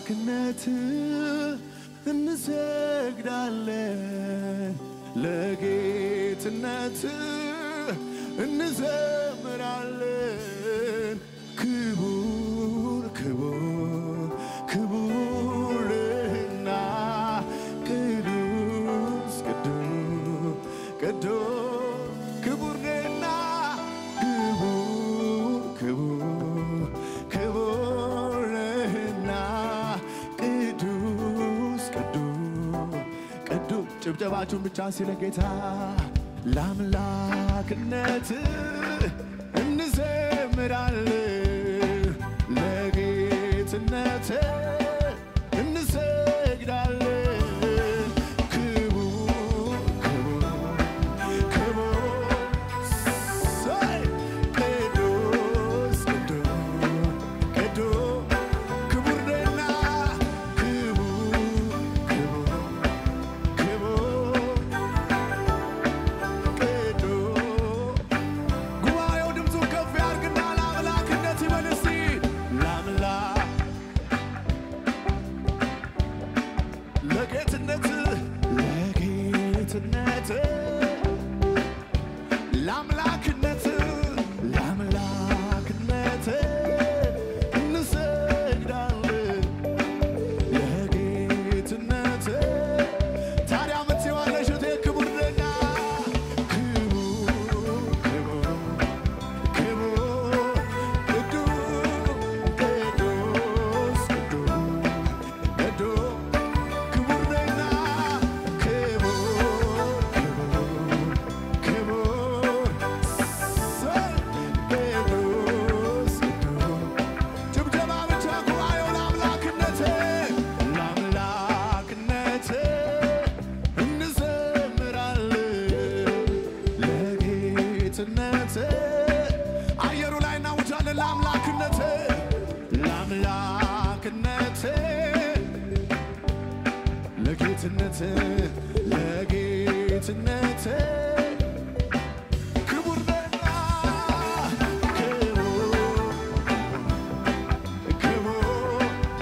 ለአምላክነት እንሰግዳለን፣ ለጌትነት እንዘምራለን። ክቡር ክቡር ክቡርና ቅዱስ ቅዱስ ቅዱስ ክቡርና ክቡር ክቡር ክቡርና ቅዱስ ቅዱስ ቅዱስ ጭብጨባችሁን ብቻ ሲለ ጌታ ለአምላክነት እንዘምራለን ለጌትነት እንሰግዳለን ክቡር ክቡር ክቡር ሰይ ቅዱስ ቅዱስ ቅዱስ ክቡር ነህና ክቡር ክቡር ክቡር ቅዱስ ጉባኤው ድምፁን ከፍ ያርግና ለአምላክነት ይበል እስቲ ለአምላክ ለጌትነት ለጌትነት ለአምላክነት ለአምላክነት እንሰግዳለን ለጌትነት ታዲያ ምትዋለሽ እቴ ክቡር ነህና ክቡር ክቡር ክቡር ቅዱስ ቅዱስ ቅዱስ ቅዱስ ክቡር ነህና ክቡር ክቡር ክቡር ሰይ ቅዱስ ቅዱስ ጭብጨባ ብቻ ጉባኤው ለአምላክነት ለአምላክነት እንዘምራለን ለጌትነት አየሩ ላይ እናውጃለን ለአምላክነት ለአምላክነት ለጌትነት ለጌትነት ክቡር ነህና ክቡር ክቡር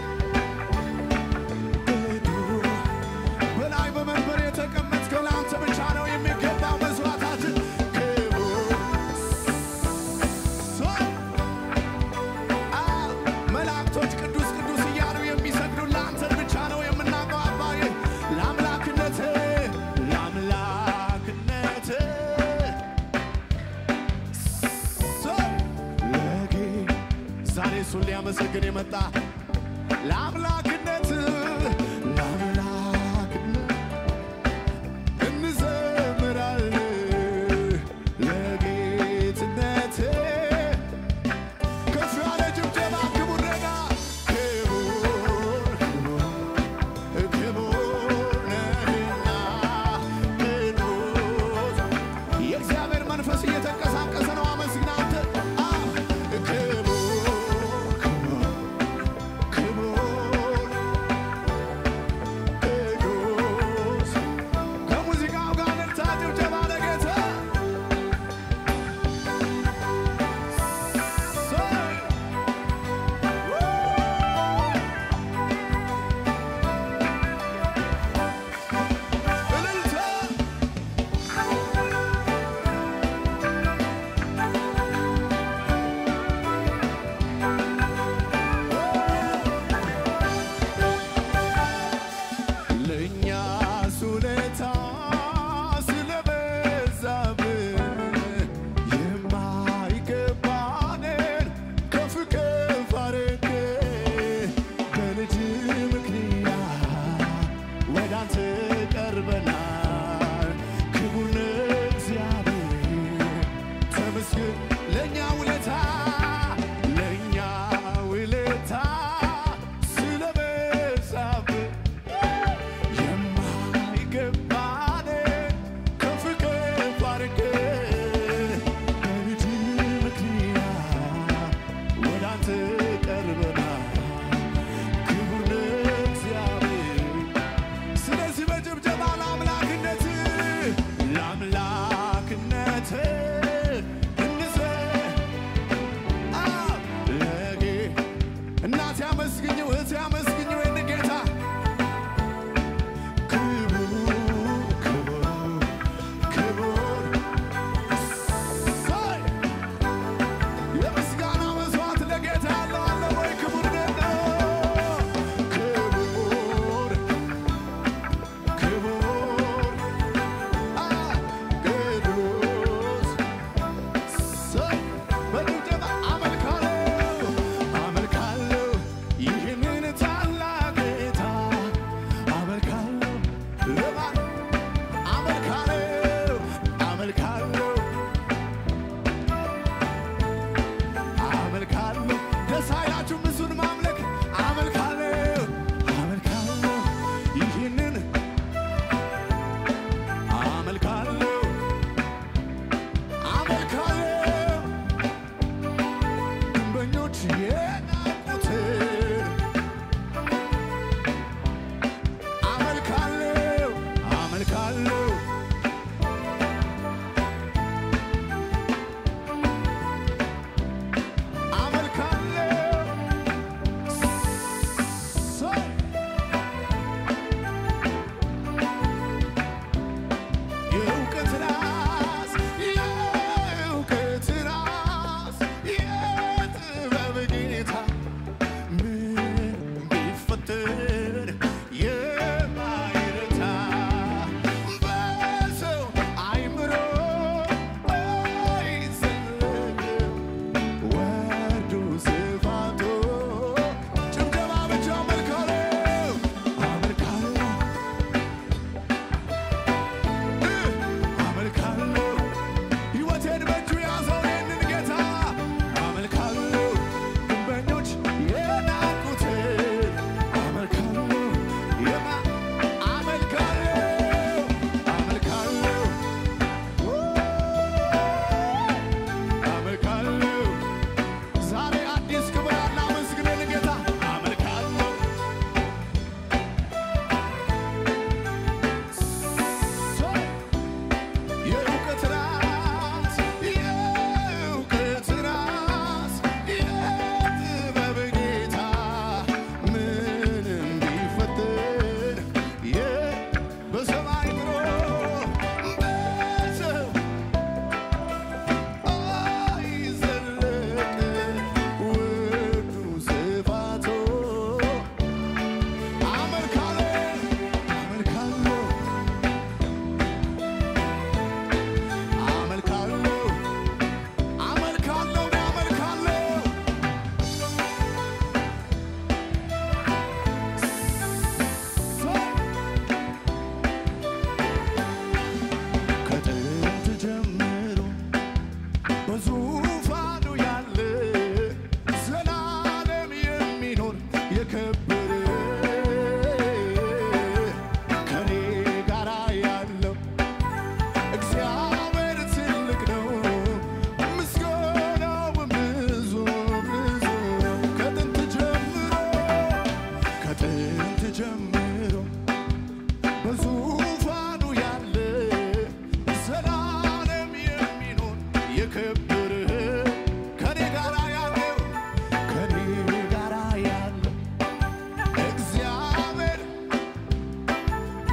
ቅዱስ በላይ በመንበር የተቀመጥከው ለአንተ ብቻ ነው የሚገባው መስዋዕታችን ክቡር ሰው አዎ፣ መላእክቶች ቅዱስ ቅዱስ እያሉ የሚሰግዱ ለአንተን ብቻ ነው የምናውቀው አባዬ ለአምላክነት ለአምላክነት ሰው ለጌ ዛሬ እሱን ሊያመሰግን የመጣ ለአምላክነት ለአምላክነት እንዘምራለን ለጌትነት ከፍ ያለ ጭብጨባ ክቡር ነህና ክቡር ክቡር ነህና ቅዱስ የእግዚአብሔር መንፈስ እየተንቀሳቀሰ ነው። አመስግን አንተ አ ክቡር ክቡር ክቡር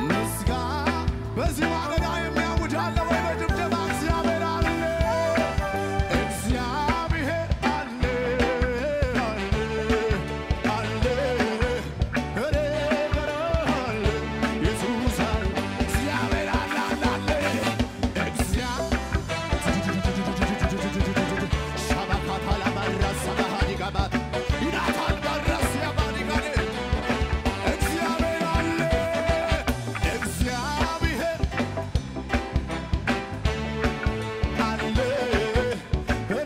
ምስጋና በዚህ ማለዳ የሚያውጅ አለ ወይ? በጭብጨባ እግዚአብሔር አለ፣ እግዚአብሔር አለ፣ አለ፣ አለ፣ ኧረ ኧረ አለ፣ ኢየሱስ አለ፣ እግዚአብሔር አለ፣ አለ፣ አለ፣ እግዚአብሔር ሻባካታላ ባራሳ ባሃዲጋባት ይናታል ባራስ ያባዲጋኔ እግዚአብሔር አለ እግዚአብሔር አለ እኔ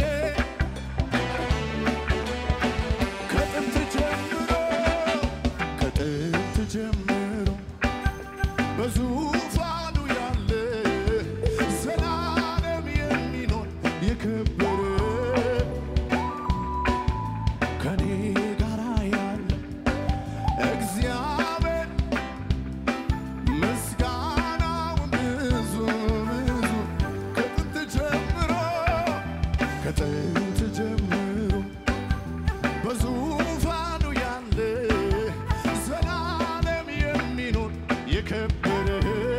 ከጥንት ጀምሮ ከጥንት ጀምሮ በዙፋኑ ያለ ዘላለም የሚኖር የከበረ ከኔ ጋራ ያለ እግዚአብሔር ምስጋናውን ብዙ ብዙ ከጥንት ጀምሮ ከጥንት ጀምሮ በዙፋኑ ያለ ዘላለም የሚኖር የከበረ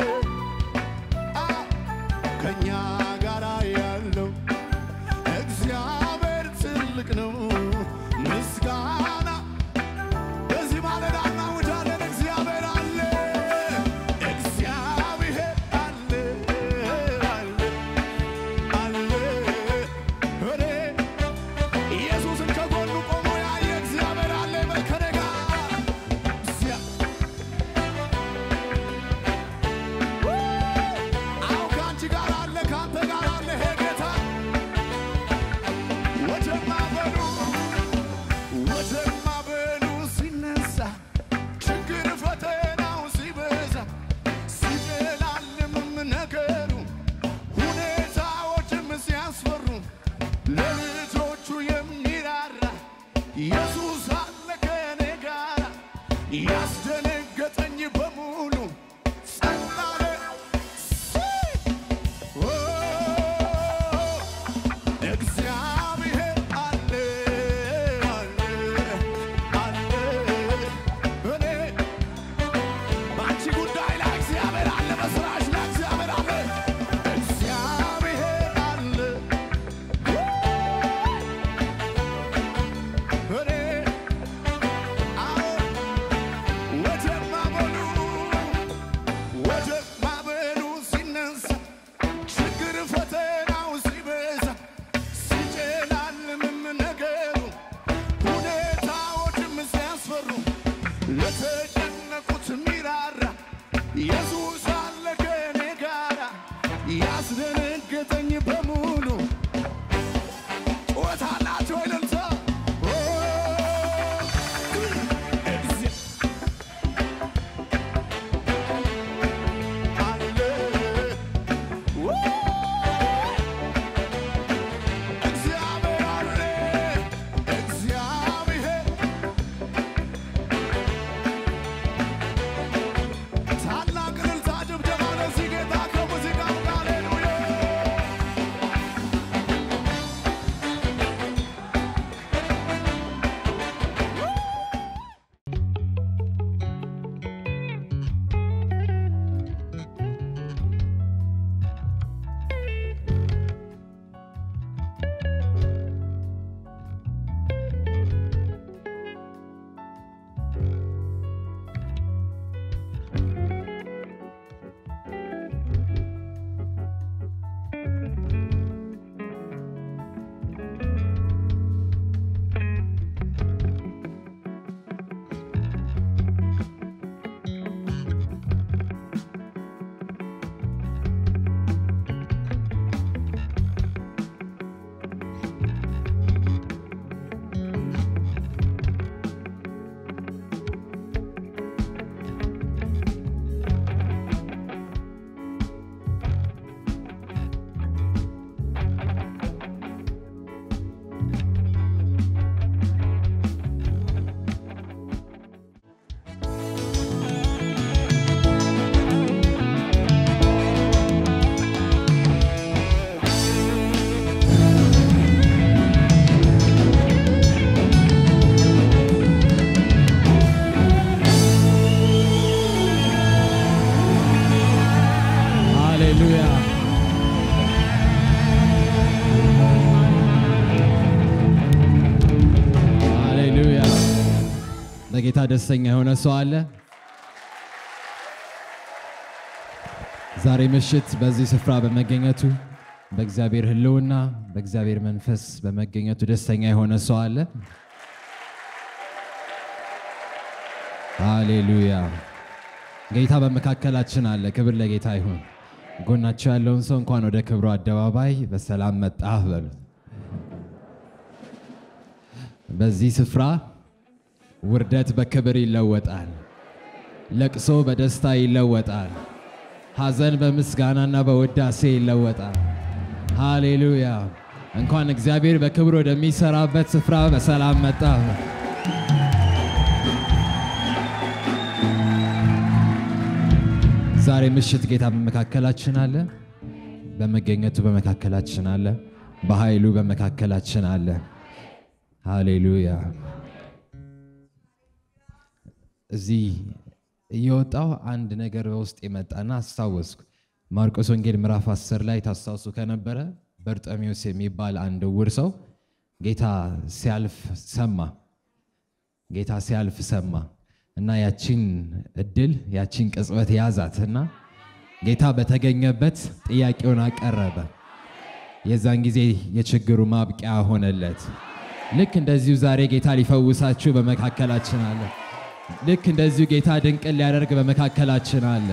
አ ከእኛ ጋራ ያለው እግዚአብሔር ትልቅ ነው። ምስጋና በዚህ ማለዳ እናውጃለን። እግዚአብሔር አለ፣ እግዚአብሔር አለ፣ አለ፣ አለ። እኔ ኢየሱስን ከጎኑ ቆሞ ያየ እግዚአብሔር አለ። በል ከእኔ ጋር እግዚአ- አዎ ከአንቺ ጋር አለ፣ ከአንተ ጋር አለ። ይሄ ጌታ ወጀማ በሉ ወጀማ በሉ ሲነሳ ችግር ፈተናው ሲበዛ ሲጨላልምም ነገሩ ሁኔታዎችም ሲያስፈሩ ለልጆቹ የሚራራ ኢየሱስ አለ ከኔ ጋር ያስደነገጠኝ በሙሉ ጸጥ አለ። ኦ እግዚአብሔር አለ አለ አለ እኔ በአንቺ ጉዳይ ላይ እግዚአብሔር አለ፣ በስራሽ ላይ እግዚአብሔር አለ፣ እግዚአብሔር አለ እኔ አዎ ወጀብ ማዕበሉ ወጀብ ማዕበሉ ሲነሳ ችግር ፈተናው ሲበዛ ሲጨላልምም ነገሩ ሁኔታዎችም ሲያስፈሩ ለተጨነቁት ሚራራ ኢየሱስ አለ ከኔ ጋራ ያስደነገጠኝ በሙሉ ጩኸት አላቸው እልልታ ኦ፣ እግዚአ- አለ ው እግዚአብሔር አለ እግዚአብሔር ታላቅ በጌታ ደስተኛ የሆነ ሰው አለ? ዛሬ ምሽት በዚህ ስፍራ በመገኘቱ በእግዚአብሔር ሕልውና በእግዚአብሔር መንፈስ በመገኘቱ ደስተኛ የሆነ ሰው አለ? ሃሌሉያ! ጌታ በመካከላችን አለ። ክብር ለጌታ ይሁን። ጎናቸው ያለውን ሰው እንኳን ወደ ክብሩ አደባባይ በሰላም መጣህ በሉት። በዚህ ስፍራ ውርደት በክብር ይለወጣል። ለቅሶ በደስታ ይለወጣል። ሐዘን በምስጋናና በውዳሴ ይለወጣል። ሃሌሉያ! እንኳን እግዚአብሔር በክብር ወደሚሰራበት ስፍራ በሰላም መጣ። ዛሬ ምሽት ጌታ በመካከላችን አለ። በመገኘቱ በመካከላችን አለ። በኃይሉ በመካከላችን አለ። ሃሌሉያ! እዚህ እየወጣው አንድ ነገር በውስጥ የመጣና አስታወስኩ። ማርቆስ ወንጌል ምዕራፍ 10 ላይ ታስታውሱ ከነበረ በርጠሚዎስ የሚባል አንድ ዕውር ሰው ጌታ ሲያልፍ ሰማ። ጌታ ሲያልፍ ሰማ እና ያቺን እድል ያቺን ቅጽበት ያዛት እና ጌታ በተገኘበት ጥያቄውን አቀረበ። የዛን ጊዜ የችግሩ ማብቂያ ሆነለት። ልክ እንደዚሁ ዛሬ ጌታ ሊፈውሳችሁ በመካከላችን አለ። ልክ እንደዚሁ ጌታ ድንቅን ሊያደርግ በመካከላችን አለ።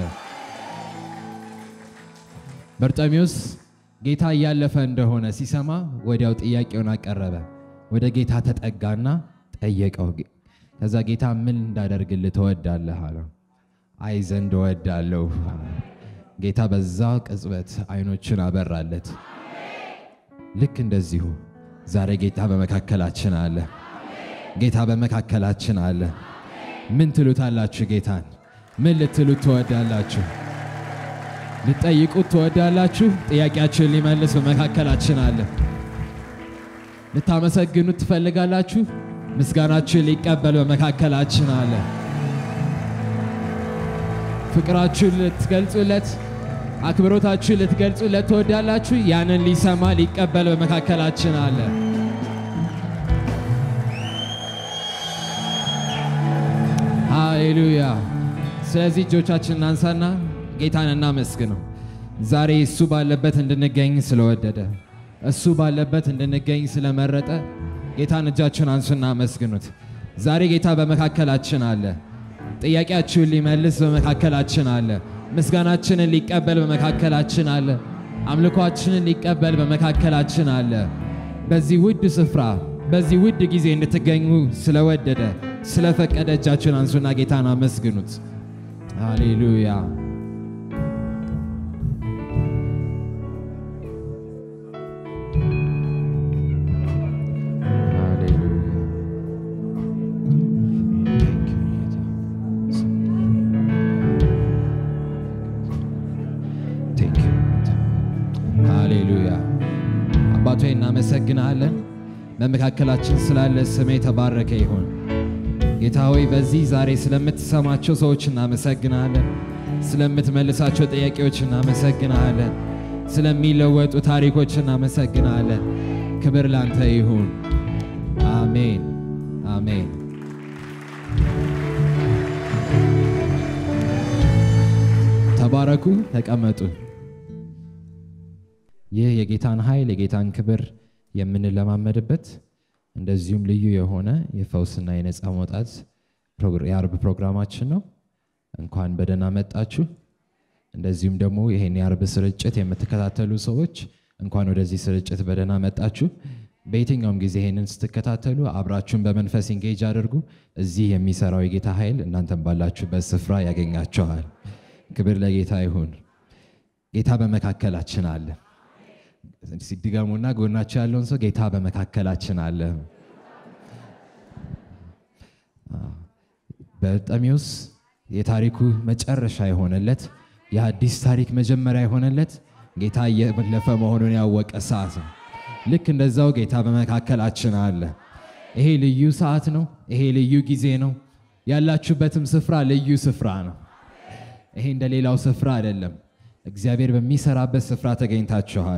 በርጠሚዎስ ጌታ እያለፈ እንደሆነ ሲሰማ ወዲያው ጥያቄውን አቀረበ። ወደ ጌታ ተጠጋና ጠየቀው። ከዛ ጌታ ምን እንዳደርግልህ ትወዳለህ አለው። አይ ዘንድ እወዳለሁ። ጌታ በዛ ቅጽበት አይኖችን አበራለት። ልክ እንደዚሁ ዛሬ ጌታ በመካከላችን አለ። ጌታ በመካከላችን አለ። ምን ትሉታላችሁ? ጌታን ምን ልትሉት ትወዳላችሁ? ልትጠይቁት ትወዳላችሁ? ጥያቄያችሁን ሊመልስ በመካከላችን አለ። ልታመሰግኑት ትፈልጋላችሁ? ምስጋናችሁን ሊቀበል በመካከላችን አለ። ፍቅራችሁን ልትገልጹለት፣ አክብሮታችሁን ልትገልጹለት ትወዳላችሁ? ያንን ሊሰማ ሊቀበል በመካከላችን አለ። ሃሌሉያ። ስለዚህ እጆቻችንን እናንሳና ጌታን እናመስግነው። ዛሬ እሱ ባለበት እንድንገኝ ስለወደደ እሱ ባለበት እንድንገኝ ስለመረጠ ጌታን እጃችሁን አንሱና አመስግኑት። ዛሬ ጌታ በመካከላችን አለ። ጥያቄያችሁን ሊመልስ በመካከላችን አለ። ምስጋናችንን ሊቀበል በመካከላችን አለ። አምልኳችንን ሊቀበል በመካከላችን አለ። በዚህ ውድ ስፍራ በዚህ ውድ ጊዜ እንድትገኙ ስለወደደ ስለፈቀደ እጃችሁን አንሱና ጌታን አመስግኑት። ሃሌሉያ ሃሌሉያ አባቶ እናመሰግናለን። በመካከላችን ስላለ ስሜ የተባረከ ይሁን። ጌታ ሆይ በዚህ ዛሬ ስለምትሰማቸው ሰዎች እናመሰግናለን። ስለምትመልሳቸው ጥያቄዎች እናመሰግናለን። ስለሚለወጡ ታሪኮች እናመሰግናለን። ክብር ላንተ ይሁን። አሜን አሜን። ተባረኩ፣ ተቀመጡ። ይህ የጌታን ኃይል የጌታን ክብር የምንለማመድበት እንደዚሁም ልዩ የሆነ የፈውስና የነፃ መውጣት የአርብ ፕሮግራማችን ነው። እንኳን በደህና መጣችሁ። እንደዚሁም ደግሞ ይሄን የአርብ ስርጭት የምትከታተሉ ሰዎች እንኳን ወደዚህ ስርጭት በደህና መጣችሁ። በየትኛውም ጊዜ ይሄንን ስትከታተሉ አብራችሁን በመንፈስ ኢንጌጅ አድርጉ። እዚህ የሚሰራው የጌታ ኃይል እናንተም ባላችሁበት ስፍራ ያገኛችኋል። ክብር ለጌታ ይሁን። ጌታ በመካከላችን አለ። ሲድገሙና ጎናቸው ያለውን ሰው ጌታ በመካከላችን አለ። በርጤሜዎስ የታሪኩ መጨረሻ የሆነለት የአዲስ ታሪክ መጀመሪያ የሆነለት ጌታ እየለፈ መሆኑን ያወቀ ሰዓት ነው። ልክ እንደዛው ጌታ በመካከላችን አለ። ይሄ ልዩ ሰዓት ነው። ይሄ ልዩ ጊዜ ነው። ያላችሁበትም ስፍራ ልዩ ስፍራ ነው። ይሄ እንደ ሌላው ስፍራ አይደለም። እግዚአብሔር በሚሰራበት ስፍራ ተገኝታችኋል።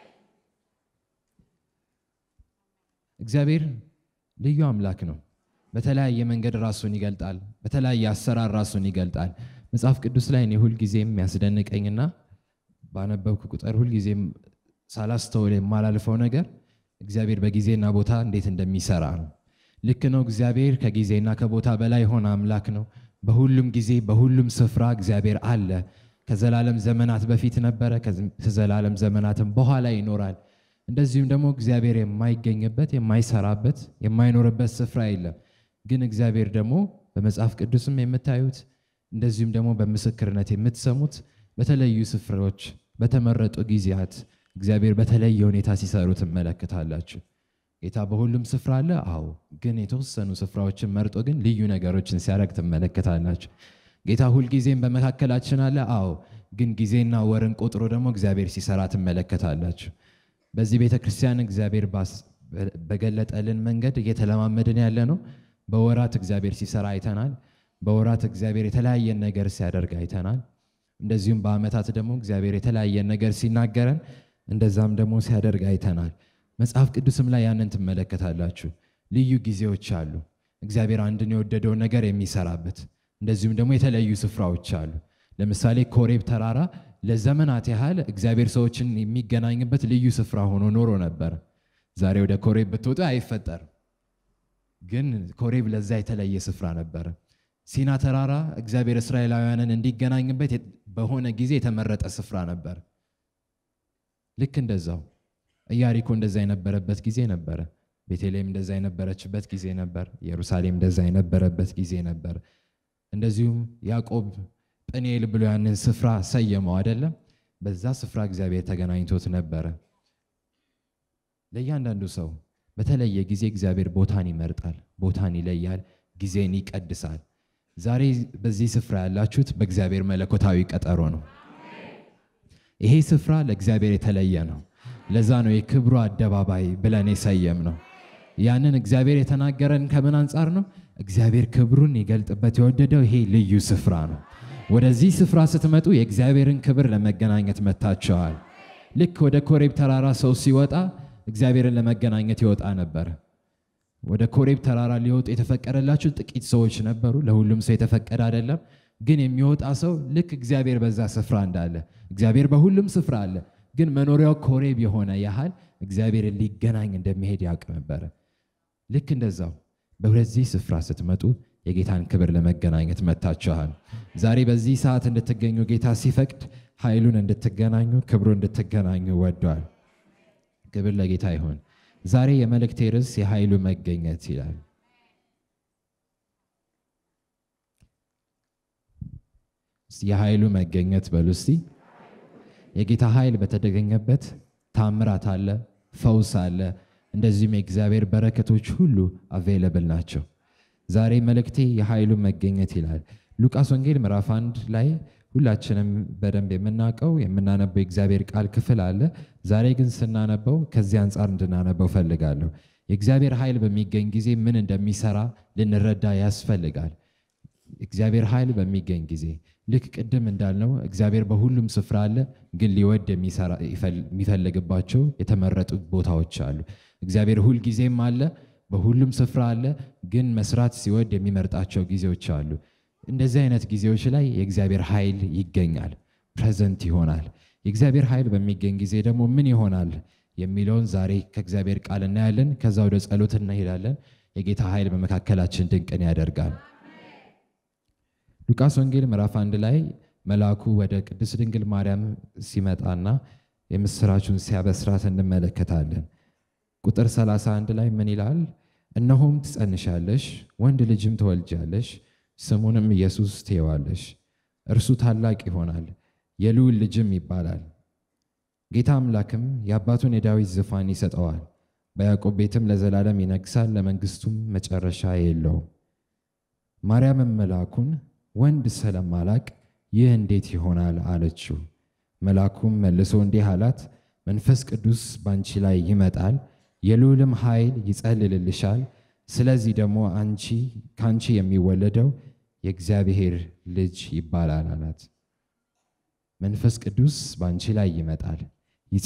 እግዚአብሔር ልዩ አምላክ ነው። በተለያየ መንገድ ራሱን ይገልጣል። በተለያየ አሰራር ራሱን ይገልጣል። መጽሐፍ ቅዱስ ላይ እኔ ሁልጊዜም የሚያስደንቀኝና ባነበብኩ ቁጥር ሁልጊዜም ሳላስተውል የማላልፈው ነገር እግዚአብሔር በጊዜና ቦታ እንዴት እንደሚሰራ ነው። ልክ ነው። እግዚአብሔር ከጊዜና ከቦታ በላይ የሆነ አምላክ ነው። በሁሉም ጊዜ በሁሉም ስፍራ እግዚአብሔር አለ። ከዘላለም ዘመናት በፊት ነበረ፣ ከዘላለም ዘመናትም በኋላ ይኖራል። እንደዚሁም ደግሞ እግዚአብሔር የማይገኝበት የማይሰራበት የማይኖርበት ስፍራ የለም። ግን እግዚአብሔር ደግሞ በመጽሐፍ ቅዱስም የምታዩት እንደዚሁም ደግሞ በምስክርነት የምትሰሙት በተለዩ ስፍራዎች በተመረጡ ጊዜያት እግዚአብሔር በተለየ ሁኔታ ሲሰሩ ትመለከታላችሁ። ጌታ በሁሉም ስፍራ አለ። አዎ፣ ግን የተወሰኑ ስፍራዎችን መርጦ ግን ልዩ ነገሮችን ሲያደርግ ትመለከታላችሁ። ጌታ ሁልጊዜም በመካከላችን አለ። አዎ፣ ግን ጊዜና ወርን ቆጥሮ ደግሞ እግዚአብሔር ሲሰራ ትመለከታላችሁ። በዚህ ቤተ ክርስቲያን እግዚአብሔር በገለጠልን መንገድ እየተለማመድን ያለ ነው። በወራት እግዚአብሔር ሲሰራ አይተናል። በወራት እግዚአብሔር የተለያየን ነገር ሲያደርግ አይተናል። እንደዚሁም በዓመታት ደግሞ እግዚአብሔር የተለያየን ነገር ሲናገረን እንደዛም ደግሞ ሲያደርግ አይተናል። መጽሐፍ ቅዱስም ላይ ያንን ትመለከታላችሁ። ልዩ ጊዜዎች አሉ፣ እግዚአብሔር አንድን የወደደውን ነገር የሚሰራበት። እንደዚሁም ደግሞ የተለያዩ ስፍራዎች አሉ። ለምሳሌ ኮሬብ ተራራ ለዘመናት ያህል እግዚአብሔር ሰዎችን የሚገናኝበት ልዩ ስፍራ ሆኖ ኖሮ ነበር። ዛሬ ወደ ኮሬብ ብትወጡ አይፈጠርም። ግን ኮሬብ ለዛ የተለየ ስፍራ ነበረ። ሲና ተራራ እግዚአብሔር እስራኤላውያንን እንዲገናኝበት በሆነ ጊዜ የተመረጠ ስፍራ ነበር። ልክ እንደዛው ኢያሪኮ እንደዛ የነበረበት ጊዜ ነበረ። ቤተልሔም እንደዛ የነበረችበት ጊዜ ነበር። ኢየሩሳሌም እንደዛ የነበረበት ጊዜ ነበር። እንደዚሁም ያዕቆብ ጵኒኤል ብሎ ያንን ስፍራ ሰየመው አይደለም። በዛ ስፍራ እግዚአብሔር ተገናኝቶት ነበረ። ለእያንዳንዱ ሰው በተለየ ጊዜ እግዚአብሔር ቦታን ይመርጣል፣ ቦታን ይለያል፣ ጊዜን ይቀድሳል። ዛሬ በዚህ ስፍራ ያላችሁት በእግዚአብሔር መለኮታዊ ቀጠሮ ነው። ይሄ ስፍራ ለእግዚአብሔር የተለየ ነው። ለዛ ነው የክብሩ አደባባይ ብለን የሰየም ነው። ያንን እግዚአብሔር የተናገረን ከምን አንጻር ነው? እግዚአብሔር ክብሩን ይገልጥበት የወደደው ይሄ ልዩ ስፍራ ነው። ወደዚህ ስፍራ ስትመጡ የእግዚአብሔርን ክብር ለመገናኘት መጥታችኋል። ልክ ወደ ኮሬብ ተራራ ሰው ሲወጣ እግዚአብሔርን ለመገናኘት ይወጣ ነበር። ወደ ኮሬብ ተራራ ሊወጡ የተፈቀደላቸው ጥቂት ሰዎች ነበሩ። ለሁሉም ሰው የተፈቀደ አይደለም። ግን የሚወጣ ሰው ልክ እግዚአብሔር በዛ ስፍራ እንዳለ፣ እግዚአብሔር በሁሉም ስፍራ አለ። ግን መኖሪያው ኮሬብ የሆነ ያህል እግዚአብሔርን ሊገናኝ እንደሚሄድ ያውቅ ነበረ። ልክ እንደዛው በወደዚህ ስፍራ ስትመጡ የጌታን ክብር ለመገናኘት መጥታችኋል። ዛሬ በዚህ ሰዓት እንድትገኙ ጌታ ሲፈቅድ ኃይሉን እንድትገናኙ ክብሩ እንድትገናኙ ወዷል። ክብር ለጌታ ይሁን። ዛሬ የመልእክቴ ርዕስ የኃይሉ መገኘት ይላል። የኃይሉ መገኘት በሉ እስቲ። የጌታ ኃይል በተገኘበት ታምራት አለ፣ ፈውስ አለ፣ እንደዚሁም የእግዚአብሔር በረከቶች ሁሉ አቬይለብል ናቸው። ዛሬ መልእክቴ የኃይሉ መገኘት ይላል። ሉቃስ ወንጌል ምዕራፍ አንድ ላይ ሁላችንም በደንብ የምናውቀው የምናነበው የእግዚአብሔር ቃል ክፍል አለ። ዛሬ ግን ስናነበው ከዚህ አንጻር እንድናነበው ፈልጋለሁ። የእግዚአብሔር ኃይል በሚገኝ ጊዜ ምን እንደሚሰራ ልንረዳ ያስፈልጋል። እግዚአብሔር ኃይል በሚገኝ ጊዜ ልክ ቅድም እንዳልነው እግዚአብሔር በሁሉም ስፍራ አለ፣ ግን ሊወድ የሚፈልግባቸው የተመረጡ ቦታዎች አሉ። እግዚአብሔር ሁልጊዜም አለ፣ በሁሉም ስፍራ አለ፣ ግን መስራት ሲወድ የሚመርጣቸው ጊዜዎች አሉ። እንደዚህ አይነት ጊዜዎች ላይ የእግዚአብሔር ኃይል ይገኛል፣ ፕሬዘንት ይሆናል። የእግዚአብሔር ኃይል በሚገኝ ጊዜ ደግሞ ምን ይሆናል የሚለውን ዛሬ ከእግዚአብሔር ቃል እናያለን። ከዛ ወደ ጸሎት እንሄዳለን። የጌታ ኃይል በመካከላችን ድንቅን ያደርጋል። ሉቃስ ወንጌል ምዕራፍ አንድ ላይ መልአኩ ወደ ቅድስት ድንግል ማርያም ሲመጣና የምስራቹን ሲያበስራት እንመለከታለን። ቁጥር 31 ላይ ምን ይላል? እነሆም ትጸንሻለሽ፣ ወንድ ልጅም ትወልጃለሽ፣ ስሙንም ኢየሱስ ትይዋለሽ። እርሱ ታላቅ ይሆናል፣ የልዑል ልጅም ይባላል። ጌታ አምላክም የአባቱን የዳዊት ዙፋን ይሰጠዋል፣ በያዕቆብ ቤትም ለዘላለም ይነግሣል፣ ለመንግሥቱም መጨረሻ የለውም። ማርያምም መልአኩን ወንድ ስለማላቅ ይህ እንዴት ይሆናል አለችው። መልአኩም መልሶ እንዲህ አላት፣ መንፈስ ቅዱስ ባንቺ ላይ ይመጣል፣ የልዑልም ኃይል ይጸልልልሻል። ስለዚህ ደግሞ አንቺ ከአንቺ የሚወለደው የእግዚአብሔር ልጅ ይባላል አላት። መንፈስ ቅዱስ ባንቺ ላይ ይመጣል፣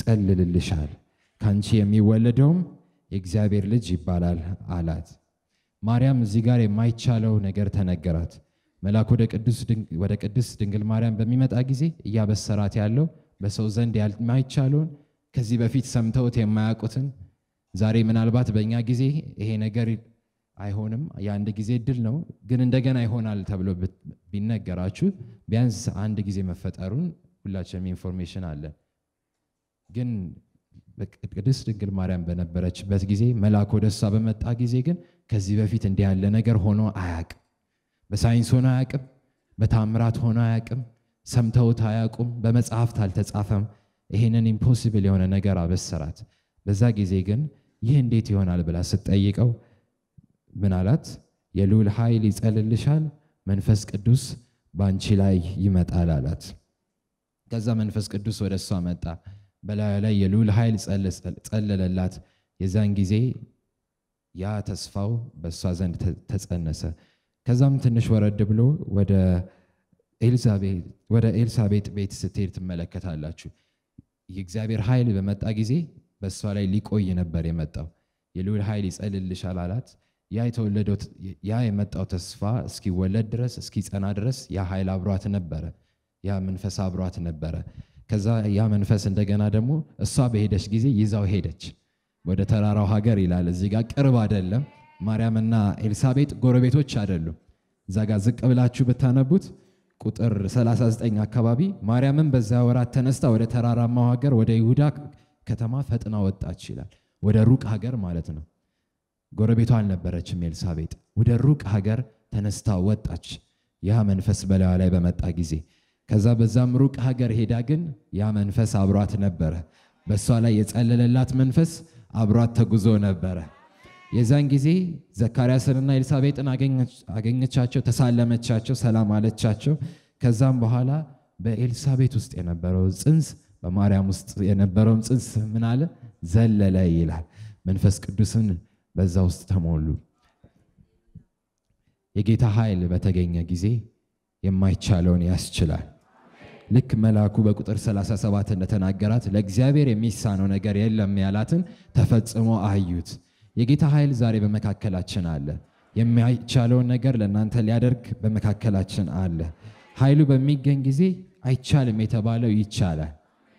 ይጸልልልሻል፣ ከአንቺ የሚወለደውም የእግዚአብሔር ልጅ ይባላል አላት። ማርያም እዚህ ጋር የማይቻለው ነገር ተነገራት። መልአክ ወደ ቅዱስ ድንግ- ወደ ቅድስት ድንግል ማርያም በሚመጣ ጊዜ እያበሰራት ያለው በሰው ዘንድ የማይቻለውን ከዚህ በፊት ሰምተውት የማያውቁትን ዛሬ ምናልባት በእኛ ጊዜ ይሄ ነገር አይሆንም፣ የአንድ ጊዜ እድል ነው፣ ግን እንደገና ይሆናል ተብሎ ብት- ቢነገራችሁ ቢያንስ አንድ ጊዜ መፈጠሩን ሁላችንም ኢንፎርሜሽን አለን። ግን ቅድስት ድንግል ማርያም በነበረችበት ጊዜ መልአክ ወደ እሷ በመጣ ጊዜ ግን ከዚህ በፊት እንዲህ ያለ ነገር ሆኖ አያውቅም። በሳይንስ ሆኖ አያውቅም። በታምራት ሆኖ አያውቅም። ሰምተውት አያውቁም። በመጽሐፍት አልተጻፈም። ይህንን ኢምፖሲብል የሆነ ነገር አበሰራት። በዛ ጊዜ ግን ይህ እንዴት ይሆናል ብላ ስትጠይቀው ምን አላት? የልዑል ኃይል ይጸልልሻል፣ መንፈስ ቅዱስ በአንቺ ላይ ይመጣል አላት። ከዛ መንፈስ ቅዱስ ወደ እሷ መጣ። በላዩ ላይ የልዑል ኃይል ጸለለላት። የዛን ጊዜ ያ ተስፋው በእሷ ዘንድ ተ- ተጸነሰ። ከዛም ትንሽ ወረድ ብሎ ወደ ኤልዛቤ- ወደ ኤልሳቤጥ ቤት ስትሄድ ትመለከታላችሁ። የእግዚአብሔር ኃይል በመጣ ጊዜ በእሷ ላይ ሊቆይ ነበር የመጣው። የልዑል ኃይል ይጸልልሻል አላት። ያ የተወለደው ያ የመጣው ተስፋ እስኪወለድ ድረስ እስኪጸና ድረስ ያ ኃይል አብሯት ነበረ። ያ መንፈስ አብሯት ነበረ። ከዛ ያ መንፈስ እንደገና ደግሞ እሷ በሄደች ጊዜ ይዛው ሄደች ወደ ተራራው ሀገር ይላል። እዚህ ጋር ቅርብ አይደለም። ማርያምና ኤልሳቤጥ ጎረቤቶች አይደሉም። እዛ ጋር ዝቅ ብላችሁ ብታነቡት ቁጥር 39 አካባቢ ማርያምን በዛ ወራት ተነስታ ወደ ተራራማው ሀገር ወደ ይሁዳ ከተማ ፈጥና ወጣች ይላል። ወደ ሩቅ ሀገር ማለት ነው። ጎረቤቷ አልነበረችም ኤልሳቤጥ። ወደ ሩቅ ሀገር ተነስታ ወጣች ያ መንፈስ በላዩ ላይ በመጣ ጊዜ። ከዛ በዛም ሩቅ ሀገር ሄዳ ግን ያ መንፈስ አብሯት ነበረ። በእሷ ላይ የጸለለላት መንፈስ አብሯት ተጉዞ ነበረ። የዛን ጊዜ ዘካርያስንና ኤልሳቤጥን አገኘች- አገኘቻቸው፣ ተሳለመቻቸው፣ ሰላም አለቻቸው። ከዛም በኋላ በኤልሳቤጥ ውስጥ የነበረው ጽንስ በማርያም ውስጥ የነበረውን ጽንስ ምን አለ ዘለለ ይላል። መንፈስ ቅዱስን በዛ ውስጥ ተሞሉ። የጌታ ኃይል በተገኘ ጊዜ የማይቻለውን ያስችላል። ልክ መልአኩ በቁጥር 37 እንደተናገራት ለእግዚአብሔር የሚሳነው ነገር የለም ያላትን ተፈጽሞ አዩት። የጌታ ኃይል ዛሬ በመካከላችን አለ። የማይቻለውን ነገር ለእናንተ ሊያደርግ በመካከላችን አለ። ኃይሉ በሚገኝ ጊዜ አይቻልም የተባለው ይቻላል።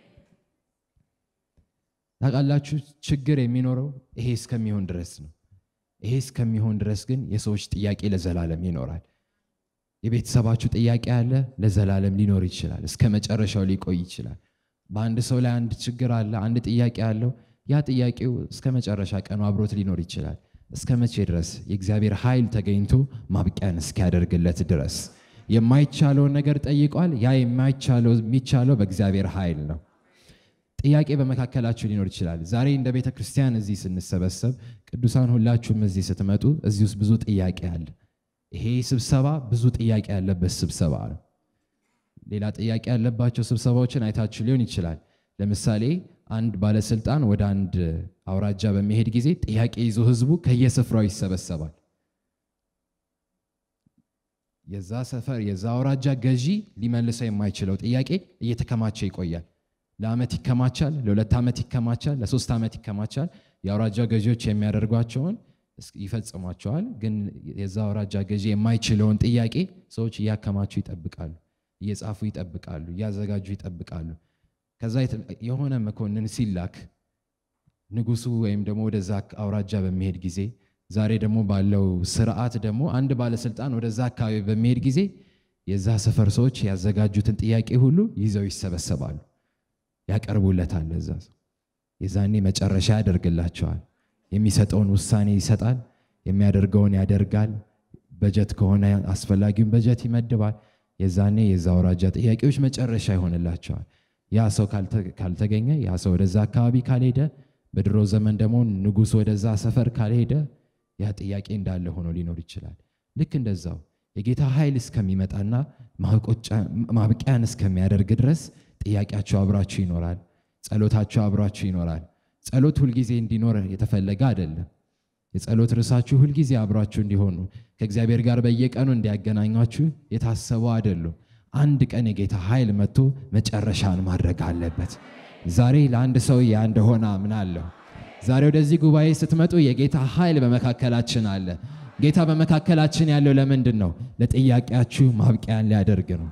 ታውቃላችሁ፣ ችግር የሚኖረው ይሄ እስከሚሆን ድረስ ነው። ይሄ እስከሚሆን ድረስ ግን የሰዎች ጥያቄ ለዘላለም ይኖራል። የቤተሰባችሁ ጥያቄ አለ፣ ለዘላለም ሊኖር ይችላል። እስከ መጨረሻው ሊቆይ ይችላል። በአንድ ሰው ላይ አንድ ችግር አለ፣ አንድ ጥያቄ አለው። ያ ጥያቄው እስከ መጨረሻ ቀኑ አብሮት ሊኖር ይችላል። እስከ መቼ ድረስ? የእግዚአብሔር ኃይል ተገኝቶ ማብቂያን እስኪያደርግለት ድረስ። የማይቻለውን ነገር ጠይቋል። ያ የማይቻለው የሚቻለው በእግዚአብሔር ኃይል ነው። ጥያቄ በመካከላችሁ ሊኖር ይችላል። ዛሬ እንደ ቤተ ክርስቲያን እዚህ ስንሰበሰብ ቅዱሳን ሁላችሁም እዚህ ስትመጡ እዚህ ውስጥ ብዙ ጥያቄ አለ። ይሄ ስብሰባ ብዙ ጥያቄ ያለበት ስብሰባ ነው። ሌላ ጥያቄ ያለባቸው ስብሰባዎችን አይታችሁ ሊሆን ይችላል። ለምሳሌ አንድ ባለስልጣን ወደ አንድ አውራጃ በሚሄድ ጊዜ ጥያቄ ይዞ ህዝቡ ከየስፍራው ይሰበሰባል። የዛ ሰፈር የዛ አውራጃ ገዢ ሊመልሰው የማይችለው ጥያቄ እየተከማቸ ይቆያል። ለዓመት ይከማቻል፣ ለሁለት ዓመት ይከማቻል፣ ለሶስት ዓመት ይከማቻል። የአውራጃ ገዢዎች የሚያደርጓቸውን እስ- ይፈጽሟቸዋል። ግን የዛ አውራጃ ገዢ የማይችለውን ጥያቄ ሰዎች እያከማቹ ይጠብቃሉ፣ እየጻፉ ይጠብቃሉ፣ እያዘጋጁ ይጠብቃሉ። ከዛ የተ- የሆነ መኮንን ሲላክ ንጉሱ ወይም ደግሞ ወደዛ አውራጃ በሚሄድ ጊዜ ዛሬ ደግሞ ባለው ስርዓት ደግሞ አንድ ባለስልጣን ወደዛ አካባቢ በሚሄድ ጊዜ የዛ ሰፈር ሰዎች ያዘጋጁትን ጥያቄ ሁሉ ይዘው ይሰበሰባሉ፣ ያቀርቡለታል። ለዛ ሰው የዛኔ መጨረሻ ያደርግላቸዋል። የሚሰጠውን ውሳኔ ይሰጣል፣ የሚያደርገውን ያደርጋል። በጀት ከሆነ አስፈላጊውን በጀት ይመድባል። የዛኔ የዛ አውራጃ ጥያቄዎች መጨረሻ ይሆንላቸዋል። ያ ሰው ካልተ- ካልተገኘ ያ ሰው ወደዛ አካባቢ ካልሄደ፣ በድሮ ዘመን ደግሞ ንጉሥ ወደዛ ሰፈር ካልሄደ ያ ጥያቄ እንዳለ ሆኖ ሊኖር ይችላል። ልክ እንደዛው የጌታ ኃይል እስከሚመጣና ማብቆጫ- ማብቂያን እስከሚያደርግ ድረስ ጥያቄያቸው አብራችሁ ይኖራል። ጸሎታችሁ አብሯችሁ ይኖራል። ጸሎት ሁልጊዜ እንዲኖር የተፈለገ አይደለም። የጸሎት ርዕሳችሁ ሁልጊዜ አብሯችሁ እንዲሆኑ ከእግዚአብሔር ጋር በየቀኑ እንዲያገናኟችሁ የታሰቡ አይደሉም። አንድ ቀን የጌታ ኃይል መጥቶ መጨረሻን ማድረግ አለበት። ዛሬ ለአንድ ሰው ያ እንደሆነ አምናለሁ። ዛሬ ወደዚህ ጉባኤ ስትመጡ የጌታ ኃይል በመካከላችን አለ። ጌታ በመካከላችን ያለው ለምንድን ነው? ለጥያቄያችሁ ማብቂያን ሊያደርግ ነው።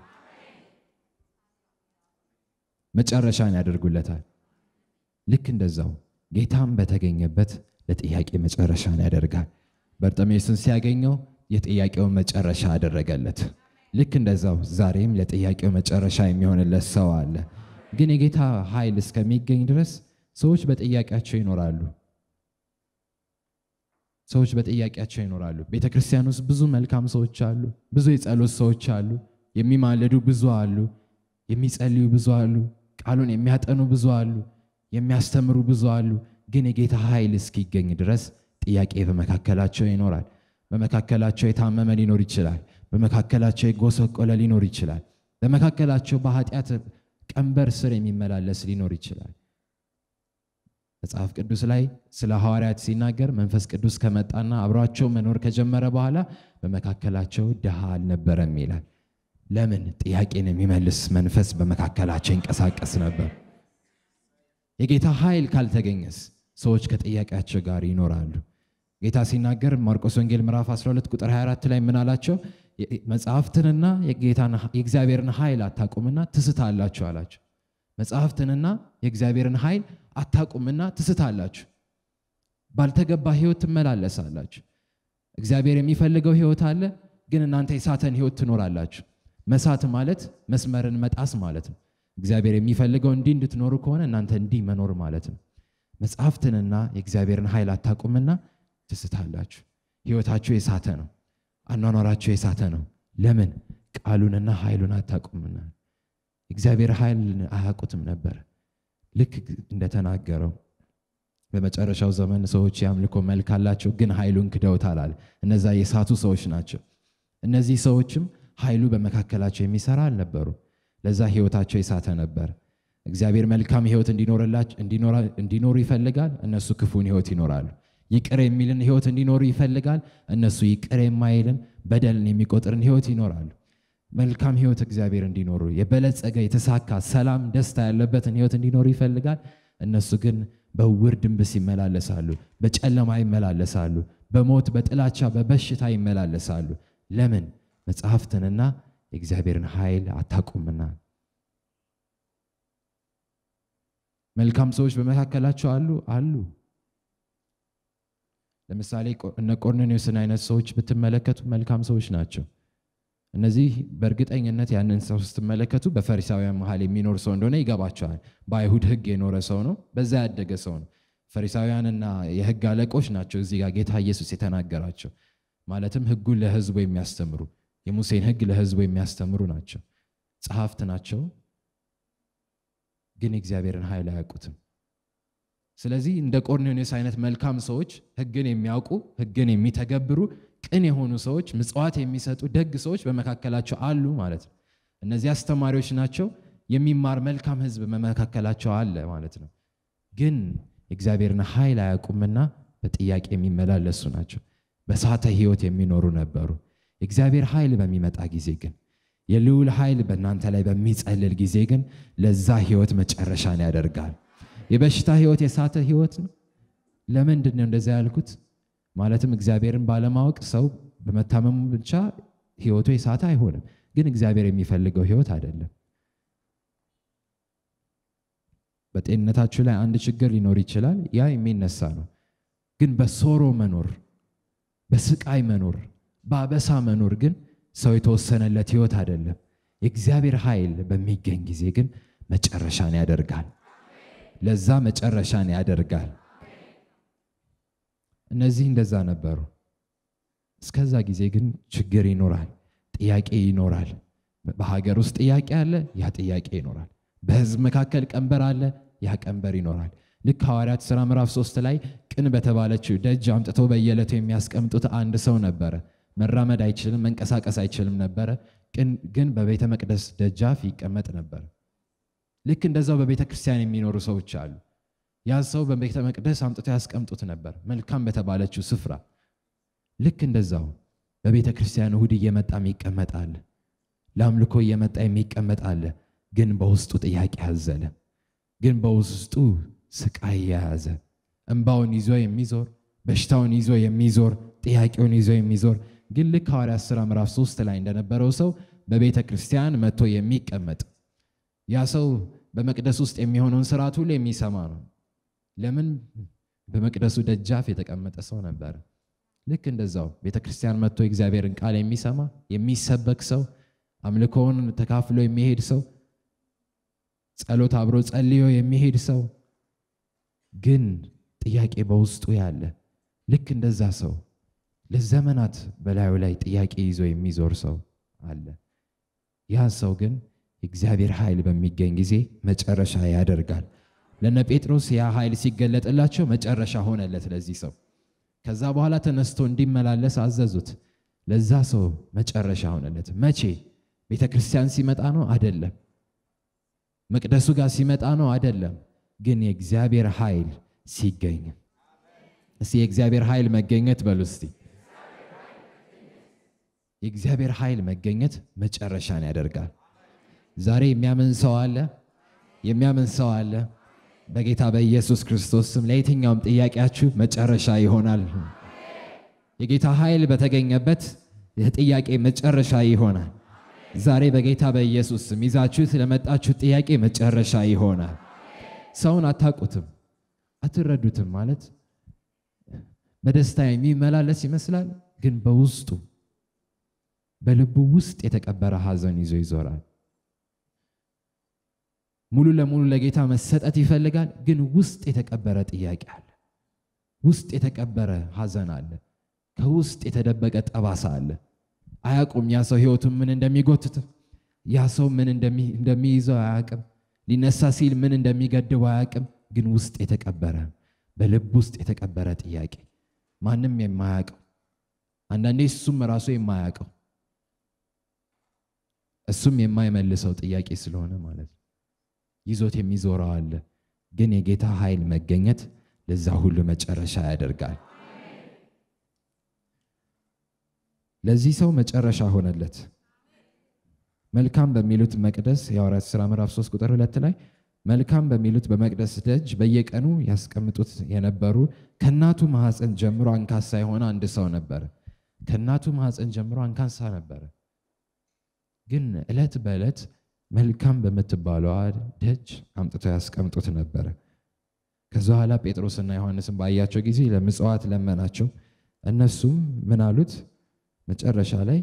መጨረሻን ያደርጉለታል። ልክ እንደዛው ጌታም በተገኘበት ለጥያቄ መጨረሻን ያደርጋል። በርጤሜዎስን ሲያገኘው የጥያቄውን መጨረሻ አደረገለት። ልክ እንደዛው ዛሬም ለጥያቄው መጨረሻ የሚሆንለት ሰው አለ። ግን የጌታ ኃይል እስከሚገኝ ድረስ ሰዎች በጥያቄያቸው ይኖራሉ። ሰዎች በጥያቄያቸው ይኖራሉ። ቤተ ክርስቲያን ውስጥ ብዙ መልካም ሰዎች አሉ። ብዙ የጸሎት ሰዎች አሉ። የሚማልዱ ብዙ አሉ። የሚጸልዩ ብዙ አሉ። ቃሉን የሚያጠኑ ብዙ አሉ። የሚያስተምሩ ብዙ አሉ። ግን የጌታ ኃይል እስኪገኝ ድረስ ጥያቄ በመካከላቸው ይኖራል። በመካከላቸው የታመመ ሊኖር ይችላል። በመካከላቸው የጎሰቆለ ሊኖር ይችላል። በመካከላቸው በኃጢአት ቀንበር ስር የሚመላለስ ሊኖር ይችላል። መጽሐፍ ቅዱስ ላይ ስለ ሐዋርያት ሲናገር መንፈስ ቅዱስ ከመጣና አብሯቸው መኖር ከጀመረ በኋላ በመካከላቸው ድሃ አልነበረም ይላል። ለምን? ጥያቄን የሚመልስ መንፈስ በመካከላቸው ይንቀሳቀስ ነበር። የጌታ ኃይል ካልተገኘስ ሰዎች ከጥያቄያቸው ጋር ይኖራሉ። ጌታ ሲናገር ማርቆስ ወንጌል ምዕራፍ 12 ቁጥር 24 ላይ ምን አላቸው? መጽሐፍትንና የእግዚአብሔርን ኃይል አታቁምና ትስታላችሁ አላቸው። መጽሐፍትንና የእግዚአብሔርን ኃይል አታቁምና ትስታላችሁ፣ ባልተገባ ህይወት ትመላለሳላችሁ። እግዚአብሔር የሚፈልገው ህይወት አለ፣ ግን እናንተ የሳተን ህይወት ትኖራላችሁ። መሳት ማለት መስመርን መጣስ ማለት ነው። እግዚአብሔር የሚፈልገው እንዲህ እንድትኖሩ ከሆነ እናንተ እንዲህ መኖር ማለት ነው። መጽሐፍትንና የእግዚአብሔርን ኃይል አታቁምና ትስታላችሁ። ህይወታችሁ የሳተ ነው። አኗኗራችሁ የሳተ ነው። ለምን? ቃሉንና ኃይሉን አታቁምና። እግዚአብሔር ኃይል አያውቁትም ነበር። ልክ እንደተናገረው በመጨረሻው ዘመን ሰዎች የአምልኮ መልክ አላቸው፣ ግን ኃይሉን ክደውታል አለ። እነዛ የሳቱ ሰዎች ናቸው። እነዚህ ሰዎችም ኃይሉ በመካከላቸው የሚሰራ አልነበሩ። ለዛ ህይወታቸው የሳተ ነበር። እግዚአብሔር መልካም ህይወት እንዲኖሩ ይፈልጋል፣ እነሱ ክፉን ህይወት ይኖራሉ። ይቅር የሚልን ህይወት እንዲኖሩ ይፈልጋል፣ እነሱ ይቅር የማይልን በደልን የሚቆጥርን ህይወት ይኖራሉ። መልካም ህይወት እግዚአብሔር እንዲኖሩ የበለጸገ የተሳካ ሰላም፣ ደስታ ያለበትን ህይወት እንዲኖሩ ይፈልጋል። እነሱ ግን በውር ድንብስ ይመላለሳሉ፣ በጨለማ ይመላለሳሉ፣ በሞት በጥላቻ በበሽታ ይመላለሳሉ። ለምን? መጽሐፍትንና የእግዚአብሔርን ኃይል አታቁምና። መልካም ሰዎች በመካከላቸው አሉ አሉ። ለምሳሌ እነ ቆርኔሌዎስን አይነት ሰዎች ብትመለከቱ መልካም ሰዎች ናቸው። እነዚህ በእርግጠኝነት ያንን ሰው ስትመለከቱ በፈሪሳውያን መሀል የሚኖር ሰው እንደሆነ ይገባቸዋል። በአይሁድ ሕግ የኖረ ሰው ነው። በዛ ያደገ ሰው ነው። ፈሪሳውያንና የሕግ አለቆች ናቸው እዚህ ጋር ጌታ ኢየሱስ የተናገራቸው። ማለትም ሕጉን ለሕዝቡ የሚያስተምሩ የሙሴን ሕግ ለሕዝቡ የሚያስተምሩ ናቸው። ጸሐፍት ናቸው፣ ግን የእግዚአብሔርን ኃይል አያውቁትም። ስለዚህ እንደ ቆርኔሌዎስ አይነት መልካም ሰዎች ሕግን የሚያውቁ ሕግን የሚተገብሩ ቅን የሆኑ ሰዎች ምጽዋት የሚሰጡ ደግ ሰዎች በመካከላቸው አሉ ማለት ነው። እነዚህ አስተማሪዎች ናቸው። የሚማር መልካም ሕዝብ በመካከላቸው አለ ማለት ነው። ግን የእግዚአብሔርን ኃይል አያውቁምና በጥያቄ የሚመላለሱ ናቸው። በሳተ ሕይወት የሚኖሩ ነበሩ። የእግዚአብሔር ኃይል በሚመጣ ጊዜ ግን የልዑል ኃይል በእናንተ ላይ በሚጸልል ጊዜ ግን ለዛ ሕይወት መጨረሻን ያደርጋል። የበሽታ ሕይወት የሳተ ሕይወት ነው። ለምንድን ነው እንደዚያ ያልኩት? ማለትም እግዚአብሔርን ባለማወቅ ሰው በመታመሙ ብቻ ሕይወቱ የሳተ አይሆንም። ግን እግዚአብሔር የሚፈልገው ሕይወት አይደለም። በጤንነታችሁ ላይ አንድ ችግር ሊኖር ይችላል። ያ የሚነሳ ነው። ግን በሶሮ መኖር፣ በስቃይ መኖር፣ በአበሳ መኖር ግን ሰው የተወሰነለት ሕይወት አይደለም። የእግዚአብሔር ኃይል በሚገኝ ጊዜ ግን መጨረሻን ያደርጋል። ለዛ መጨረሻን ያደርጋል። እነዚህ እንደዛ ነበሩ። እስከዛ ጊዜ ግን ችግር ይኖራል፣ ጥያቄ ይኖራል። በሀገር ውስጥ ጥያቄ አለ፣ ያ ጥያቄ ይኖራል። በሕዝብ መካከል ቀንበር አለ፣ ያ ቀንበር ይኖራል። ልክ ሐዋርያት ሥራ ምዕራፍ ሶስት ላይ ቅን በተባለችው ደጅ አምጥተው በየዕለቱ የሚያስቀምጡት አንድ ሰው ነበረ። መራመድ አይችልም፣ መንቀሳቀስ አይችልም ነበረ። ግን በቤተ መቅደስ ደጃፍ ይቀመጥ ነበር። ልክ እንደዛው በቤተ ክርስቲያን የሚኖሩ ሰዎች አሉ። ያ ሰው በቤተ መቅደስ አምጥተው ያስቀምጡት ነበር፣ መልካም በተባለችው ስፍራ። ልክ እንደዛው በቤተ ክርስቲያን እሁድ እየመጣ የሚቀመጥ አለ፣ ለአምልኮ እየመጣ የሚቀመጥ አለ። ግን በውስጡ ጥያቄ ያዘለ፣ ግን በውስጡ ስቃይ የያዘ እንባውን ይዞ የሚዞር በሽታውን ይዞ የሚዞር ጥያቄውን ይዞ የሚዞር ግን ልክ ሐዋርያት ሥራ ምዕራፍ ሶስት ላይ እንደነበረው ሰው በቤተ ክርስቲያን መጥቶ የሚቀመጥ ያ ሰው በመቅደስ ውስጥ የሚሆነውን ስርዓት ሁሉ የሚሰማ ነው። ለምን? በመቅደሱ ደጃፍ የተቀመጠ ሰው ነበረ። ልክ እንደዛው ቤተ ክርስቲያን መጥቶ የእግዚአብሔርን ቃል የሚሰማ የሚሰበክ ሰው፣ አምልኮውን ተካፍሎ የሚሄድ ሰው፣ ጸሎት አብሮ ጸልዮ የሚሄድ ሰው ግን ጥያቄ በውስጡ ያለ ልክ እንደዛ ሰው ለዘመናት በላዩ ላይ ጥያቄ ይዞ የሚዞር ሰው አለ። ያ ሰው ግን የእግዚአብሔር ኃይል በሚገኝ ጊዜ መጨረሻ ያደርጋል። ለነ ጴጥሮስ ያ ኃይል ሲገለጥላቸው መጨረሻ ሆነለት ለዚህ ሰው። ከዛ በኋላ ተነስቶ እንዲመላለስ አዘዙት። ለዛ ሰው መጨረሻ ሆነለት። መቼ? ቤተ ክርስቲያን ሲመጣ ነው? አደለም። መቅደሱ ጋር ሲመጣ ነው? አደለም። ግን የእግዚአብሔር ኃይል ሲገኝ እስቲ የእግዚአብሔር ኃይል መገኘት በሉ እስቲ የእግዚአብሔር ኃይል መገኘት መጨረሻን ያደርጋል። ዛሬ የሚያምን ሰው አለ፣ የሚያምን ሰው አለ። በጌታ በኢየሱስ ክርስቶስ ስም ለየትኛውም ጥያቄያችሁ መጨረሻ ይሆናል። የጌታ ኃይል በተገኘበት የጥያቄ መጨረሻ ይሆናል። ዛሬ በጌታ በኢየሱስ ስም ይዛችሁት ለመጣችሁ ጥያቄ መጨረሻ ይሆናል። ሰውን አታውቁትም፣ አትረዱትም። ማለት በደስታ የሚመላለስ ይመስላል፣ ግን በውስጡ በልቡ ውስጥ የተቀበረ ሐዘን ይዞ ይዞራል። ሙሉ ለሙሉ ለጌታ መሰጠት ይፈልጋል፣ ግን ውስጥ የተቀበረ ጥያቄ አለ። ውስጥ የተቀበረ ሐዘን አለ። ከውስጥ የተደበቀ ጠባሳ አለ። አያውቁም ያ ሰው ሕይወቱን ምን እንደሚጎትት ያ ሰው ምን እንደሚይዘው አያውቅም። ሊነሳ ሲል ምን እንደሚገድበው አያውቅም። ግን ውስጥ የተቀበረ በልብ ውስጥ የተቀበረ ጥያቄ ማንም የማያውቀው አንዳንዴ እሱም ራሱ የማያውቀው እሱም የማይመልሰው ጥያቄ ስለሆነ ማለት ነው። ይዞት የሚዞረው አለ። ግን የጌታ ኃይል መገኘት ለዛ ሁሉ መጨረሻ ያደርጋል። ለዚህ ሰው መጨረሻ ሆነለት። መልካም በሚሉት መቅደስ የሐዋርያት ሥራ ምዕራፍ 3 ቁጥር ሁለት ላይ መልካም በሚሉት በመቅደስ ደጅ በየቀኑ ያስቀምጡት የነበሩ ከእናቱ ማኅፀን ጀምሮ አንካሳ የሆነ አንድ ሰው ነበረ። ከእናቱ ማኅፀን ጀምሮ አንካሳ ነበረ። ግን ዕለት በዕለት መልካም በምትባለዋ ደጅ አምጥተው ያስቀምጡት ነበረ። ከዛ በኋላ ጴጥሮስና ዮሐንስን ባያቸው ጊዜ ለምጽዋት ለመናቸው። እነሱም ምን አሉት? መጨረሻ ላይ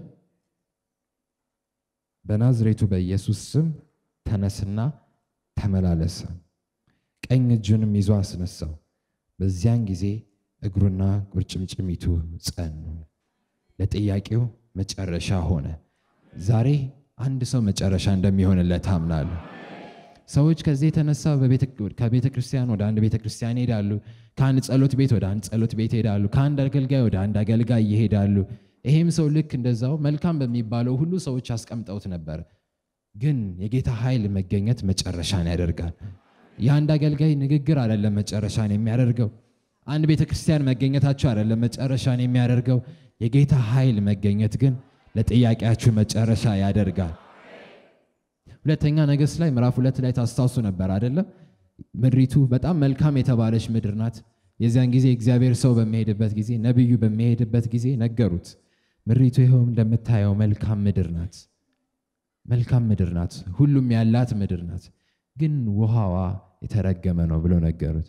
በናዝሬቱ በኢየሱስ ስም ተነስና ተመላለሰ። ቀኝ እጁንም ይዞ አስነሳው። በዚያን ጊዜ እግሩና ቁርጭምጭሚቱ ጸኑ። ለጥያቄው መጨረሻ ሆነ። ዛሬ አንድ ሰው መጨረሻ እንደሚሆንለት አምናለሁ። ሰዎች ከዚህ የተነሳ ከቤተ ክርስቲያን ወደ አንድ ቤተ ክርስቲያን ይሄዳሉ። ከአንድ ጸሎት ቤት ወደ አንድ ጸሎት ቤት ይሄዳሉ። ከአንድ አገልጋይ ወደ አንድ አገልጋይ ይሄዳሉ። ይሄም ሰው ልክ እንደዛው መልካም በሚባለው ሁሉ ሰዎች አስቀምጠውት ነበር። ግን የጌታ ኃይል መገኘት መጨረሻን ያደርጋል። የአንድ አገልጋይ ንግግር አይደለም መጨረሻን የሚያደርገው። አንድ ቤተ ክርስቲያን መገኘታቸው አይደለም መጨረሻን የሚያደርገው። የጌታ ኃይል መገኘት ግን ለጥያቄያችሁ መጨረሻ ያደርጋል። ሁለተኛ ነገሥት ላይ ምዕራፍ ሁለት ላይ ታስታውሱ ነበር አይደለም? ምድሪቱ በጣም መልካም የተባለች ምድር ናት። የዚያን ጊዜ እግዚአብሔር ሰው በሚሄድበት ጊዜ ነቢዩ በሚሄድበት ጊዜ ነገሩት። ምድሪቱ ይኸውም እንደምታየው መልካም ምድር ናት፣ መልካም ምድር ናት፣ ሁሉም ያላት ምድር ናት፣ ግን ውሃዋ የተረገመ ነው ብሎ ነገሩት።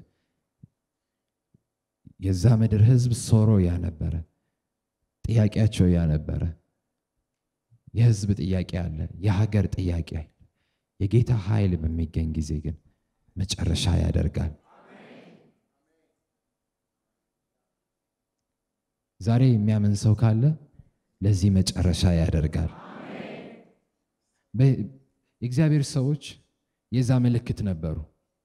የዛ ምድር ሕዝብ ሶሮ ያ ነበረ፣ ጥያቄያቸው ያ ነበረ። የህዝብ ጥያቄ አለ፣ የሀገር ጥያቄ አለ። የጌታ ኃይል በሚገኝ ጊዜ ግን መጨረሻ ያደርጋል። ዛሬ የሚያምን ሰው ካለ ለዚህ መጨረሻ ያደርጋል። የእግዚአብሔር ሰዎች የዛ ምልክት ነበሩ።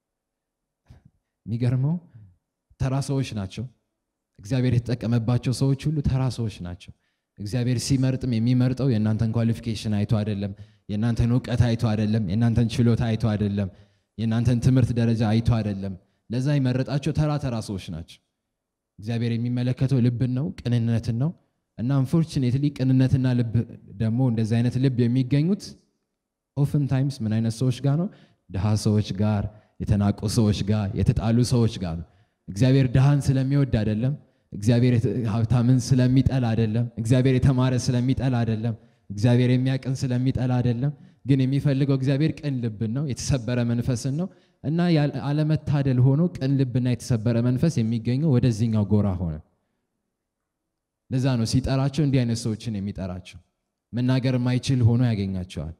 የሚገርመው ተራ ሰዎች ናቸው። እግዚአብሔር የተጠቀመባቸው ሰዎች ሁሉ ተራ ሰዎች ናቸው። እግዚአብሔር ሲመርጥም የሚመርጠው የእናንተን ኳሊፊኬሽን አይቶ አይደለም፣ የእናንተን እውቀት አይቶ አይደለም፣ የእናንተን ችሎታ አይቶ አይደለም፣ የእናንተን ትምህርት ደረጃ አይቶ አይደለም። ለዛ የመረጣቸው ተራ ተራ ሰዎች ናቸው። እግዚአብሔር የሚመለከተው ልብን ነው፣ ቅንነትን ነው። እና አንፎርቹኔትሊ ቅንነትና ልብ ደግሞ እንደዚህ አይነት ልብ የሚገኙት ኦፍን ታይምስ ምን አይነት ሰዎች ጋር ነው? ድሃ ሰዎች ጋር፣ የተናቁ ሰዎች ጋር፣ የተጣሉ ሰዎች ጋር ነው። እግዚአብሔር ድሃን ስለሚወድ አይደለም። እግዚአብሔር የተ- ሀብታምን ስለሚጠላ አይደለም። እግዚአብሔር የተማረ ስለሚጠላ አይደለም። እግዚአብሔር የሚያቅን ስለሚጠላ አይደለም። ግን የሚፈልገው እግዚአብሔር ቅን ልብን ነው፣ የተሰበረ መንፈስን ነው እና ያለ- አለመታደል ሆኖ ቅን ልብና የተሰበረ መንፈስ የሚገኘው ወደዚህኛው ጎራ ሆነ። ለዛ ነው ሲጠራቸው እንዲህ አይነት ሰዎችን የሚጠራቸው። መናገር የማይችል ሆኖ ያገኛቸዋል።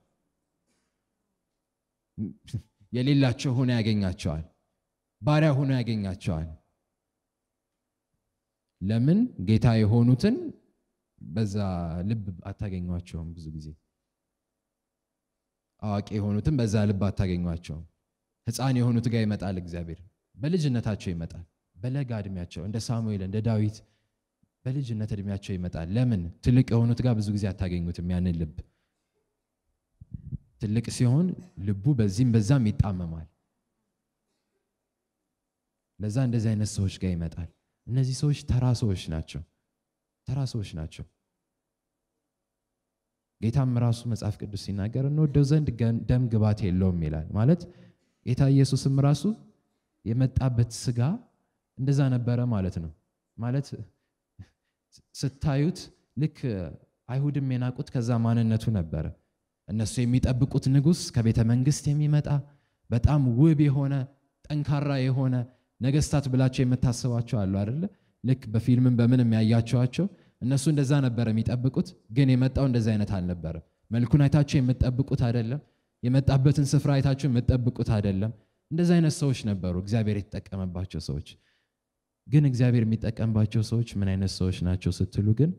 የሌላቸው ሆኖ ያገኛቸዋል። ባሪያ ሆኖ ያገኛቸዋል። ለምን ጌታ የሆኑትን በዛ ልብ አታገኟቸውም። ብዙ ጊዜ አዋቂ የሆኑትን በዛ ልብ አታገኟቸውም። ሕፃን የሆኑት ጋር ይመጣል እግዚአብሔር። በልጅነታቸው ይመጣል። በለጋ እድሜያቸው እንደ ሳሙኤል እንደ ዳዊት በልጅነት እድሜያቸው ይመጣል። ለምን ትልቅ የሆኑት ጋር ብዙ ጊዜ አታገኙትም ያንን ልብ። ትልቅ ሲሆን ልቡ በዚህም በዛም ይጣመማል። ለዛ እንደዚህ አይነት ሰዎች ጋር ይመጣል። እነዚህ ሰዎች ተራ ሰዎች ናቸው። ተራ ሰዎች ናቸው። ጌታም ራሱ መጽሐፍ ቅዱስ ሲናገር እንወደው ዘንድ ገን- ደም ግባት የለውም ይላል። ማለት ጌታ ኢየሱስም ራሱ የመጣበት ስጋ እንደዛ ነበረ ማለት ነው። ማለት ስታዩት ልክ አይሁድም የናቁት ከዛ ማንነቱ ነበረ። እነሱ የሚጠብቁት ንጉሥ ከቤተ መንግስት የሚመጣ በጣም ውብ የሆነ ጠንካራ የሆነ ነገስታት ብላቸው የምታስባቸው አሉ አይደለ? ልክ በፊልምም በምን የሚያያቸዋቸው እነሱ እንደዛ ነበረ የሚጠብቁት። ግን የመጣው እንደዛ አይነት አልነበረም። መልኩን አይታችሁ የምትጠብቁት አይደለም። የመጣበትን ስፍራ አይታችሁ የምትጠብቁት አይደለም። እንደዛ አይነት ሰዎች ነበሩ እግዚአብሔር የተጠቀመባቸው ሰዎች። ግን እግዚአብሔር የሚጠቀምባቸው ሰዎች ምን አይነት ሰዎች ናቸው ስትሉ ግን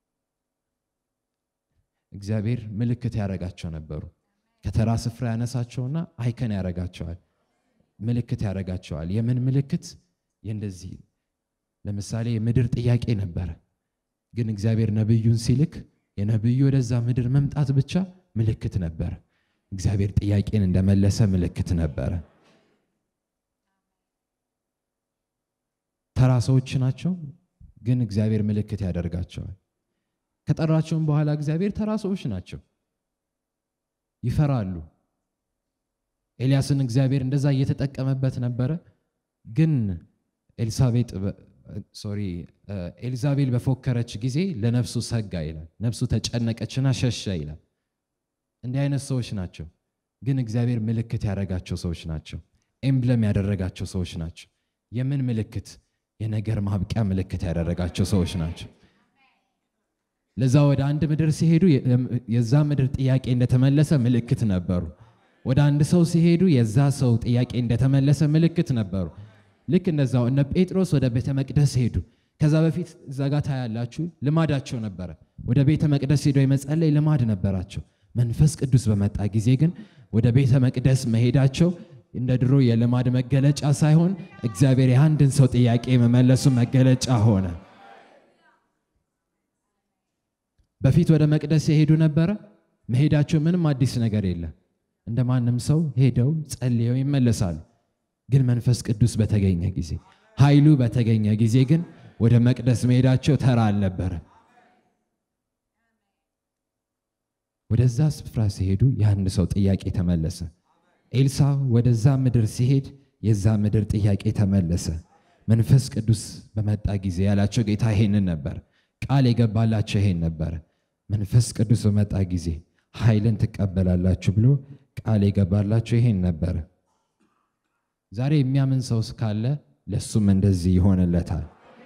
እግዚአብሔር ምልክት ያደረጋቸው ነበሩ። ከተራ ስፍራ ያነሳቸውና አይከን ያደረጋቸዋል፣ ምልክት ያደረጋቸዋል። የምን ምልክት? የእንደዚህ ለምሳሌ የምድር ጥያቄ ነበረ። ግን እግዚአብሔር ነብዩን ሲልክ የነብዩ ወደዛ ምድር መምጣት ብቻ ምልክት ነበረ። እግዚአብሔር ጥያቄን እንደመለሰ ምልክት ነበረ። ተራ ሰዎች ናቸው፣ ግን እግዚአብሔር ምልክት ያደርጋቸዋል። ከጠራቸውም በኋላ እግዚአብሔር ተራ ሰዎች ናቸው፣ ይፈራሉ። ኤልያስን እግዚአብሔር እንደዛ እየተጠቀመበት ነበረ። ግን ኤልሳቤጥ ሶሪ ኤልዛቤል በፎከረች ጊዜ ለነፍሱ ሰጋ ይላል። ነፍሱ ተጨነቀችና ሸሸ ይላል። እንዲህ አይነት ሰዎች ናቸው፣ ግን እግዚአብሔር ምልክት ያደረጋቸው ሰዎች ናቸው። ኤምብለም ያደረጋቸው ሰዎች ናቸው። የምን ምልክት? የነገር ማብቂያ ምልክት ያደረጋቸው ሰዎች ናቸው። ለዛ ወደ አንድ ምድር ሲሄዱ የዛ ምድር ጥያቄ እንደተመለሰ ምልክት ነበሩ። ወደ አንድ ሰው ሲሄዱ የዛ ሰው ጥያቄ እንደተመለሰ ምልክት ነበሩ። ልክ እንደዛው እነ ጴጥሮስ ወደ ቤተ መቅደስ ሄዱ። ከዛ በፊት እዛ ጋ ታያላችሁ ልማዳቸው ነበረ። ወደ ቤተ መቅደስ ሄደው የመጸለይ ልማድ ነበራቸው። መንፈስ ቅዱስ በመጣ ጊዜ ግን ወደ ቤተ መቅደስ መሄዳቸው እንደ ድሮ የልማድ መገለጫ ሳይሆን እግዚአብሔር የአንድን ሰው ጥያቄ የመመለሱ መገለጫ ሆነ። በፊት ወደ መቅደስ የሄዱ ነበረ። መሄዳቸው ምንም አዲስ ነገር የለም። እንደ ማንም ሰው ሄደው ጸልየው ይመለሳሉ። ግን መንፈስ ቅዱስ በተገኘ ጊዜ፣ ኃይሉ በተገኘ ጊዜ ግን ወደ መቅደስ መሄዳቸው ተራ አልነበረ። ወደዛ ስፍራ ሲሄዱ የአንድ ሰው ጥያቄ ተመለሰ። ኤልሳ ወደዛ ምድር ሲሄድ የዛ ምድር ጥያቄ ተመለሰ። መንፈስ ቅዱስ በመጣ ጊዜ ያላቸው ጌታ ይሄንን ነበር። ቃል የገባላቸው ይሄን ነበረ። መንፈስ ቅዱስ በመጣ ጊዜ ኃይልን ትቀበላላችሁ ብሎ ቃል የገባላቸው ይሄን ነበረ። ዛሬ የሚያምን ሰው ካለ ለሱም እንደዚህ ይሆንለታል።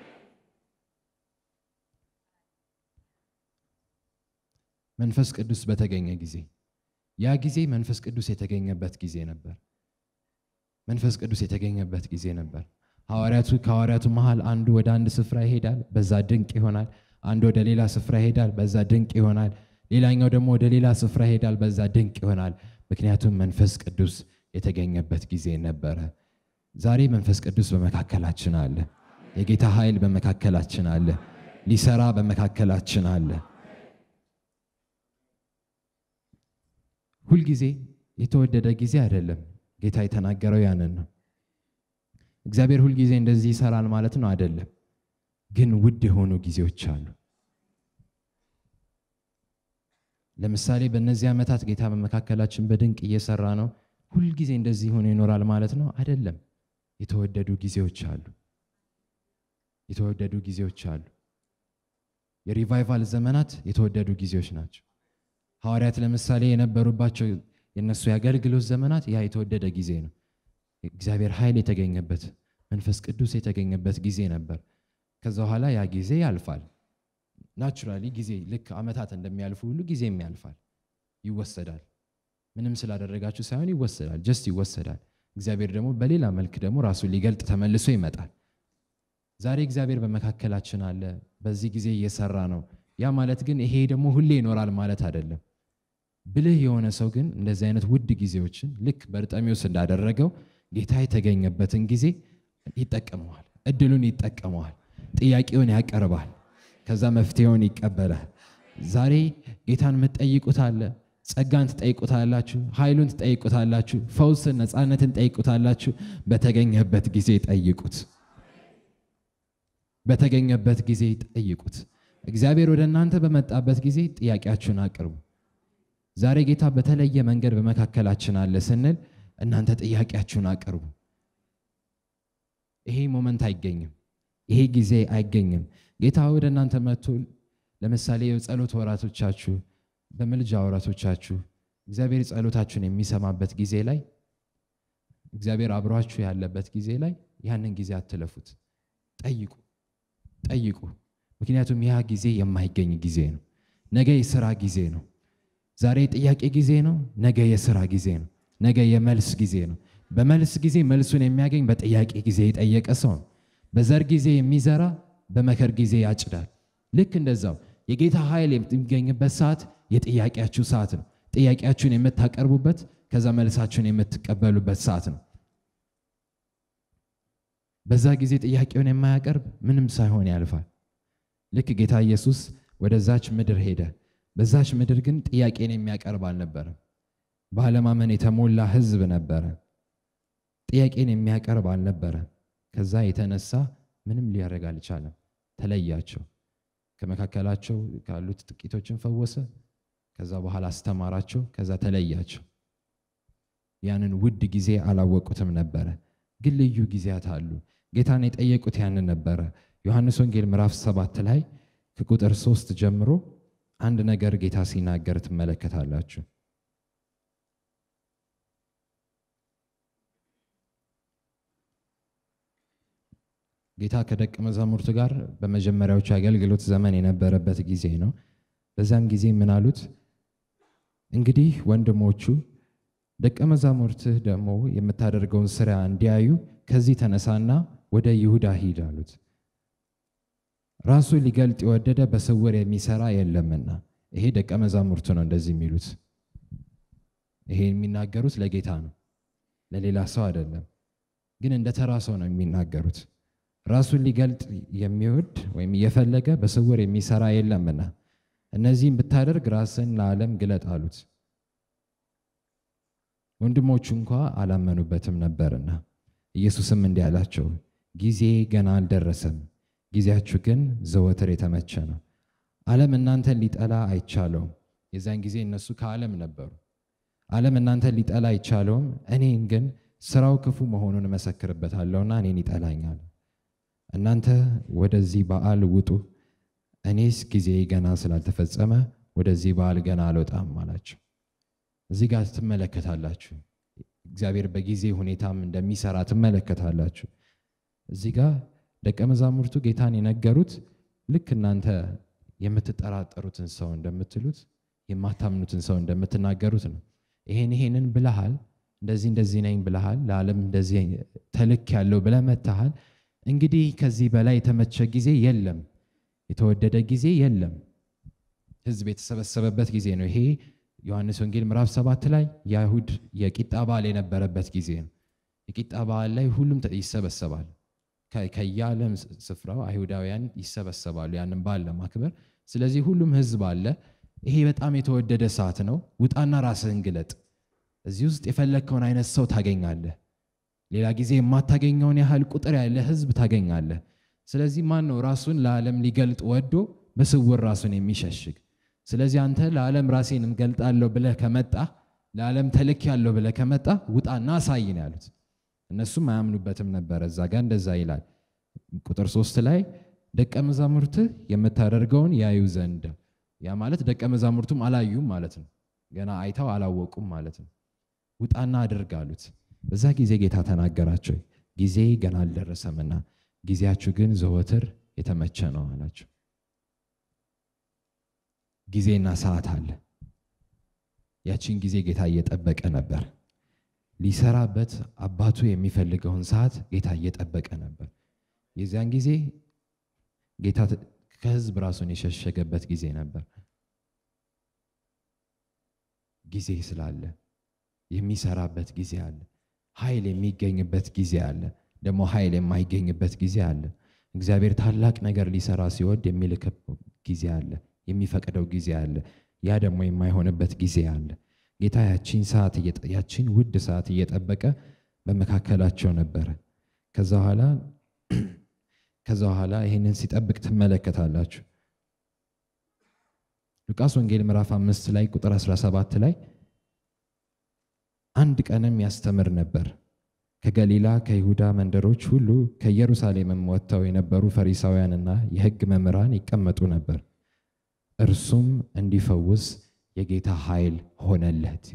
መንፈስ ቅዱስ በተገኘ ጊዜ ያ ጊዜ መንፈስ ቅዱስ የተገኘበት ጊዜ ነበር። መንፈስ ቅዱስ የተገኘበት ጊዜ ነበር። ሐዋርያቱ ከሐዋርያቱ መሃል አንዱ ወደ አንድ ስፍራ ይሄዳል፣ በዛ ድንቅ ይሆናል። አንዱ ወደ ሌላ ስፍራ ይሄዳል፣ በዛ ድንቅ ይሆናል። ሌላኛው ደግሞ ወደ ሌላ ስፍራ ይሄዳል፣ በዛ ድንቅ ይሆናል። ምክንያቱም መንፈስ ቅዱስ የተገኘበት ጊዜ ነበረ። ዛሬ መንፈስ ቅዱስ በመካከላችን አለ። የጌታ ኃይል በመካከላችን አለ። ሊሰራ በመካከላችን አለ። ሁልጊዜ የተወደደ ጊዜ አይደለም። ጌታ የተናገረው ያንን ነው። እግዚአብሔር ሁልጊዜ እንደዚህ ይሰራል ማለት ነው አይደለም። ግን ውድ የሆኑ ጊዜዎች አሉ። ለምሳሌ በእነዚህ ዓመታት ጌታ በመካከላችን በድንቅ እየሰራ ነው። ሁልጊዜ እንደዚህ ሆኖ ይኖራል ማለት ነው አይደለም። የተወደዱ ጊዜዎች አሉ። የተወደዱ ጊዜዎች አሉ። የሪቫይቫል ዘመናት የተወደዱ ጊዜዎች ናቸው። ሐዋርያት ለምሳሌ የነበሩባቸው የእነሱ የአገልግሎት ዘመናት ያ የተወደደ ጊዜ ነው። እግዚአብሔር ኃይል የተገኘበት መንፈስ ቅዱስ የተገኘበት ጊዜ ነበር። ከዛ በኋላ ያ ጊዜ ያልፋል። ናቹራሊ ጊዜ ልክ ዓመታት እንደሚያልፉ ሁሉ ጊዜም ያልፋል፣ ይወሰዳል። ምንም ስላደረጋችሁ ሳይሆን ይወሰዳል፣ ጀስት ይወሰዳል። እግዚአብሔር ደግሞ በሌላ መልክ ደግሞ ራሱን ሊገልጥ ተመልሶ ይመጣል። ዛሬ እግዚአብሔር በመካከላችን አለ፣ በዚህ ጊዜ እየሰራ ነው። ያ ማለት ግን ይሄ ደግሞ ሁሌ ይኖራል ማለት አይደለም። ብልህ የሆነ ሰው ግን እንደዚህ አይነት ውድ ጊዜዎችን ልክ በርጠሚዎስ እንዳደረገው ጌታ የተገኘበትን ጊዜ ይጠቀመዋል፣ እድሉን ይጠቀመዋል፣ ጥያቄውን ያቀርባል፣ ከዛ መፍትሄውን ይቀበላል። ዛሬ ጌታን የምትጠይቁት አለ፣ ጸጋን ትጠይቁታላችሁ፣ ኃይሉን ትጠይቁታላችሁ፣ ፈውስን፣ ነፃነትን ትጠይቁታላችሁ። በተገኘበት ጊዜ ጠይቁት። በተገኘበት ጊዜ ጠይቁት። እግዚአብሔር ወደ እናንተ በመጣበት ጊዜ ጥያቄያችሁን አቅርቡ። ዛሬ ጌታ በተለየ መንገድ በመካከላችን አለ ስንል እናንተ ጥያቄያችሁን አቅርቡ። ይሄ ሞመንት አይገኝም፣ ይሄ ጊዜ አይገኝም። ጌታ ወደ እናንተ መጥቶ ለምሳሌ የጸሎት ወራቶቻችሁ፣ በምልጃ ወራቶቻችሁ እግዚአብሔር ጸሎታችሁን የሚሰማበት ጊዜ ላይ እግዚአብሔር አብሯችሁ ያለበት ጊዜ ላይ ያንን ጊዜ አትለፉት። ጠይቁ ጠይቁ። ምክንያቱም ያ ጊዜ የማይገኝ ጊዜ ነው። ነገ የስራ ጊዜ ነው። ዛሬ የጥያቄ ጊዜ ነው። ነገ የስራ ጊዜ ነው። ነገ የመልስ ጊዜ ነው። በመልስ ጊዜ መልሱን የሚያገኝ በጥያቄ ጊዜ የጠየቀ ሰው ነው። በዘር ጊዜ የሚዘራ በመከር ጊዜ ያጭዳል። ልክ እንደዛው የጌታ ኃይል የሚገኝበት ሰዓት የጥያቄያችሁ ሰዓት ነው። ጥያቄያችሁን የምታቀርቡበት ከዛ መልሳችሁን የምትቀበሉበት ሰዓት ነው። በዛ ጊዜ ጥያቄውን የማያቀርብ ምንም ሳይሆን ያልፋል። ልክ ጌታ ኢየሱስ ወደዛች ምድር ሄደ። በዛች ምድር ግን ጥያቄን የሚያቀርብ አልነበረም። ባለማመን የተሞላ ሕዝብ ነበረ። ጥያቄን የሚያቀርብ አልነበረ። ከዛ የተነሳ ምንም ሊያደርግ አልቻለም። ተለያቸው። ከመካከላቸው ካሉት ጥቂቶችን ፈወሰ። ከዛ በኋላ አስተማራቸው። ከዛ ተለያቸው። ያንን ውድ ጊዜ አላወቁትም ነበረ። ግን ልዩ ጊዜያት አሉ። ጌታን የጠየቁት ያንን ነበረ። ዮሐንስ ወንጌል ምዕራፍ ሰባት ላይ ከቁጥር ሶስት ጀምሮ አንድ ነገር ጌታ ሲናገር ትመለከታላችሁ። ጌታ ከደቀ መዛሙርቱ ጋር በመጀመሪያዎቹ የአገልግሎት ዘመን የነበረበት ጊዜ ነው። በዛም ጊዜ ምን አሉት? እንግዲህ ወንድሞቹ ደቀ መዛሙርትህ ደግሞ የምታደርገውን ስራ እንዲያዩ ከዚህ ተነሳና ወደ ይሁዳ ሂድ አሉት። ራሱ ሊገልጥ የወደደ በስውር የሚሰራ የለምና። ይሄ ደቀ መዛሙርቱ ነው እንደዚህ የሚሉት። ይሄ የሚናገሩት ለጌታ ነው፣ ለሌላ ሰው አይደለም። ግን እንደ ተራ ሰው ነው የሚናገሩት። ራሱን ሊገልጥ የሚወድ ወይም እየፈለገ በስውር የሚሰራ የለምና እነዚህም ብታደርግ ራስን ለዓለም ግለጥ አሉት። ወንድሞቹ እንኳ አላመኑበትም ነበርና ኢየሱስም እንዲህ አላቸው፣ ጊዜ ገና አልደረሰም፣ ጊዜያችሁ ግን ዘወትር የተመቸ ነው። ዓለም እናንተን ሊጠላ አይቻለውም። የዛን ጊዜ እነሱ ከዓለም ነበሩ። ዓለም እናንተን ሊጠላ አይቻለውም፣ እኔን ግን ስራው ክፉ መሆኑን እመሰክርበታለሁና እኔን ይጠላኛል። እናንተ ወደዚህ በዓል ውጡ፣ እኔስ ጊዜ ገና ስላልተፈጸመ ወደዚህ በዓል ገና አልወጣም አላቸው። እዚህ ጋር ትመለከታላችሁ። እግዚአብሔር በጊዜ ሁኔታም እንደሚሰራ ትመለከታላችሁ። እዚህ ጋር ደቀ መዛሙርቱ ጌታን የነገሩት ልክ እናንተ የምትጠራጠሩትን ሰው እንደምትሉት የማታምኑትን ሰው እንደምትናገሩት ነው። ይሄን ይሄንን ብለሃል፣ እንደዚህ እንደዚህ ነኝ ብለሃል፣ ለዓለም እንደዚህ ተልክ ያለው ብለህ መጥተሃል። እንግዲህ ከዚህ በላይ የተመቸ ጊዜ የለም፣ የተወደደ ጊዜ የለም። ሕዝብ የተሰበሰበበት ጊዜ ነው ይሄ ዮሐንስ ወንጌል ምዕራፍ ሰባት ላይ የአይሁድ የቂጣ በዓል የነበረበት ጊዜ ነው። የቂጣ በዓል ላይ ሁሉም ይሰበሰባል። ከየዓለም ስፍራው አይሁዳውያን ይሰበሰባሉ ያንን በዓል ለማክበር። ስለዚህ ሁሉም ህዝብ አለ። ይሄ በጣም የተወደደ ሰዓት ነው። ውጣና ራስህን ግለጥ። እዚህ ውስጥ የፈለግከውን አይነት ሰው ታገኛለህ። ሌላ ጊዜ የማታገኘውን ያህል ቁጥር ያለ ህዝብ ታገኛለህ። ስለዚህ ማን ነው ራሱን ለዓለም ሊገልጥ ወዶ በስውር ራሱን የሚሸሽግ? ስለዚህ አንተ ለዓለም ራሴን እንገልጣለሁ ብለህ ከመጣ ለዓለም ተልክ ያለው ብለህ ከመጣ ውጣና አሳይ ነው ያሉት። እነሱም አያምኑበትም ነበረ። እዛ ጋር እንደዛ ይላል። ቁጥር ሶስት ላይ ደቀ መዛሙርትህ የምታደርገውን ያዩ ዘንድ ያ ማለት ደቀ መዛሙርቱም አላዩም ማለት ነው። ገና አይተው አላወቁም ማለት ነው። ውጣና አድርግ አሉት። በዛ ጊዜ ጌታ ተናገራቸው፣ ጊዜ ገና አልደረሰምና ጊዜያችሁ ግን ዘወትር የተመቸ ነው አላቸው። ጊዜና ሰዓት አለ። ያቺን ጊዜ ጌታ እየጠበቀ ነበር። ሊሰራበት አባቱ የሚፈልገውን ሰዓት ጌታ እየጠበቀ ነበር። የዚያን ጊዜ ጌታ ከሕዝብ ራሱን የሸሸገበት ጊዜ ነበር። ጊዜ ስላለ የሚሰራበት ጊዜ አለ። ኃይል የሚገኝበት ጊዜ አለ። ደግሞ ኃይል የማይገኝበት ጊዜ አለ። እግዚአብሔር ታላቅ ነገር ሊሰራ ሲወድ የሚልክበት ጊዜ አለ። የሚፈቅደው ጊዜ አለ። ያ ደግሞ የማይሆንበት ጊዜ አለ። ጌታ ያቺን ሰዓት ያቺን ውድ ሰዓት እየጠበቀ በመካከላቸው ነበረ። ከዛ በኋላ ከዛ በኋላ ይህንን ሲጠብቅ ትመለከታላችሁ። ሉቃስ ወንጌል ምዕራፍ አምስት ላይ ቁጥር 17 ላይ አንድ ቀንም ያስተምር ነበር። ከገሊላ ከይሁዳ መንደሮች ሁሉ ከኢየሩሳሌምም ወጥተው የነበሩ ፈሪሳውያንና የሕግ መምህራን ይቀመጡ ነበር። እርሱም እንዲፈውስ የጌታ ኃይል ሆነለት።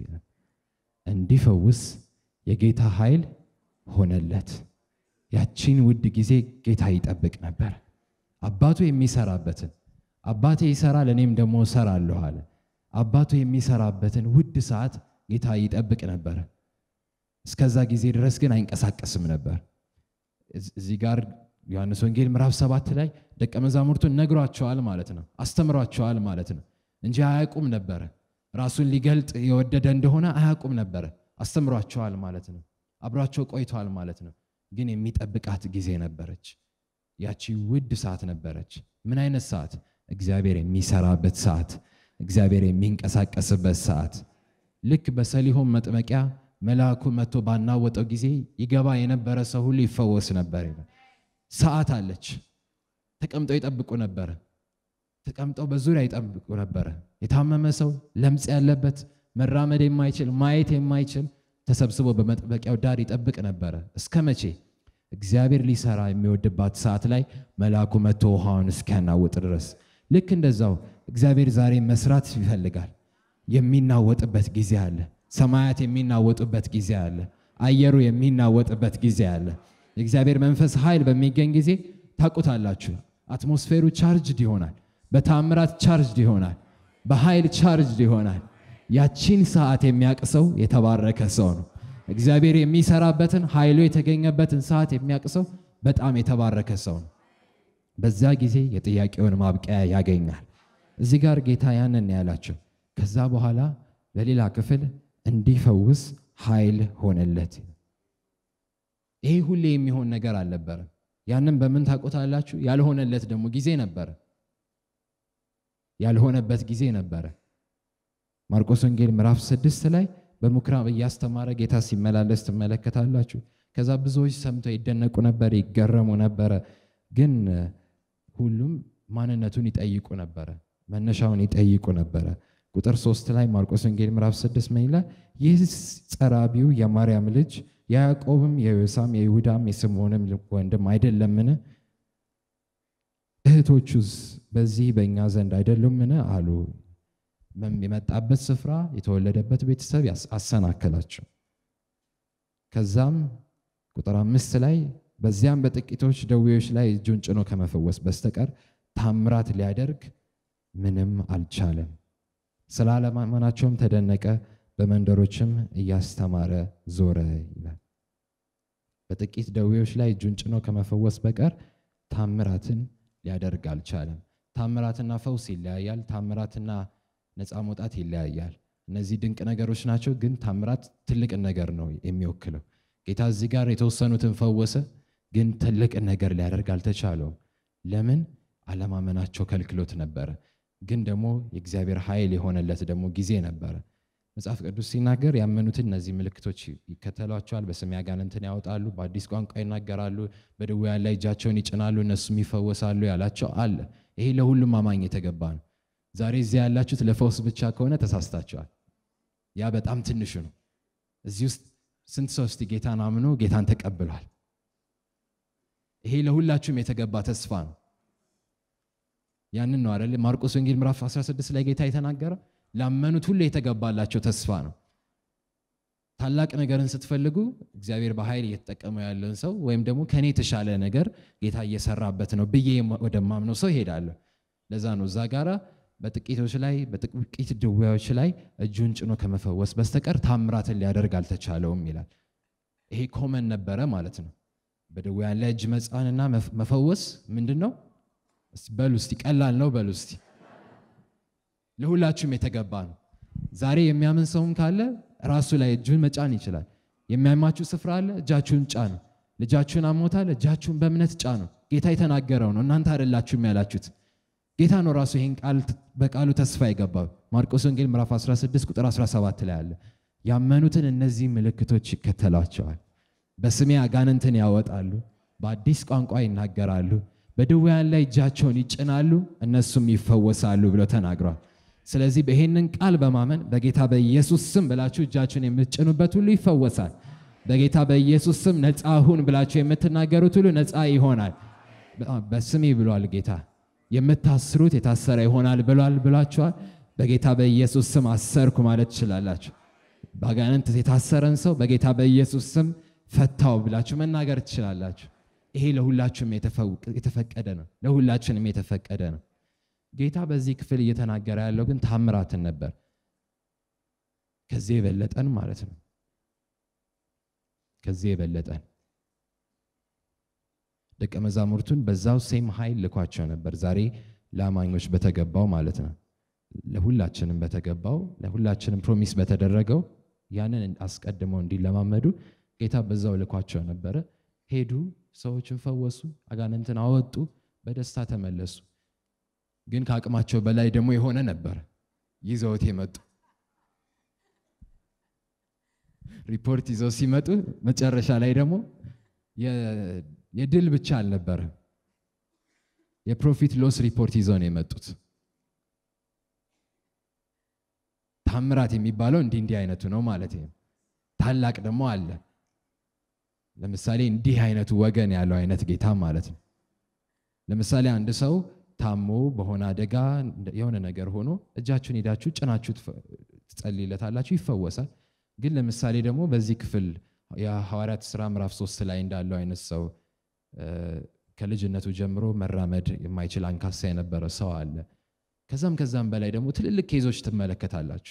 እንዲፈውስ የጌታ ኃይል ሆነለት። ያቺን ውድ ጊዜ ጌታ ይጠብቅ ነበር። አባቱ የሚሰራበትን አባቴ ይሰራል እኔም ደግሞ እሰራለሁ አለ። አባቱ የሚሰራበትን ውድ ሰዓት ጌታ ይጠብቅ ነበር። እስከዛ ጊዜ ድረስ ግን አይንቀሳቀስም ነበር። እዚህ ጋር ዮሐንስ ወንጌል ምዕራፍ ሰባት ላይ ደቀ መዛሙርቱን ነግሯቸዋል ማለት ነው፣ አስተምሯቸዋል ማለት ነው እንጂ አያውቁም ነበረ። ራሱን ሊገልጥ የወደደ እንደሆነ አያውቁም ነበረ። አስተምሯቸዋል ማለት ነው። አብሯቸው ቆይተዋል ማለት ነው። ግን የሚጠብቃት ጊዜ ነበረች። ያቺ ውድ ሰዓት ነበረች። ምን አይነት ሰዓት? እግዚአብሔር የሚሰራበት ሰዓት፣ እግዚአብሔር የሚንቀሳቀስበት ሰዓት። ልክ በሰሊሆም መጥመቂያ መልአኩ መጥቶ ባናወጠው ጊዜ ይገባ የነበረ ሰው ሁሉ ይፈወስ ነበር። ሰዓት አለች። ተቀምጠው ይጠብቁ ነበረ። ተቀምጠው በዙሪያ ይጠብቁ ነበረ። የታመመ ሰው፣ ለምጽ ያለበት፣ መራመድ የማይችል ማየት የማይችል ተሰብስቦ በመጥበቂያው ዳር ይጠብቅ ነበረ። እስከ መቼ? እግዚአብሔር ሊሰራ የሚወድባት ሰዓት ላይ መልአኩ መጥቶ ውሃውን እስኪያናውጥ ድረስ። ልክ እንደዛው እግዚአብሔር ዛሬ መስራት ይፈልጋል። የሚናወጥበት ጊዜ አለ። ሰማያት የሚናወጡበት ጊዜ አለ። አየሩ የሚናወጥበት ጊዜ አለ። የእግዚአብሔር መንፈስ ኃይል በሚገኝ ጊዜ ታውቁታላችሁ። አትሞስፌሩ ቻርጅድ ይሆናል። በታምራት ቻርጅድ ይሆናል። በኃይል ቻርጅድ ይሆናል። ያቺን ሰዓት የሚያውቅ ሰው የተባረከ ሰው ነው። እግዚአብሔር የሚሰራበትን ኃይሉ የተገኘበትን ሰዓት የሚያውቅ ሰው በጣም የተባረከ ሰው ነው። በዛ ጊዜ የጥያቄውን ማብቂያ ያገኛል። እዚህ ጋር ጌታ ያንን ያላቸው። ከዛ በኋላ በሌላ ክፍል እንዲፈውስ ኃይል ሆነለት። ይሄ ሁሌ የሚሆን ነገር አልነበረም። ያንን በምን ታውቁታላችሁ? ያልሆነለት ደግሞ ጊዜ ነበረ። ያልሆነበት ጊዜ ነበረ። ማርቆስ ወንጌል ምዕራፍ ስድስት ላይ በምኩራብ እያስተማረ ጌታ ሲመላለስ ትመለከታላችሁ። ከዛ ብዙዎች ሰምተው ይደነቁ ነበር፣ ይገረሙ ነበረ። ግን ሁሉም ማንነቱን ይጠይቁ ነበረ፣ መነሻውን ይጠይቁ ነበረ። ቁጥር ሶስት ላይ ማርቆስ ወንጌል ምዕራፍ ስድስት ምን ይላል? ይህ ጸራቢው የማርያም ልጅ የያዕቆብም የዮሳም የይሁዳም የስምዖንም ወንድም አይደለምን? እህቶቹስ በዚህ በእኛ ዘንድ አይደሉምን? አሉ። የመጣበት ስፍራ የተወለደበት ቤተሰብ አሰናከላቸው። ከዛም ቁጥር አምስት ላይ በዚያም በጥቂቶች ደዌዎች ላይ እጁን ጭኖ ከመፈወስ በስተቀር ታምራት ሊያደርግ ምንም አልቻለም። ስለ አለማመናቸውም ተደነቀ፣ በመንደሮችም እያስተማረ ዞረ ይላል። በጥቂት ደዌዎች ላይ እጁን ጭኖ ከመፈወስ በቀር ታምራትን ሊያደርግ አልቻለም። ታምራትና ፈውስ ይለያያል። ታምራትና ነፃ መውጣት ይለያያል። እነዚህ ድንቅ ነገሮች ናቸው፣ ግን ታምራት ትልቅን ነገር ነው የሚወክለው። ጌታ እዚህ ጋር የተወሰኑትን ፈወሰ፣ ግን ትልቅን ነገር ሊያደርግ አልተቻለውም። ለምን? አለማመናቸው ከልክሎት ነበረ። ግን ደግሞ የእግዚአብሔር ኃይል የሆነለት ደግሞ ጊዜ ነበረ። መጽሐፍ ቅዱስ ሲናገር ያመኑትን እነዚህ ምልክቶች ይከተሏቸዋል፣ በስሜ አጋንንትን ያወጣሉ፣ በአዲስ ቋንቋ ይናገራሉ፣ በድውያን ላይ እጃቸውን ይጭናሉ፣ እነሱም ይፈወሳሉ ያላቸው አለ። ይሄ ለሁሉም አማኝ የተገባ ነው። ዛሬ እዚያ ያላችሁት ለፈውስ ብቻ ከሆነ ተሳስታችኋል። ያ በጣም ትንሹ ነው። እዚህ ውስጥ ስንት ሰው እስቲ ጌታን አምኖ ጌታን ተቀብሏል? ይሄ ለሁላችሁም የተገባ ተስፋ ነው። ያንን ነው አይደል? ማርቆስ ወንጌል ምዕራፍ 16 ላይ ጌታ የተናገረው ላመኑት ሁሉ የተገባላቸው ተስፋ ነው። ታላቅ ነገርን ስትፈልጉ እግዚአብሔር በኃይል እየተጠቀመው ያለን ሰው ወይም ደግሞ ከኔ የተሻለ ነገር ጌታ እየሰራበት ነው ብዬ ወደማምነው ሰው ይሄዳለሁ። ለዛ ነው እዛ ጋራ በጥቂቶች ላይ በጥቂት ድውያዎች ላይ እጁን ጭኖ ከመፈወስ በስተቀር ታምራትን ሊያደርግ አልተቻለውም ይላል። ይሄ ኮመን ነበረ ማለት ነው። በድውያን ላይ እጅ መጫንና መፈወስ ምንድን ነው? በሉ እስቲ ቀላል ነው በሉ እስቲ። ለሁላችሁም የተገባ ነው። ዛሬ የሚያምን ሰውም ካለ ራሱ ላይ እጁን መጫን ይችላል። የሚያማችሁ ስፍራ አለ፣ እጃችሁን ጫኑ። ልጃችሁን አሞታል፣ እጃችሁን በእምነት ጫኑ። ጌታ የተናገረው ነው፣ እናንተ አይደላችሁም ያላችሁት። ጌታ ነው ራሱ ይህን ቃል በቃሉ ተስፋ የገባው። ማርቆስ ወንጌል ምዕራፍ 16 ቁጥር 17 ላይ አለ፣ ያመኑትን እነዚህ ምልክቶች ይከተሏቸዋል። በስሜ አጋንንትን ያወጣሉ፣ በአዲስ ቋንቋ ይናገራሉ፣ በድውያን ላይ እጃቸውን ይጭናሉ፣ እነሱም ይፈወሳሉ ብሎ ተናግሯል። ስለዚህ ይሄንን ቃል በማመን በጌታ በኢየሱስ ስም ብላችሁ እጃችሁን የምትጭኑበት ሁሉ ይፈወሳል። በጌታ በኢየሱስ ስም ነፃ ሁን ብላችሁ የምትናገሩት ሁሉ ነፃ ይሆናል። በስሜ ብሏል ጌታ። የምታስሩት የታሰረ ይሆናል ብሏል ብሏችኋል። በጌታ በኢየሱስ ስም አሰርኩ ማለት ትችላላችሁ። በአጋንንት የታሰረን ሰው በጌታ በኢየሱስ ስም ፈታው ብላችሁ መናገር ትችላላችሁ። ይሄ ለሁላችሁም የተፈቀደ ነው። ለሁላችንም የተፈቀደ ነው። ጌታ በዚህ ክፍል እየተናገረ ያለው ግን ታምራትን ነበር። ከዚህ የበለጠን ማለት ነው። ከዚህ የበለጠን ደቀ መዛሙርቱን በዛው ሴም ኃይል ልኳቸው ነበር። ዛሬ ለአማኞች በተገባው ማለት ነው። ለሁላችንም በተገባው ለሁላችንም ፕሮሚስ በተደረገው ያንን አስቀድመው እንዲለማመዱ ጌታ በዛው ልኳቸው ነበረ። ሄዱ፣ ሰዎችን ፈወሱ፣ አጋንንትን አወጡ፣ በደስታ ተመለሱ። ግን ከአቅማቸው በላይ ደግሞ የሆነ ነበር ይዘውት የመጡ ሪፖርት ይዘው ሲመጡ መጨረሻ ላይ ደግሞ የድል ብቻ አልነበረም፣ የፕሮፊት ሎስ ሪፖርት ይዘው ነው የመጡት። ታምራት የሚባለው እንዲህ እንዲህ አይነቱ ነው ማለት ነው። ታላቅ ደግሞ አለ። ለምሳሌ እንዲህ አይነቱ ወገን ያለው አይነት ጌታ ማለት ነው። ለምሳሌ አንድ ሰው ታሞ በሆነ አደጋ የሆነ ነገር ሆኖ እጃችሁን ሄዳችሁ ጭናችሁ ትጸልይለታላችሁ፣ ይፈወሳል። ግን ለምሳሌ ደግሞ በዚህ ክፍል የሐዋርያት ሥራ ምዕራፍ ሶስት ላይ እንዳለው አይነት ሰው ከልጅነቱ ጀምሮ መራመድ የማይችል አንካሳ የነበረ ሰው አለ። ከዛም ከዛም በላይ ደግሞ ትልልቅ ኬዞች ትመለከታላችሁ።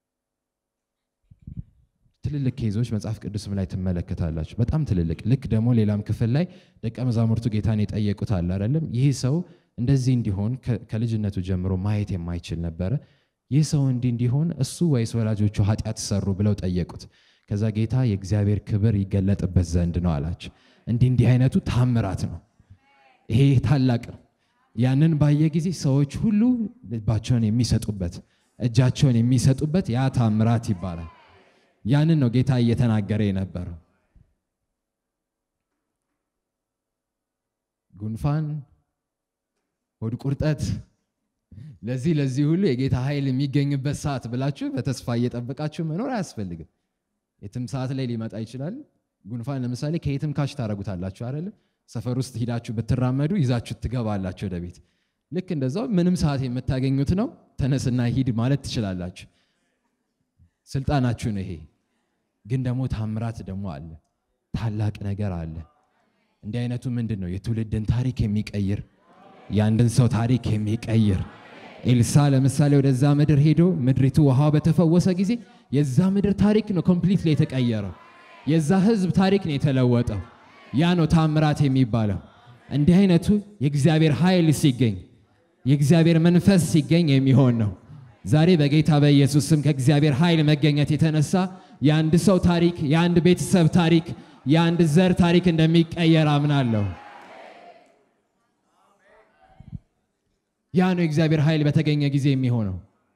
ትልልቅ ኬዞች መጽሐፍ ቅዱስም ላይ ትመለከታላችሁ። በጣም ትልልቅ ልክ ደግሞ ሌላም ክፍል ላይ ደቀ መዛሙርቱ ጌታን የጠየቁት አለ አይደለም። ይህ ሰው እንደዚህ እንዲሆን ከልጅነቱ ጀምሮ ማየት የማይችል ነበረ። ይህ ሰው እንዲህ እንዲሆን እሱ ወይስ ወላጆቹ ኃጢአት ሰሩ ብለው ጠየቁት። ከዛ ጌታ የእግዚአብሔር ክብር ይገለጥበት ዘንድ ነው አላቸው። እንዲህ እንዲህ አይነቱ ታምራት ነው። ይሄ ታላቅ ነው። ያንን ባየ ጊዜ ሰዎች ሁሉ ልባቸውን የሚሰጡበት እጃቸውን የሚሰጡበት ያ ታምራት ይባላል። ያንን ነው ጌታ እየተናገረ የነበረው። ጉንፋን፣ ሆድ ቁርጠት፣ ለዚህ ለዚህ ሁሉ የጌታ ኃይል የሚገኝበት ሰዓት ብላችሁ በተስፋ እየጠበቃችሁ መኖር አያስፈልግም። የትም ሰዓት ላይ ሊመጣ ይችላል። ጉንፋን ለምሳሌ ከየትም ካሽ ታደርጉታላችሁ አይደለም? ሰፈር ውስጥ ሂዳችሁ ብትራመዱ ይዛችሁ ትገባላችሁ ወደ ቤት። ልክ እንደዛው ምንም ሰዓት የምታገኙት ነው። ተነስና ሂድ ማለት ትችላላችሁ። ስልጣናችሁ ነው ይሄ። ግን ደግሞ ታምራት ደግሞ አለ፣ ታላቅ ነገር አለ። እንዲህ አይነቱ ምንድን ነው? የትውልድን ታሪክ የሚቀይር የአንድን ሰው ታሪክ የሚቀይር ኤልሳ ለምሳሌ ወደዛ ምድር ሄዶ ምድሪቱ ውሃ በተፈወሰ ጊዜ የዛ ምድር ታሪክ ነው ኮምፕሊትሊ የተቀየረው። የዛ ህዝብ ታሪክ ነው የተለወጠው። ያ ነው ታምራት የሚባለው። እንዲህ አይነቱ የእግዚአብሔር ኃይል ሲገኝ የእግዚአብሔር መንፈስ ሲገኝ የሚሆን ነው። ዛሬ በጌታ በኢየሱስ ስም ከእግዚአብሔር ኃይል መገኘት የተነሳ የአንድ ሰው ታሪክ፣ የአንድ ቤተሰብ ታሪክ፣ የአንድ ዘር ታሪክ እንደሚቀየር አምናለሁ። ያ ነው የእግዚአብሔር ኃይል በተገኘ ጊዜ የሚሆነው።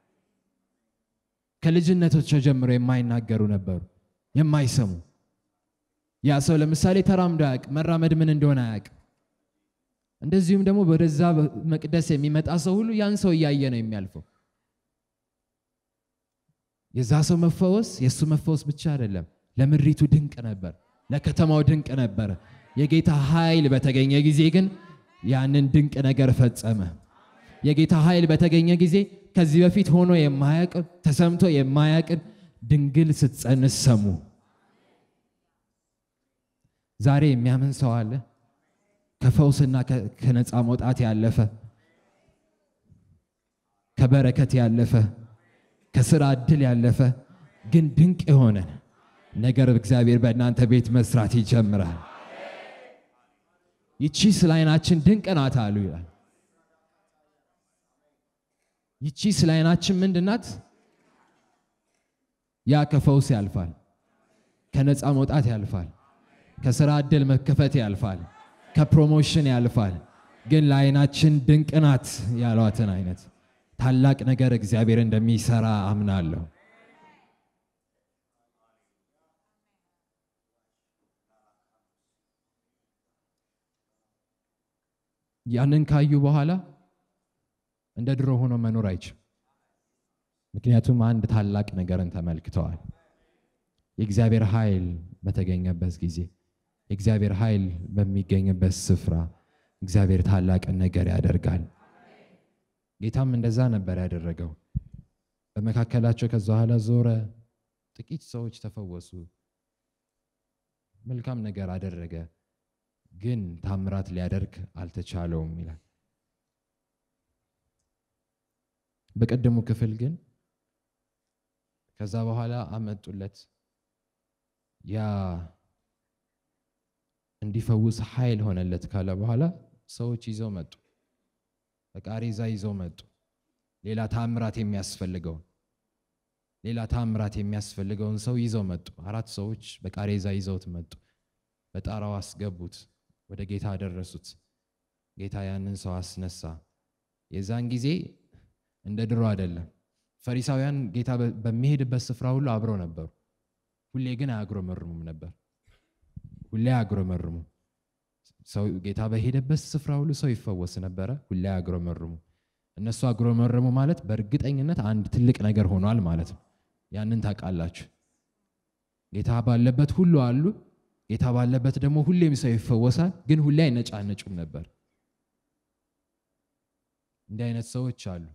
ከልጅነታቸው ጀምሮ የማይናገሩ ነበሩ፣ የማይሰሙ ያ ሰው ለምሳሌ ተራምዶ አያውቅ፣ መራመድ ምን እንደሆነ አያውቅ። እንደዚሁም ደግሞ ወደዛ መቅደስ የሚመጣ ሰው ሁሉ ያን ሰው እያየ ነው የሚያልፈው። የዛ ሰው መፈወስ የእሱ መፈወስ ብቻ አይደለም፣ ለምድሪቱ ድንቅ ነበር፣ ለከተማው ድንቅ ነበረ። የጌታ ኃይል በተገኘ ጊዜ ግን ያንን ድንቅ ነገር ፈጸመ። የጌታ ኃይል በተገኘ ጊዜ ከዚህ በፊት ሆኖ የማያውቅ ተሰምቶ የማያውቅን ድንግል ስትጸንስ ሰሙ። ዛሬ የሚያምን ሰው አለ? ከፈውስና ከ- ከነፃ መውጣት ያለፈ ከበረከት ያለፈ ከስራ እድል ያለፈ ግን ድንቅ የሆነ ነገር እግዚአብሔር በእናንተ ቤት መስራት ይጀምራል። ይቺ ስለ ዓይናችን ድንቅ ናት አሉ ይላል። ይቺ ስለ ዓይናችን ምንድን ናት? ያ ከፈውስ ያልፋል፣ ከነፃ መውጣት ያልፋል፣ ከስራ እድል መከፈት ያልፋል፣ ከፕሮሞሽን ያልፋል። ግን ለዓይናችን ድንቅ ናት ያሏትን አይነት ታላቅ ነገር እግዚአብሔር እንደሚሰራ አምናለሁ። ያንን ካዩ በኋላ እንደ ድሮ ሆኖ መኖር አይችልም። ምክንያቱም አንድ ታላቅ ነገርን ተመልክተዋል። የእግዚአብሔር ኃይል በተገኘበት ጊዜ የእግዚአብሔር ኃይል በሚገኝበት ስፍራ እግዚአብሔር ታላቅን ነገር ያደርጋል። ጌታም እንደዛ ነበር ያደረገው። በመካከላቸው ከዛ በኋላ ዞረ፣ ጥቂት ሰዎች ተፈወሱ፣ መልካም ነገር አደረገ። ግን ታምራት ሊያደርግ አልተቻለውም ይላል። በቀደሙ ክፍል ግን ከዛ በኋላ አመጡለት ያ እንዲፈውስ ኃይል ሆነለት ካለ በኋላ ሰዎች ይዘው መጡ። በቃሬዛ ይዘው መጡ። ሌላ ታምራት የሚያስፈልገውን ሌላ ታምራት የሚያስፈልገውን ሰው ይዘው መጡ። አራት ሰዎች በቃሬዛ ይዘውት መጡ። በጣራው አስገቡት። ወደ ጌታ አደረሱት። ጌታ ያንን ሰው አስነሳ። የዛን ጊዜ እንደ ድሮ አይደለም። ፈሪሳውያን ጌታ በ- በሚሄድበት ስፍራ ሁሉ አብረው ነበሩ። ሁሌ ግን አያጉረመርሙም ነበር። ሁሌ አያጉረመርሙ። ሰው ጌታ በሄደበት ስፍራ ሁሉ ሰው ይፈወስ ነበረ። ሁሌ አያጉረመርሙ። እነሱ አጉረመረሙ ማለት በእርግጠኝነት አንድ ትልቅ ነገር ሆኗል ማለት ነው። ያንን ታውቃላችሁ። ጌታ ባለበት ሁሉ አሉ። ጌታ ባለበት ደግሞ ሁሌም ሰው ይፈወሳል። ግን ሁሌ አይነጫነጩም ነበር። እንዲህ አይነት ሰዎች አሉ።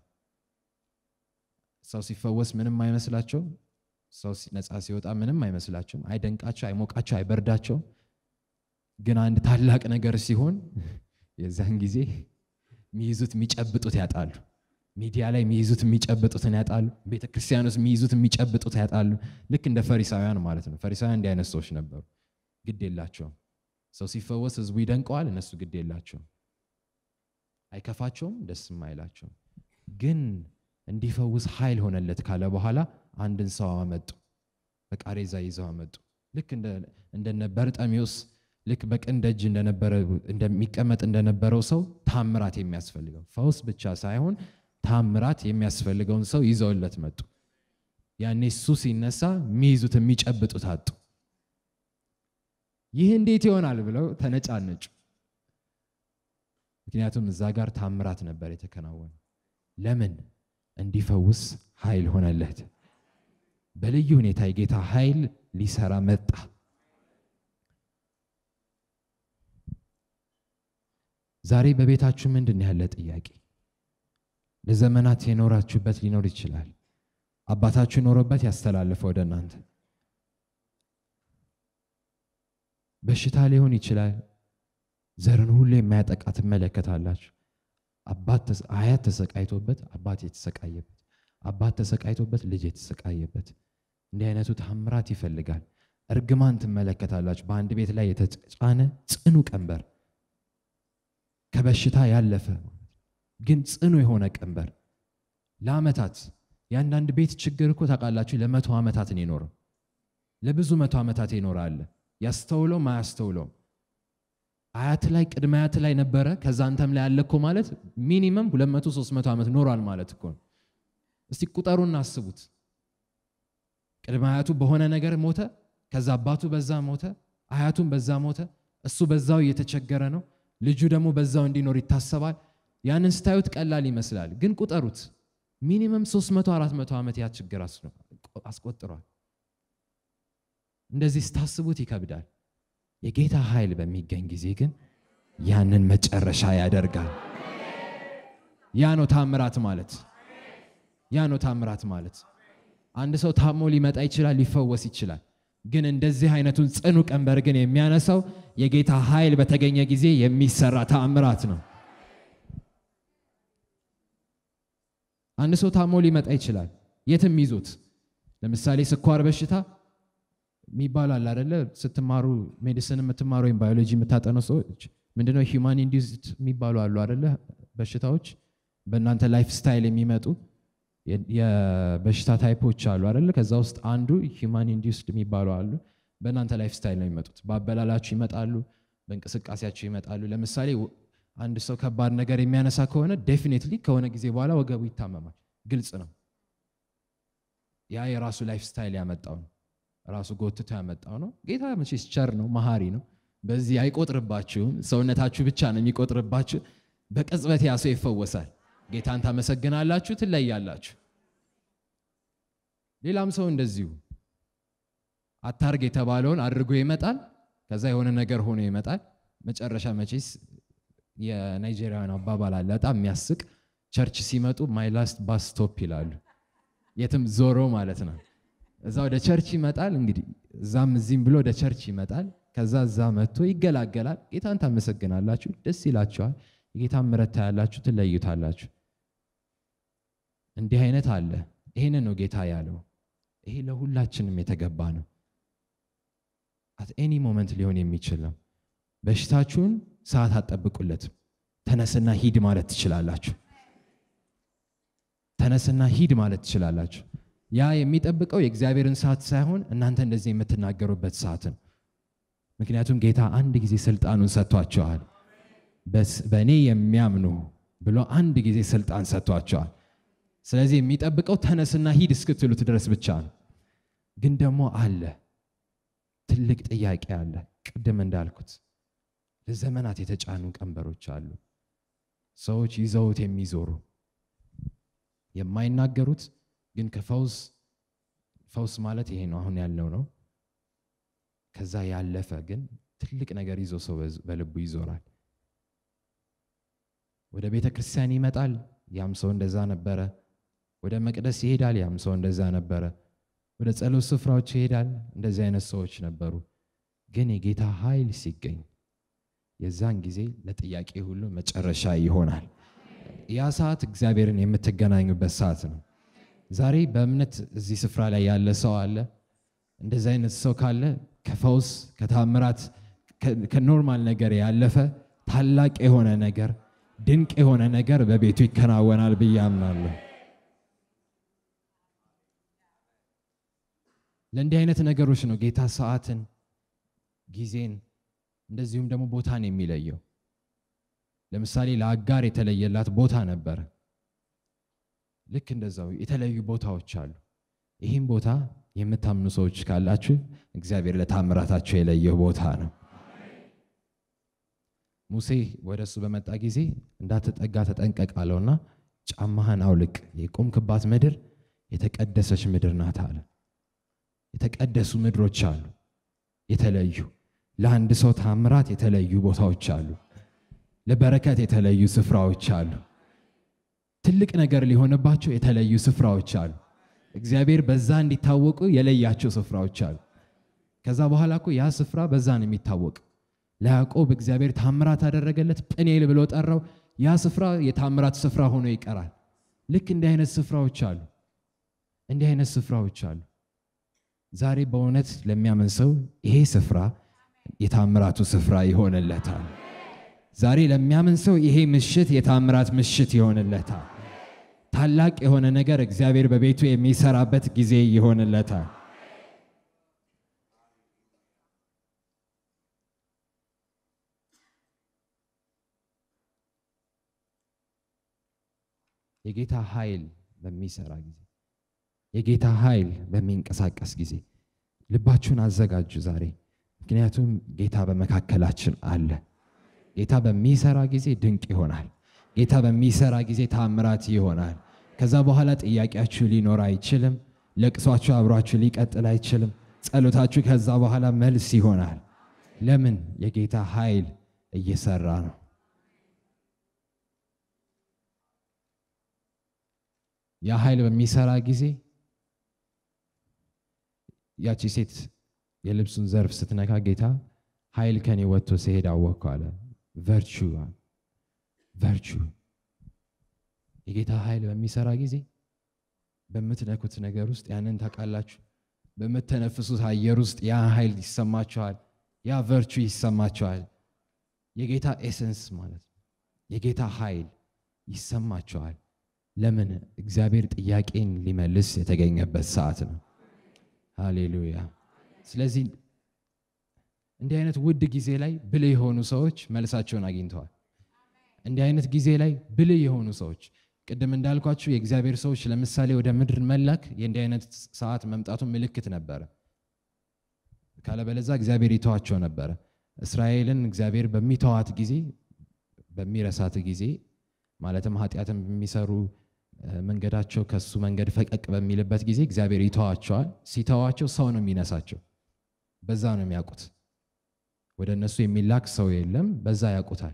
ሰው ሲፈወስ ምንም አይመስላቸውም። ሰው ሲ- ነፃ ሲወጣ ምንም አይመስላቸውም። አይደንቃቸው፣ አይሞቃቸው፣ አይበርዳቸውም። ግን አንድ ታላቅ ነገር ሲሆን የዛን ጊዜ የሚይዙት የሚጨብጡት ያጣሉ። ሚዲያ ላይ የሚይዙት የሚጨብጡትን ያጣሉ። ቤተ ክርስቲያን ውስጥ የሚይዙት የሚጨብጡት ያጣሉ። ልክ እንደ ፈሪሳውያን ማለት ነው። ፈሪሳውያን እንዲህ አይነት ሰዎች ነበሩ። ግድ የላቸውም። ሰው ሲፈወስ ህዝቡ ይደንቀዋል፣ እነሱ ግድ የላቸውም። አይከፋቸውም፣ ደስም አይላቸውም። ግን እንዲፈውስ ኃይል ሆነለት ካለ በኋላ አንድን ሰው አመጡ። በቃሬዛ ይዘው አመጡ። ልክ እንደ- እንደነ በርጠሚዎስ ልክ በቅን ደጅ እንደነበረ እንደሚቀመጥ እንደነበረው ሰው ታምራት የሚያስፈልገው ፈውስ ብቻ ሳይሆን ታምራት የሚያስፈልገውን ሰው ይዘውለት መጡ። ያኔ እሱ ሲነሳ የሚይዙት የሚጨብጡት አጡ። ይህ እንዴት ይሆናል ብለው ተነጫነጩ። ምክንያቱም እዛ ጋር ታምራት ነበር የተከናወነ። ለምን? እንዲፈውስ ኃይል ሆነለት። በልዩ ሁኔታ የጌታ ኃይል ሊሰራ መጣ። ዛሬ በቤታችሁ ምንድን ያለ ጥያቄ? ለዘመናት የኖራችሁበት ሊኖር ይችላል። አባታችሁ ኖሮበት ያስተላለፈ ወደ እናንተ በሽታ ሊሆን ይችላል። ዘርን ሁሉ የሚያጠቃ ትመለከታላችሁ። አባት ተስ- አያት ተሰቃይቶበት አባት የተሰቃየበት፣ አባት ተሰቃይቶበት ልጅ የተሰቃየበት እንዲህ አይነቱ ታምራት ይፈልጋል። እርግማን ትመለከታላችሁ። በአንድ ቤት ላይ የተጫነ ጽኑ ቀንበር ከበሽታ ያለፈ ግን ጽኑ የሆነ ቀንበር ለዓመታት የአንዳንድ ቤት ችግር እኮ ታውቃላችሁ፣ ለመቶ ዓመታት ነው የኖረው። ለብዙ መቶ ዓመታት ይኖራል። ያስተውለው ማያስተውለው አያት ላይ ቅድመ አያት ላይ ነበረ። ከዛ አንተም ላይ ያለ እኮ ማለት ሚኒመም 200 300 ዓመት ኖሯል ማለት እኮ ነው። እስቲ ቁጠሩና አስቡት። ቅድመ አያቱ በሆነ ነገር ሞተ። ከዛ አባቱ በዛ ሞተ፣ አያቱም በዛ ሞተ። እሱ በዛው እየተቸገረ ነው። ልጁ ደግሞ በዛው እንዲኖር ይታሰባል። ያንን ስታዩት ቀላል ይመስላል፣ ግን ቁጠሩት። ሚኒመም 300 400 ዓመት ያ ችግር አስ- አስቆጥሯል። እንደዚህ ስታስቡት ይከብዳል። የጌታ ኃይል በሚገኝ ጊዜ ግን ያንን መጨረሻ ያደርጋል። ያ ነው ታምራት ማለት። ያ ነው ታምራት ማለት። አንድ ሰው ታሞ ሊመጣ ይችላል፣ ሊፈወስ ይችላል። ግን እንደዚህ አይነቱን ጽኑ ቀንበር ግን የሚያነሳው የጌታ ኃይል በተገኘ ጊዜ የሚሰራ ተአምራት ነው። አንድ ሰው ታሞ ሊመጣ ይችላል፣ የትም ይዞት። ለምሳሌ ስኳር በሽታ የሚባሉ አለ አደለ? ስትማሩ ሜዲሲን የምትማሩ ወይም ባዮሎጂ የምታጠኑ ሰዎች ምንድነው ሂውማን ኢንዲውስድ የሚባሉ አሉ አደለ? በሽታዎች በእናንተ ላይፍ ስታይል የሚመጡ የበሽታ ታይፖች አሉ አደለ? ከዛ ውስጥ አንዱ ሂውማን ኢንዲውስድ የሚባሉ አሉ። በእናንተ ላይፍ ስታይል ነው የሚመጡት። በአበላላችሁ ይመጣሉ፣ በእንቅስቃሴያችሁ ይመጣሉ። ለምሳሌ አንድ ሰው ከባድ ነገር የሚያነሳ ከሆነ ዴፊኔትሊ ከሆነ ጊዜ በኋላ ወገቡ ይታመማል። ግልጽ ነው። ያ የራሱ ላይፍ ስታይል ያመጣው ነው። ራሱ ጎትቶ ያመጣው ነው። ጌታ መቼስ ቸር ነው፣ መሐሪ ነው። በዚህ አይቆጥርባችሁም። ሰውነታችሁ ብቻ ነው የሚቆጥርባችሁ። በቅጽበት ያ ሰው ይፈወሳል። ጌታን ታመሰግናላችሁ፣ ትለያላችሁ። ሌላም ሰው እንደዚሁ አታርግ የተባለውን አድርጎ ይመጣል። ከዛ የሆነ ነገር ሆኖ ይመጣል። መጨረሻ መቼስ የናይጄሪያን አባባል አለ በጣም የሚያስቅ ቸርች ሲመጡ ማይ ላስት ባስ ስቶፕ ይላሉ። የትም ዞሮ ማለት ነው። እዛ ወደ ቸርች ይመጣል። እንግዲህ እዛም እዚህም ብሎ ወደ ቸርች ይመጣል። ከዛ እዛ መጥቶ ይገላገላል። ጌታን ታመሰግናላችሁ፣ ደስ ይላችኋል። የጌታን ምሕረት ታያላችሁ፣ ትለዩታላችሁ። እንዲህ አይነት አለ። ይህንን ነው ጌታ ያለው። ይሄ ለሁላችንም የተገባ ነው። አት ኤኒ ሞመንት ሊሆን የሚችል ነው። በሽታችሁን ሰዓት አትጠብቁለትም። ተነስና ሂድ ማለት ትችላላችሁ። ተነስና ሂድ ማለት ትችላላችሁ። ያ የሚጠብቀው የእግዚአብሔርን ሰዓት ሳይሆን እናንተ እንደዚህ የምትናገሩበት ሰዓት ነው። ምክንያቱም ጌታ አንድ ጊዜ ስልጣኑን ሰጥቷቸዋል። በእኔ የሚያምኑ ብሎ አንድ ጊዜ ስልጣን ሰጥቷቸዋል። ስለዚህ የሚጠብቀው ተነስና ሂድ እስክትሉት ድረስ ብቻ ነው። ግን ደግሞ አለ ትልቅ ጥያቄ አለ። ቅድም እንዳልኩት ለዘመናት የተጫኑ ቀንበሮች አሉ። ሰዎች ይዘውት የሚዞሩ የማይናገሩት ግን ከፈውስ ፈውስ ማለት ይሄ ነው አሁን ያለው ነው። ከዛ ያለፈ ግን ትልቅ ነገር ይዞ ሰው በልቡ ይዞራል። ወደ ቤተ ክርስቲያን ይመጣል፣ ያም ሰው እንደዛ ነበረ። ወደ መቅደስ ይሄዳል፣ ያም ሰው እንደዛ ነበረ። ወደ ጸሎት ስፍራዎች ይሄዳል፣ እንደዚህ አይነት ሰዎች ነበሩ። ግን የጌታ ኃይል ሲገኝ የዛን ጊዜ ለጥያቄ ሁሉ መጨረሻ ይሆናል። ያ ሰዓት እግዚአብሔርን የምትገናኙበት ሰዓት ነው። ዛሬ በእምነት እዚህ ስፍራ ላይ ያለ ሰው አለ። እንደዚህ አይነት ሰው ካለ ከፈውስ ከታምራት ከኖርማል ነገር ያለፈ ታላቅ የሆነ ነገር ድንቅ የሆነ ነገር በቤቱ ይከናወናል ብዬ አምናለሁ። ለእንዲህ አይነት ነገሮች ነው ጌታ ሰዓትን፣ ጊዜን እንደዚሁም ደግሞ ቦታን የሚለየው። ለምሳሌ ለአጋር የተለየላት ቦታ ነበረ። ልክ እንደዛው የተለዩ ቦታዎች አሉ። ይህም ቦታ የምታምኑ ሰዎች ካላችሁ እግዚአብሔር ለታምራታችሁ የለየው ቦታ ነው። ሙሴ ወደ እሱ በመጣ ጊዜ እንዳትጠጋ ተጠንቀቅ አለውና ጫማህን አውልቅ፣ የቆምክባት ምድር የተቀደሰች ምድር ናት አለ። የተቀደሱ ምድሮች አሉ፣ የተለዩ ለአንድ ሰው ታምራት የተለዩ ቦታዎች አሉ። ለበረከት የተለዩ ስፍራዎች አሉ። ትልቅ ነገር ሊሆንባቸው የተለዩ ስፍራዎች አሉ። እግዚአብሔር በዛ እንዲታወቁ የለያቸው ስፍራዎች አሉ። ከዛ በኋላ እኮ ያ ስፍራ በዛ ነው የሚታወቅ። ለያዕቆብ እግዚአብሔር ታምራት አደረገለት፣ ጵኔል ብሎ ጠራው። ያ ስፍራ የታምራት ስፍራ ሆኖ ይቀራል። ልክ እንዲህ አይነት ስፍራዎች አሉ። እንዲህ አይነት ስፍራዎች አሉ። ዛሬ በእውነት ለሚያምን ሰው ይሄ ስፍራ የታምራቱ ስፍራ ይሆንለታል። ዛሬ ለሚያምን ሰው ይሄ ምሽት የታምራት ምሽት ይሆንለታል። ታላቅ የሆነ ነገር እግዚአብሔር በቤቱ የሚሰራበት ጊዜ ይሆንለታል። የጌታ ኃይል በሚሰራ ጊዜ የጌታ ኃይል በሚንቀሳቀስ ጊዜ ልባችሁን አዘጋጁ ዛሬ። ምክንያቱም ጌታ በመካከላችን አለ። ጌታ በሚሰራ ጊዜ ድንቅ ይሆናል። ጌታ በሚሰራ ጊዜ ታምራት ይሆናል። ከዛ በኋላ ጥያቄያችሁ ሊኖር አይችልም። ለቅሷችሁ አብሯችሁ ሊቀጥል አይችልም። ጸሎታችሁ ከዛ በኋላ መልስ ይሆናል። ለምን? የጌታ ኃይል እየሰራ ነው። ያ ኃይል በሚሰራ ጊዜ ያቺ ሴት የልብሱን ዘርፍ ስትነካ ጌታ ኃይል ከኔ ወጥቶ ሲሄድ አወቅኩ አለ። ቨርቹ ቨርቹ የጌታ ኃይል በሚሰራ ጊዜ በምትነኩት ነገር ውስጥ ያንን ታውቃላችሁ። በምትተነፍሱት አየር ውስጥ ያ ኃይል ይሰማችኋል። ያ ቨርቹ ይሰማችኋል። የጌታ ኤሰንስ ማለት ነው። የጌታ ኃይል ይሰማችኋል። ለምን? እግዚአብሔር ጥያቄን ሊመልስ የተገኘበት ሰዓት ነው። ሃሌሉያ። ስለዚህ እንዲህ አይነት ውድ ጊዜ ላይ ብልህ የሆኑ ሰዎች መልሳቸውን አግኝተዋል። እንዲህ አይነት ጊዜ ላይ ብልህ የሆኑ ሰዎች ቅድም እንዳልኳችሁ የእግዚአብሔር ሰዎች ለምሳሌ ወደ ምድር መላክ የእንዲህ አይነት ሰዓት መምጣቱ ምልክት ነበረ። ካለበለዛ እግዚአብሔር ይተዋቸው ነበረ። እስራኤልን እግዚአብሔር በሚተዋት ጊዜ በሚረሳት ጊዜ ማለትም ኃጢአትን በሚሰሩ መንገዳቸው ከሱ መንገድ ፈቀቅ በሚልበት ጊዜ እግዚአብሔር ይተዋቸዋል። ሲተዋቸው ሰው ነው የሚነሳቸው። በዛ ነው የሚያውቁት። ወደ እነሱ የሚላክ ሰው የለም። በዛ ያውቁታል።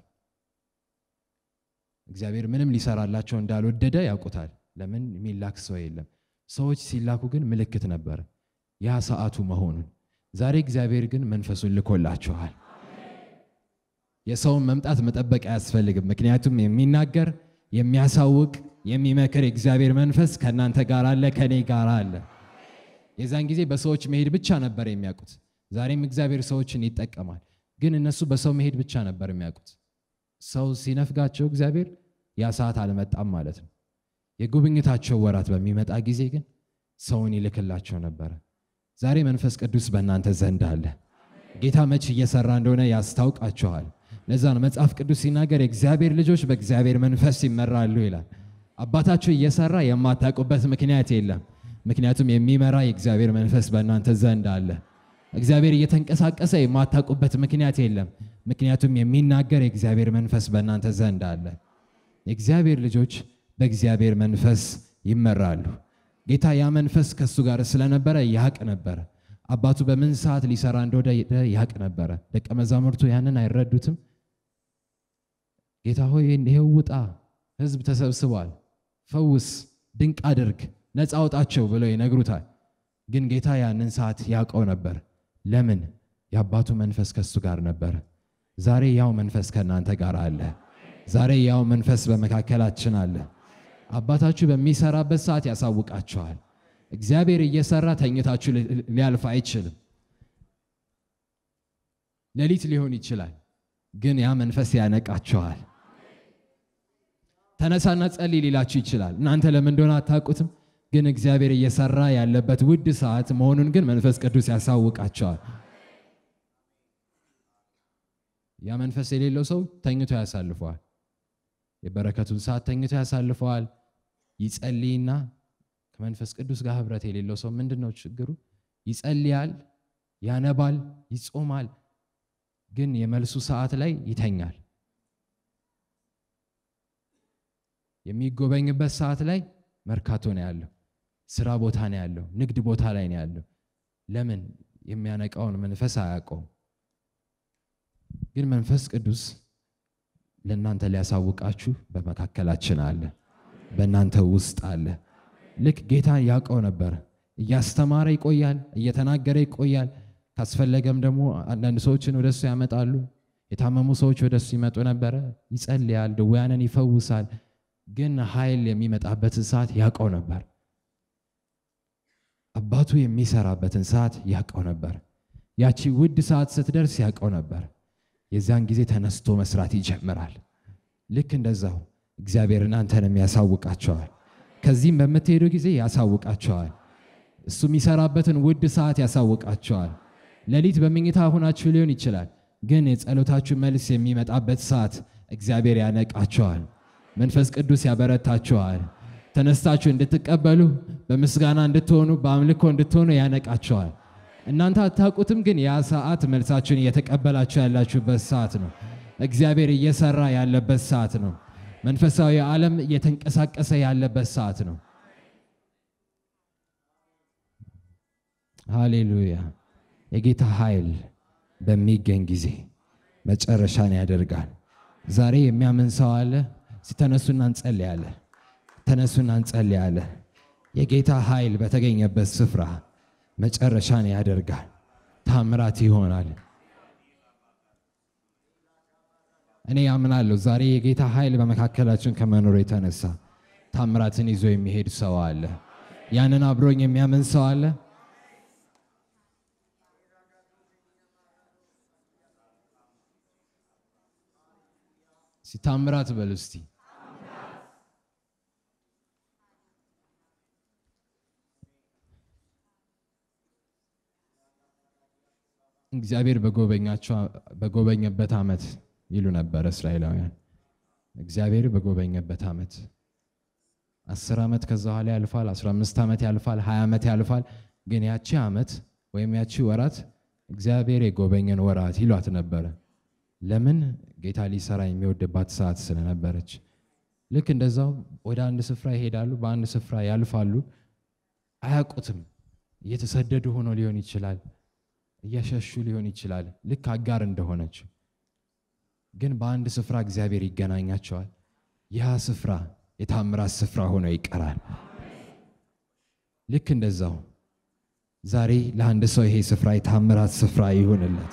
እግዚአብሔር ምንም ሊሰራላቸው እንዳልወደደ ያውቁታል። ለምን የሚላክ ሰው የለም። ሰዎች ሲላኩ ግን ምልክት ነበረ ያ ሰዓቱ መሆኑን። ዛሬ እግዚአብሔር ግን መንፈሱን ልኮላችኋል። የሰውን መምጣት መጠበቅ አያስፈልግም። ምክንያቱም የሚናገር የሚያሳውቅ የሚመክር የእግዚአብሔር መንፈስ ከእናንተ ጋር አለ፣ ከኔ ጋር አለ። የዛን ጊዜ በሰዎች መሄድ ብቻ ነበር የሚያውቁት። ዛሬም እግዚአብሔር ሰዎችን ይጠቀማል። ግን እነሱ በሰው መሄድ ብቻ ነበር የሚያውቁት። ሰው ሲነፍጋቸው እግዚአብሔር ያ ሰዓት አልመጣም ማለት ነው። የጉብኝታቸው ወራት በሚመጣ ጊዜ ግን ሰውን ይልክላቸው ነበረ። ዛሬ መንፈስ ቅዱስ በእናንተ ዘንድ አለ። ጌታ መች እየሰራ እንደሆነ ያስታውቃችኋል። ለዛ ነው መጽሐፍ ቅዱስ ሲናገር የእግዚአብሔር ልጆች በእግዚአብሔር መንፈስ ይመራሉ ይላል። አባታችሁ እየሰራ የማታውቁበት ምክንያት የለም። ምክንያቱም የሚመራ የእግዚአብሔር መንፈስ በእናንተ ዘንድ አለ። እግዚአብሔር እየተንቀሳቀሰ የማታውቁበት ምክንያት የለም። ምክንያቱም የሚናገር የእግዚአብሔር መንፈስ በእናንተ ዘንድ አለ። የእግዚአብሔር ልጆች በእግዚአብሔር መንፈስ ይመራሉ። ጌታ ያ መንፈስ ከእሱ ጋር ስለነበረ ያቅ ነበረ። አባቱ በምን ሰዓት ሊሰራ እንደወደ ያቅ ነበረ። ደቀ መዛሙርቱ ያንን አይረዱትም። ጌታ ሆይ ይሄው ውጣ፣ ሕዝብ ተሰብስቧል፣ ፈውስ፣ ድንቅ አድርግ፣ ነፃ አውጣቸው ብለው ይነግሩታል። ግን ጌታ ያንን ሰዓት ያውቀው ነበር። ለምን? የአባቱ መንፈስ ከሱ ጋር ነበር። ዛሬ ያው መንፈስ ከእናንተ ጋር አለ። ዛሬ ያው መንፈስ በመካከላችን አለ። አባታችሁ በሚሰራበት ሰዓት ያሳውቃችኋል። እግዚአብሔር እየሰራ ተኝታችሁ ሊያልፍ አይችልም። ሌሊት ሊሆን ይችላል፣ ግን ያ መንፈስ ያነቃችኋል። ተነሳና ጸልይ ሊላችሁ ይችላል። እናንተ ለምን እንደሆነ አታውቁትም፣ ግን እግዚአብሔር እየሰራ ያለበት ውድ ሰዓት መሆኑን ግን መንፈስ ቅዱስ ያሳውቃቸዋል። ያ መንፈስ የሌለው ሰው ተኝቶ ያሳልፈዋል። የበረከቱን ሰዓት ተኝቶ ያሳልፈዋል። ይጸልይና ከመንፈስ ቅዱስ ጋር ህብረት የሌለው ሰው ምንድን ነው ችግሩ? ይጸልያል፣ ያነባል፣ ይጾማል፣ ግን የመልሱ ሰዓት ላይ ይተኛል። የሚጎበኝበት ሰዓት ላይ መርካቶ ነው ያለው፣ ስራ ቦታ ነው ያለው፣ ንግድ ቦታ ላይ ነው ያለው። ለምን? የሚያነቃውን መንፈስ አያውቀውም። ግን መንፈስ ቅዱስ ለእናንተ ሊያሳውቃችሁ በመካከላችን አለ፣ በእናንተ ውስጥ አለ። ልክ ጌታ ያውቀው ነበር። እያስተማረ ይቆያል፣ እየተናገረ ይቆያል። ካስፈለገም ደግሞ አንዳንድ ሰዎችን ወደሱ ያመጣሉ። የታመሙ ሰዎች ወደሱ ይመጡ ነበረ። ይጸልያል፣ ድውያንን ይፈውሳል። ግን ኃይል የሚመጣበትን ሰዓት ያውቀው ነበር። አባቱ የሚሰራበትን ሰዓት ያውቀው ነበር። ያቺ ውድ ሰዓት ስትደርስ ያውቀው ነበር። የዚያን ጊዜ ተነስቶ መስራት ይጀምራል። ልክ እንደዛው እግዚአብሔር እናንተንም ያሳውቃቸዋል። ከዚህም በምትሄዱ ጊዜ ያሳውቃቸዋል። እሱ የሚሰራበትን ውድ ሰዓት ያሳውቃቸዋል። ሌሊት በመኝታ ሆናችሁ ሊሆን ይችላል፣ ግን የጸሎታችሁ መልስ የሚመጣበት ሰዓት እግዚአብሔር ያነቃቸዋል። መንፈስ ቅዱስ ያበረታችኋል። ተነስታችሁ እንድትቀበሉ በምስጋና እንድትሆኑ በአምልኮ እንድትሆኑ ያነቃቸዋል። እናንተ አታውቁትም፣ ግን ያ ሰዓት መልሳችሁን እየተቀበላችሁ ያላችሁበት ሰዓት ነው። እግዚአብሔር እየሰራ ያለበት ሰዓት ነው። መንፈሳዊ ዓለም እየተንቀሳቀሰ ያለበት ሰዓት ነው። ሃሌሉያ! የጌታ ኃይል በሚገኝ ጊዜ መጨረሻን ያደርጋል። ዛሬ የሚያምን ሰው አለ? ተነሱና እንጸልያለን። ተነሱና እንጸልያለን። የጌታ ኃይል በተገኘበት ስፍራ መጨረሻን ያደርጋል። ታምራት ይሆናል። እኔ ያምናለሁ። ዛሬ የጌታ ኃይል በመካከላችን ከመኖሩ የተነሳ ታምራትን ይዞ የሚሄድ ሰው አለ። ያንን አብሮኝ የሚያምን ሰው አለ። እስቲ ታምራት በሉ እስቲ። እግዚአብሔር በጎበኛቸው በጎበኘበት ዓመት ይሉ ነበር እስራኤላውያን። እግዚአብሔር በጎበኘበት ዓመት አስር ዓመት ከዛ በኋላ ያልፋል፣ አስራ አምስት ዓመት ያልፋል፣ ሀያ ዓመት ያልፋል። ግን ያቺ ዓመት ወይም ያቺ ወራት እግዚአብሔር የጎበኘን ወራት ይሏት ነበረ። ለምን? ጌታ ሊሰራ የሚወድባት ሰዓት ስለነበረች። ልክ እንደዛው ወደ አንድ ስፍራ ይሄዳሉ፣ በአንድ ስፍራ ያልፋሉ፣ አያውቁትም። እየተሰደዱ ሆኖ ሊሆን ይችላል፣ እያሸሹ ሊሆን ይችላል፣ ልክ አጋር እንደሆነች ግን በአንድ ስፍራ እግዚአብሔር ይገናኛቸዋል። ያ ስፍራ የታምራት ስፍራ ሆኖ ይቀራል። ልክ እንደዛው ዛሬ ለአንድ ሰው ይሄ ስፍራ የታምራት ስፍራ ይሁንለት።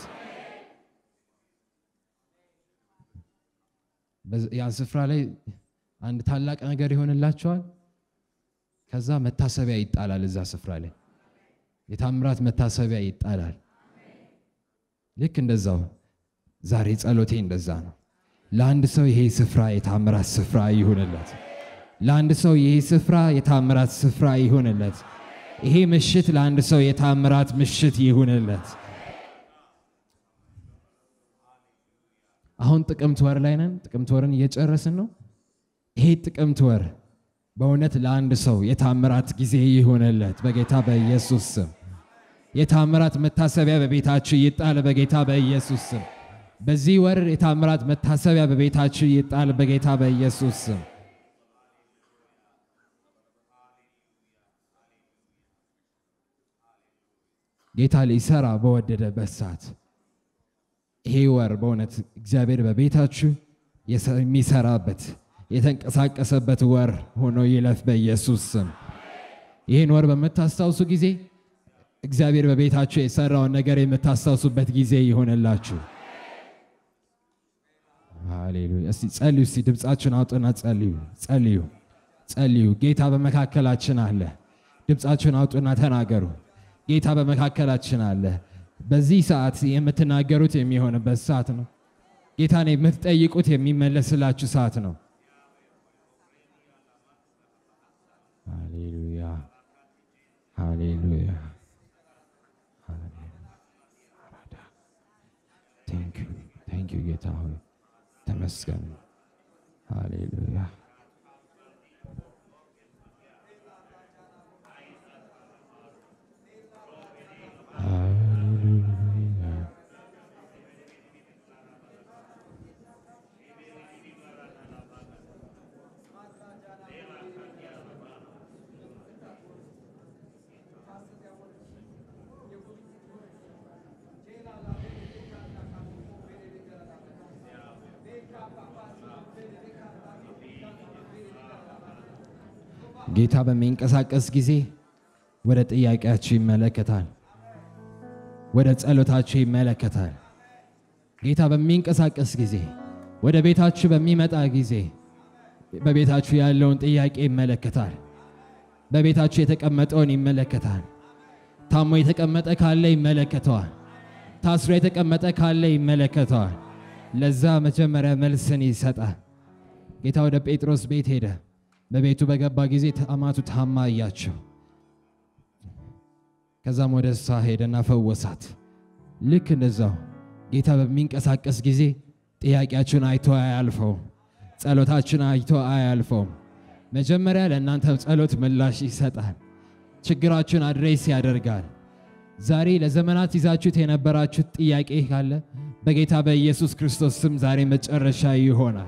ያ ስፍራ ላይ አንድ ታላቅ ነገር ይሆንላቸዋል። ከዛ መታሰቢያ ይጣላል። እዛ ስፍራ ላይ የታምራት መታሰቢያ ይጣላል። ልክ እንደዛው ዛሬ ጸሎቴ እንደዛ ነው። ለአንድ ሰው ይሄ ስፍራ የታምራት ስፍራ ይሁንለት። ለአንድ ሰው ይሄ ስፍራ የታምራት ስፍራ ይሁንለት። ይሄ ምሽት ለአንድ ሰው የታምራት ምሽት ይሁንለት። አሁን ጥቅምት ወር ላይ ነን። ጥቅምት ወርን እየጨረስን ነው። ይሄ ጥቅምት ወር በእውነት ለአንድ ሰው የታምራት ጊዜ ይሁንለት በጌታ በኢየሱስ ስም። የታምራት መታሰቢያ በቤታችሁ ይጣል በጌታ በኢየሱስ ስም። በዚህ ወር የታምራት መታሰቢያ በቤታችሁ ይጣል በጌታ በኢየሱስ ስም። ጌታ ሊሰራ በወደደበት ሰዓት ይሄ ወር በእውነት እግዚአብሔር በቤታችሁ የሚሰራበት የተንቀሳቀሰበት ወር ሆኖ ይለፍ በኢየሱስ ስም። ይህን ወር በምታስታውሱ ጊዜ እግዚአብሔር በቤታችሁ የሰራውን ነገር የምታስታውሱበት ጊዜ ይሆንላችሁ። ሃሌሉያ። እስቲ ጸልዩ። እስቲ ድምፃችሁን አውጡና ጸልዩ፣ ጸልዩ፣ ጸልዩ። ጌታ በመካከላችን አለ። ድምፃችሁን አውጡና ተናገሩ። ጌታ በመካከላችን አለ። በዚህ ሰዓት የምትናገሩት የሚሆንበት ሰዓት ነው። ጌታን የምትጠይቁት የሚመለስላችሁ ሰዓት ነው። ሃሌሉያ፣ ሃሌሉያ። ቴንክ ዩ ጌታ ሆይ ተመስገን። ሃሌሉያ ሃሌሉያ ጌታ በሚንቀሳቀስ ጊዜ ወደ ጥያቄያችሁ ይመለከታል፣ ወደ ጸሎታችሁ ይመለከታል። ጌታ በሚንቀሳቀስ ጊዜ ወደ ቤታችሁ በሚመጣ ጊዜ በቤታችሁ ያለውን ጥያቄ ይመለከታል። በቤታችሁ የተቀመጠውን ይመለከታል። ታሞ የተቀመጠ ካለ ይመለከተዋል። ታስሮ የተቀመጠ ካለ ይመለከተዋል። ለዛ መጀመሪያ መልስን ይሰጣል። ጌታ ወደ ጴጥሮስ ቤት ሄደ። በቤቱ በገባ ጊዜ አማቱ ታማ እያቸው፣ ከዛም ወደ እሷ ሄደና ፈወሳት። ልክ እንደዛው ጌታ በሚንቀሳቀስ ጊዜ ጥያቄያችሁን አይቶ አያልፈውም። ጸሎታችሁን አይቶ አያልፈውም። መጀመሪያ ለእናንተ ጸሎት ምላሽ ይሰጣል። ችግራችሁን አድሬስ ያደርጋል። ዛሬ ለዘመናት ይዛችሁት የነበራችሁት ጥያቄ ካለ በጌታ በኢየሱስ ክርስቶስ ስም ዛሬ መጨረሻ ይሆናል።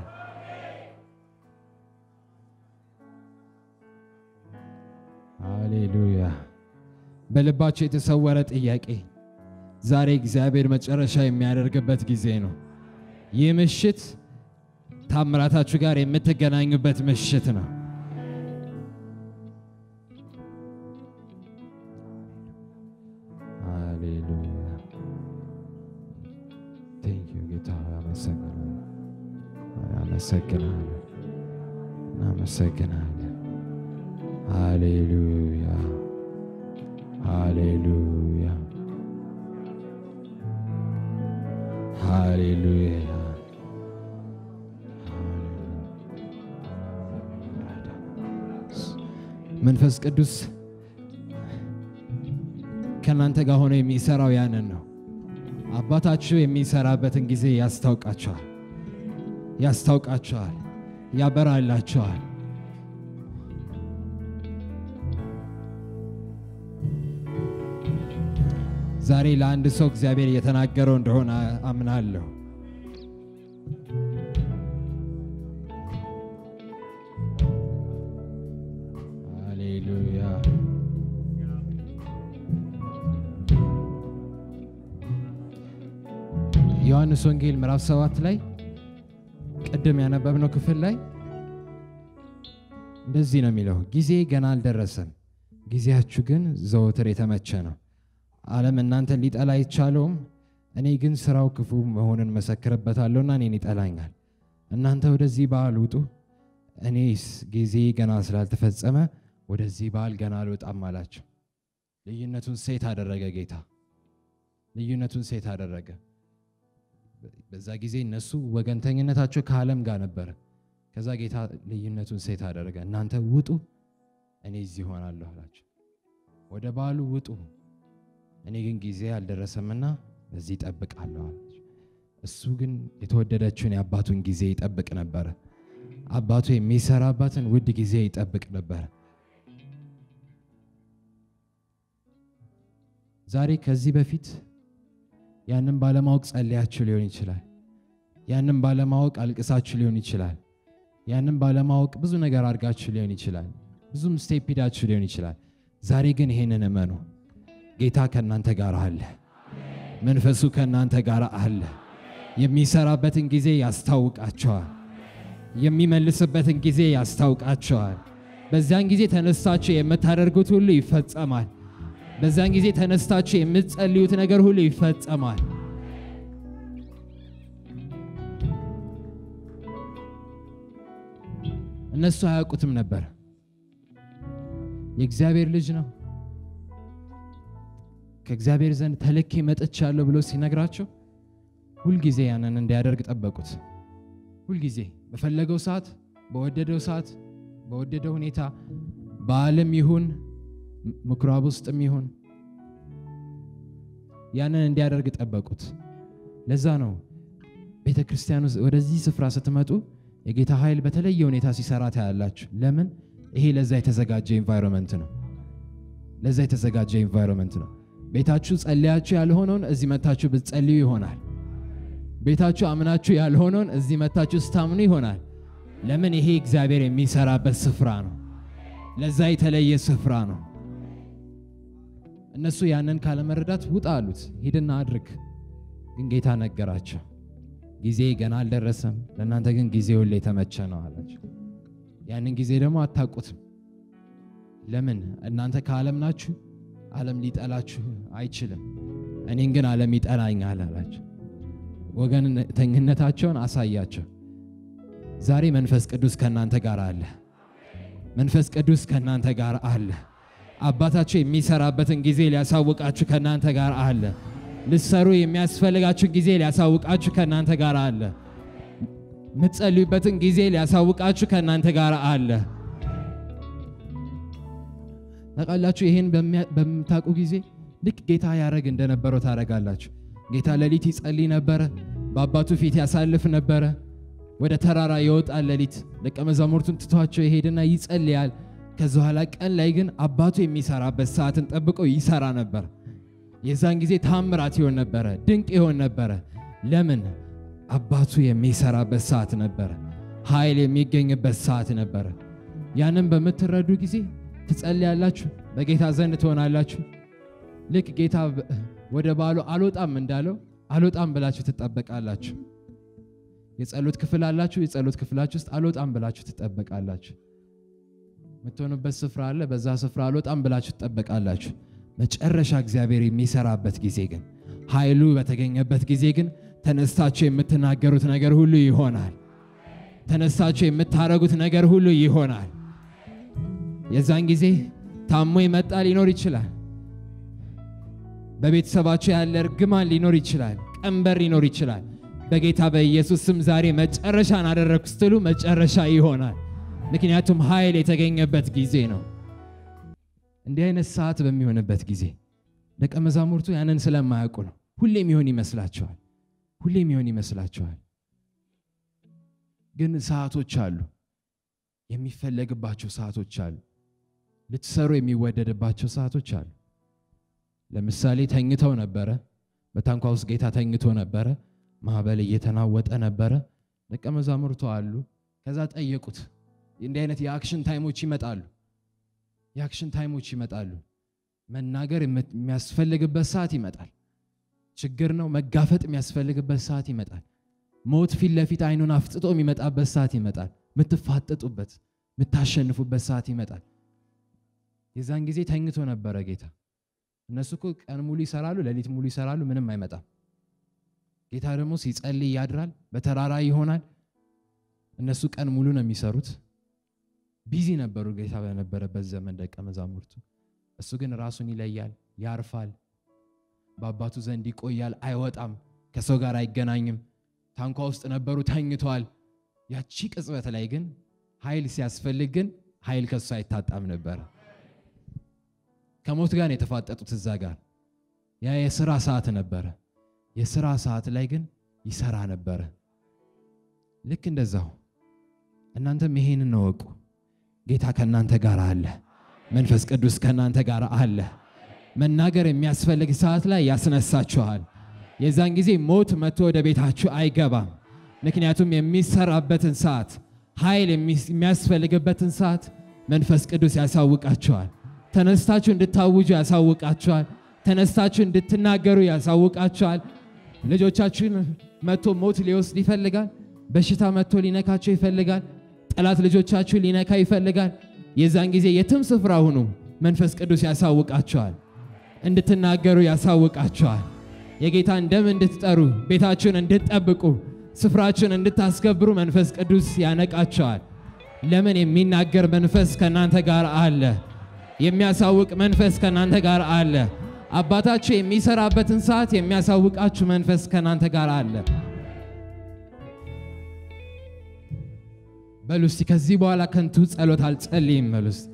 ሃሌሉያ። በልባችሁ የተሰወረ ጥያቄ ዛሬ እግዚአብሔር መጨረሻ የሚያደርግበት ጊዜ ነው። ይህ ምሽት ታምራታችሁ ጋር የምትገናኙበት ምሽት ነው። ሃሌሉያ ቴንክ ዩ ጌታ ሆይ አመሰግናለሁ፣ አመሰግናለሁ፣ እናመሰግናለን። ሃሌሉያ ሃሌሉያ ሃሌሉያ መንፈስ ቅዱስ ከእናንተ ጋር ሆኖ የሚሰራው ያንን ነው። አባታችሁ የሚሰራበትን ጊዜ ያስታውቃቸዋል፣ ያስታውቃቸዋል፣ ያበራላቸዋል። ዛሬ ለአንድ ሰው እግዚአብሔር እየተናገረው እንደሆነ አምናለሁ። ሃሌሉያ ዮሐንስ ወንጌል ምዕራፍ ሰባት ላይ ቅድም ያነበብነው ክፍል ላይ እንደዚህ ነው የሚለው፣ ጊዜ ገና አልደረሰም፣ ጊዜያችሁ ግን ዘወትር የተመቸ ነው። ዓለም እናንተን ሊጠላ አይቻለውም፣ እኔ ግን ስራው ክፉ መሆንን መሰክርበታለሁና እኔን ይጠላኛል። እናንተ ወደዚህ በዓል ውጡ፣ እኔስ ጊዜ ገና ስላልተፈጸመ ወደዚህ በዓል ገና አልወጣም አላቸው። ልዩነቱን ሴት አደረገ ጌታ፣ ልዩነቱን ሴት አደረገ። በዛ ጊዜ እነሱ ወገንተኝነታቸው ከዓለም ጋር ነበረ። ከዛ ጌታ ልዩነቱን ሴት አደረገ። እናንተ ውጡ፣ እኔ እዚህ ሆናለሁ አላቸው። ወደ በዓሉ ውጡ፣ እኔ ግን ጊዜ አልደረሰምና በዚህ ይጠብቃለሁ አላቸው። እሱ ግን የተወደደችውን የአባቱን ጊዜ ይጠብቅ ነበረ። አባቱ የሚሰራባትን ውድ ጊዜ ይጠብቅ ነበረ። ዛሬ ከዚህ በፊት ያንን ባለማወቅ ጸልያችሁ ሊሆን ይችላል። ያንን ባለማወቅ አልቅሳችሁ ሊሆን ይችላል። ያንን ባለማወቅ ብዙ ነገር አድርጋችሁ ሊሆን ይችላል። ብዙም ስቴፕ ሂዳችሁ ሊሆን ይችላል። ዛሬ ግን ይሄንን እመኑ፣ ጌታ ከእናንተ ጋር አለ። መንፈሱ ከእናንተ ጋር አለ። የሚሰራበትን ጊዜ ያስታውቃቸዋል። የሚመልስበትን ጊዜ ያስታውቃቸዋል። በዚያን ጊዜ ተነስታችሁ የምታደርጉት ሁሉ ይፈጸማል። በዚያን ጊዜ ተነስታችሁ የምትጸልዩት ነገር ሁሉ ይፈጸማል። እነሱ አያውቁትም ነበር። የእግዚአብሔር ልጅ ነው ከእግዚአብሔር ዘንድ ተልኬ መጥቻለሁ ብሎ ሲነግራቸው ሁልጊዜ ያንን እንዲያደርግ ጠበቁት። ሁልጊዜ በፈለገው ሰዓት፣ በወደደው ሰዓት፣ በወደደው ሁኔታ በዓለም ይሁን ምኩራብ ውስጥም ይሁን ያንን እንዲያደርግ ጠበቁት። ለዛ ነው ቤተ ክርስቲያን ውስጥ ወደዚህ ስፍራ ስትመጡ የጌታ ኃይል በተለየ ሁኔታ ሲሰራ ታያላችሁ። ለምን? ይሄ ለዛ የተዘጋጀ ኢንቫይሮንመንት ነው። ለዛ የተዘጋጀ ኢንቫይሮንመንት ነው። ቤታችሁ ጸልያችሁ ያልሆነውን እዚህ መታችሁ ብትጸልዩ ይሆናል። ቤታችሁ አምናችሁ ያልሆነውን እዚህ መታችሁ ስታምኑ ይሆናል። ለምን? ይሄ እግዚአብሔር የሚሰራበት ስፍራ ነው። ለዛ የተለየ ስፍራ ነው። እነሱ ያንን ካለመረዳት ውጣ አሉት። ሂድና አድርግ። ግን ጌታ ነገራቸው፣ ጊዜ ገና አልደረሰም፣ ለእናንተ ግን ጊዜ ሁሌ የተመቸ ነው አላቸው። ያንን ጊዜ ደግሞ አታውቁትም። ለምን? እናንተ ከዓለም ናችሁ። ዓለም ሊጠላችሁ አይችልም። እኔን ግን ዓለም ይጠላኛል አላቸው። ወገንተኝነታቸውን አሳያቸው። ዛሬ መንፈስ ቅዱስ ከእናንተ ጋር አለ። መንፈስ ቅዱስ ከእናንተ ጋር አለ። አባታችሁ የሚሰራበትን ጊዜ ሊያሳውቃችሁ ከእናንተ ጋር አለ። ልትሰሩ የሚያስፈልጋችሁን ጊዜ ሊያሳውቃችሁ ከእናንተ ጋር አለ። የምትጸልዩበትን ጊዜ ሊያሳውቃችሁ ከእናንተ ጋር አለ። ታውቃላችሁ፣ ይህን በምታውቁ ጊዜ ልክ ጌታ ያደረግ እንደነበረው ታደርጋላችሁ። ጌታ ሌሊት ይጸልይ ነበረ። በአባቱ ፊት ያሳልፍ ነበረ። ወደ ተራራ ይወጣል ሌሊት። ደቀ መዛሙርቱን ትቷቸው ይሄድና ይጸልያል። ከዚ በኋላ ቀን ላይ ግን አባቱ የሚሰራበት ሰዓትን ጠብቆ ይሰራ ነበር። የዛን ጊዜ ታምራት ይሆን ነበረ፣ ድንቅ ይሆን ነበረ። ለምን? አባቱ የሚሰራበት ሰዓት ነበረ። ኃይል የሚገኝበት ሰዓት ነበረ። ያንን በምትረዱ ጊዜ ትጸልያላችሁ፣ በጌታ ዘንድ ትሆናላችሁ። ልክ ጌታ ወደ ባሉ አልወጣም እንዳለው አልወጣም ብላችሁ ትጠበቃላችሁ። የጸሎት ክፍል አላችሁ። የጸሎት ክፍላችሁ ውስጥ አልወጣም ብላችሁ ትጠበቃላችሁ። የምትሆኑበት ስፍራ አለ። በዛ ስፍራ አልወጣም ብላችሁ ትጠበቃላችሁ። መጨረሻ እግዚአብሔር የሚሰራበት ጊዜ ግን ኃይሉ በተገኘበት ጊዜ ግን ተነስታችሁ የምትናገሩት ነገር ሁሉ ይሆናል። ተነስታችሁ የምታረጉት ነገር ሁሉ ይሆናል። የዛን ጊዜ ታሞ የመጣ ሊኖር ይችላል። በቤተሰባችሁ ያለ እርግማን ሊኖር ይችላል። ቀንበር ሊኖር ይችላል። በጌታ በኢየሱስ ስም ዛሬ መጨረሻን አደረግኩ ስትሉ መጨረሻ ይሆናል። ምክንያቱም ኃይል የተገኘበት ጊዜ ነው። እንዲህ አይነት ሰዓት በሚሆንበት ጊዜ ደቀ መዛሙርቱ ያንን ስለማያውቁ ነው። ሁሌም ይሆን ይመስላቸዋል። ሁሌም ይሆን ይመስላቸዋል። ግን ሰዓቶች አሉ፣ የሚፈለግባቸው ሰዓቶች አሉ፣ ልትሰሩ የሚወደድባቸው ሰዓቶች አሉ። ለምሳሌ ተኝተው ነበረ። በታንኳ ውስጥ ጌታ ተኝቶ ነበረ። ማዕበል እየተናወጠ ነበረ። ደቀ መዛሙርቱ አሉ። ከዛ ጠየቁት። እንዲህ አይነት የአክሽን ታይሞች ይመጣሉ። የአክሽን ታይሞች ይመጣሉ። መናገር የሚያስፈልግበት ሰዓት ይመጣል። ችግር ነው መጋፈጥ የሚያስፈልግበት ሰዓት ይመጣል። ሞት ፊት ለፊት አይኑን አፍጥጦ የሚመጣበት ሰዓት ይመጣል። የምትፋጠጡበት የምታሸንፉበት ሰዓት ይመጣል። የዛን ጊዜ ተኝቶ ነበረ ጌታ። እነሱ እኮ ቀን ሙሉ ይሰራሉ፣ ሌሊት ሙሉ ይሰራሉ፣ ምንም አይመጣም። ጌታ ደግሞ ሲጸልይ ያድራል፣ በተራራ ይሆናል። እነሱ ቀን ሙሉ ነው የሚሰሩት። ቢዚ ነበሩ ጌታ በነበረበት ዘመን ደቀ መዛሙርቱ። እሱ ግን ራሱን ይለያል፣ ያርፋል፣ በአባቱ ዘንድ ይቆያል፣ አይወጣም፣ ከሰው ጋር አይገናኝም። ታንኳ ውስጥ ነበሩ፣ ተኝተዋል። ያቺ ቅጽበት ላይ ግን ኃይል ሲያስፈልግ ግን ኃይል ከሱ አይታጣም ነበረ። ከሞት ጋር ነው የተፋጠጡት እዛ ጋር። ያ የስራ ሰዓት ነበረ። የስራ ሰዓት ላይ ግን ይሰራ ነበረ። ልክ እንደዛው እናንተም ይሄንን እወቁ። ጌታ ከእናንተ ጋር አለ። መንፈስ ቅዱስ ከእናንተ ጋር አለ። መናገር የሚያስፈልግ ሰዓት ላይ ያስነሳችኋል። የዛን ጊዜ ሞት መጥቶ ወደ ቤታችሁ አይገባም። ምክንያቱም የሚሰራበትን ሰዓት፣ ኃይል የሚያስፈልግበትን ሰዓት መንፈስ ቅዱስ ያሳውቃችኋል። ተነስታችሁ እንድታውጁ ያሳውቃችኋል። ተነስታችሁ እንድትናገሩ ያሳውቃችኋል። ልጆቻችሁን መጥቶ ሞት ሊወስድ ይፈልጋል። በሽታ መጥቶ ሊነካቸው ይፈልጋል። ጠላት ልጆቻችሁ ሊነካ ይፈልጋል። የዛን ጊዜ የትም ስፍራ ሁኑ፣ መንፈስ ቅዱስ ያሳውቃችኋል። እንድትናገሩ ያሳውቃችኋል። የጌታን ደም እንድትጠሩ፣ ቤታችሁን እንድትጠብቁ፣ ስፍራችሁን እንድታስከብሩ መንፈስ ቅዱስ ያነቃችኋል። ለምን? የሚናገር መንፈስ ከእናንተ ጋር አለ። የሚያሳውቅ መንፈስ ከእናንተ ጋር አለ። አባታችሁ የሚሰራበትን ሰዓት የሚያሳውቃችሁ መንፈስ ከእናንተ ጋር አለ። በሉ እስቲ ከዚህ በኋላ ከንቱ ጸሎት አልጸልይም በሉ እስቲ።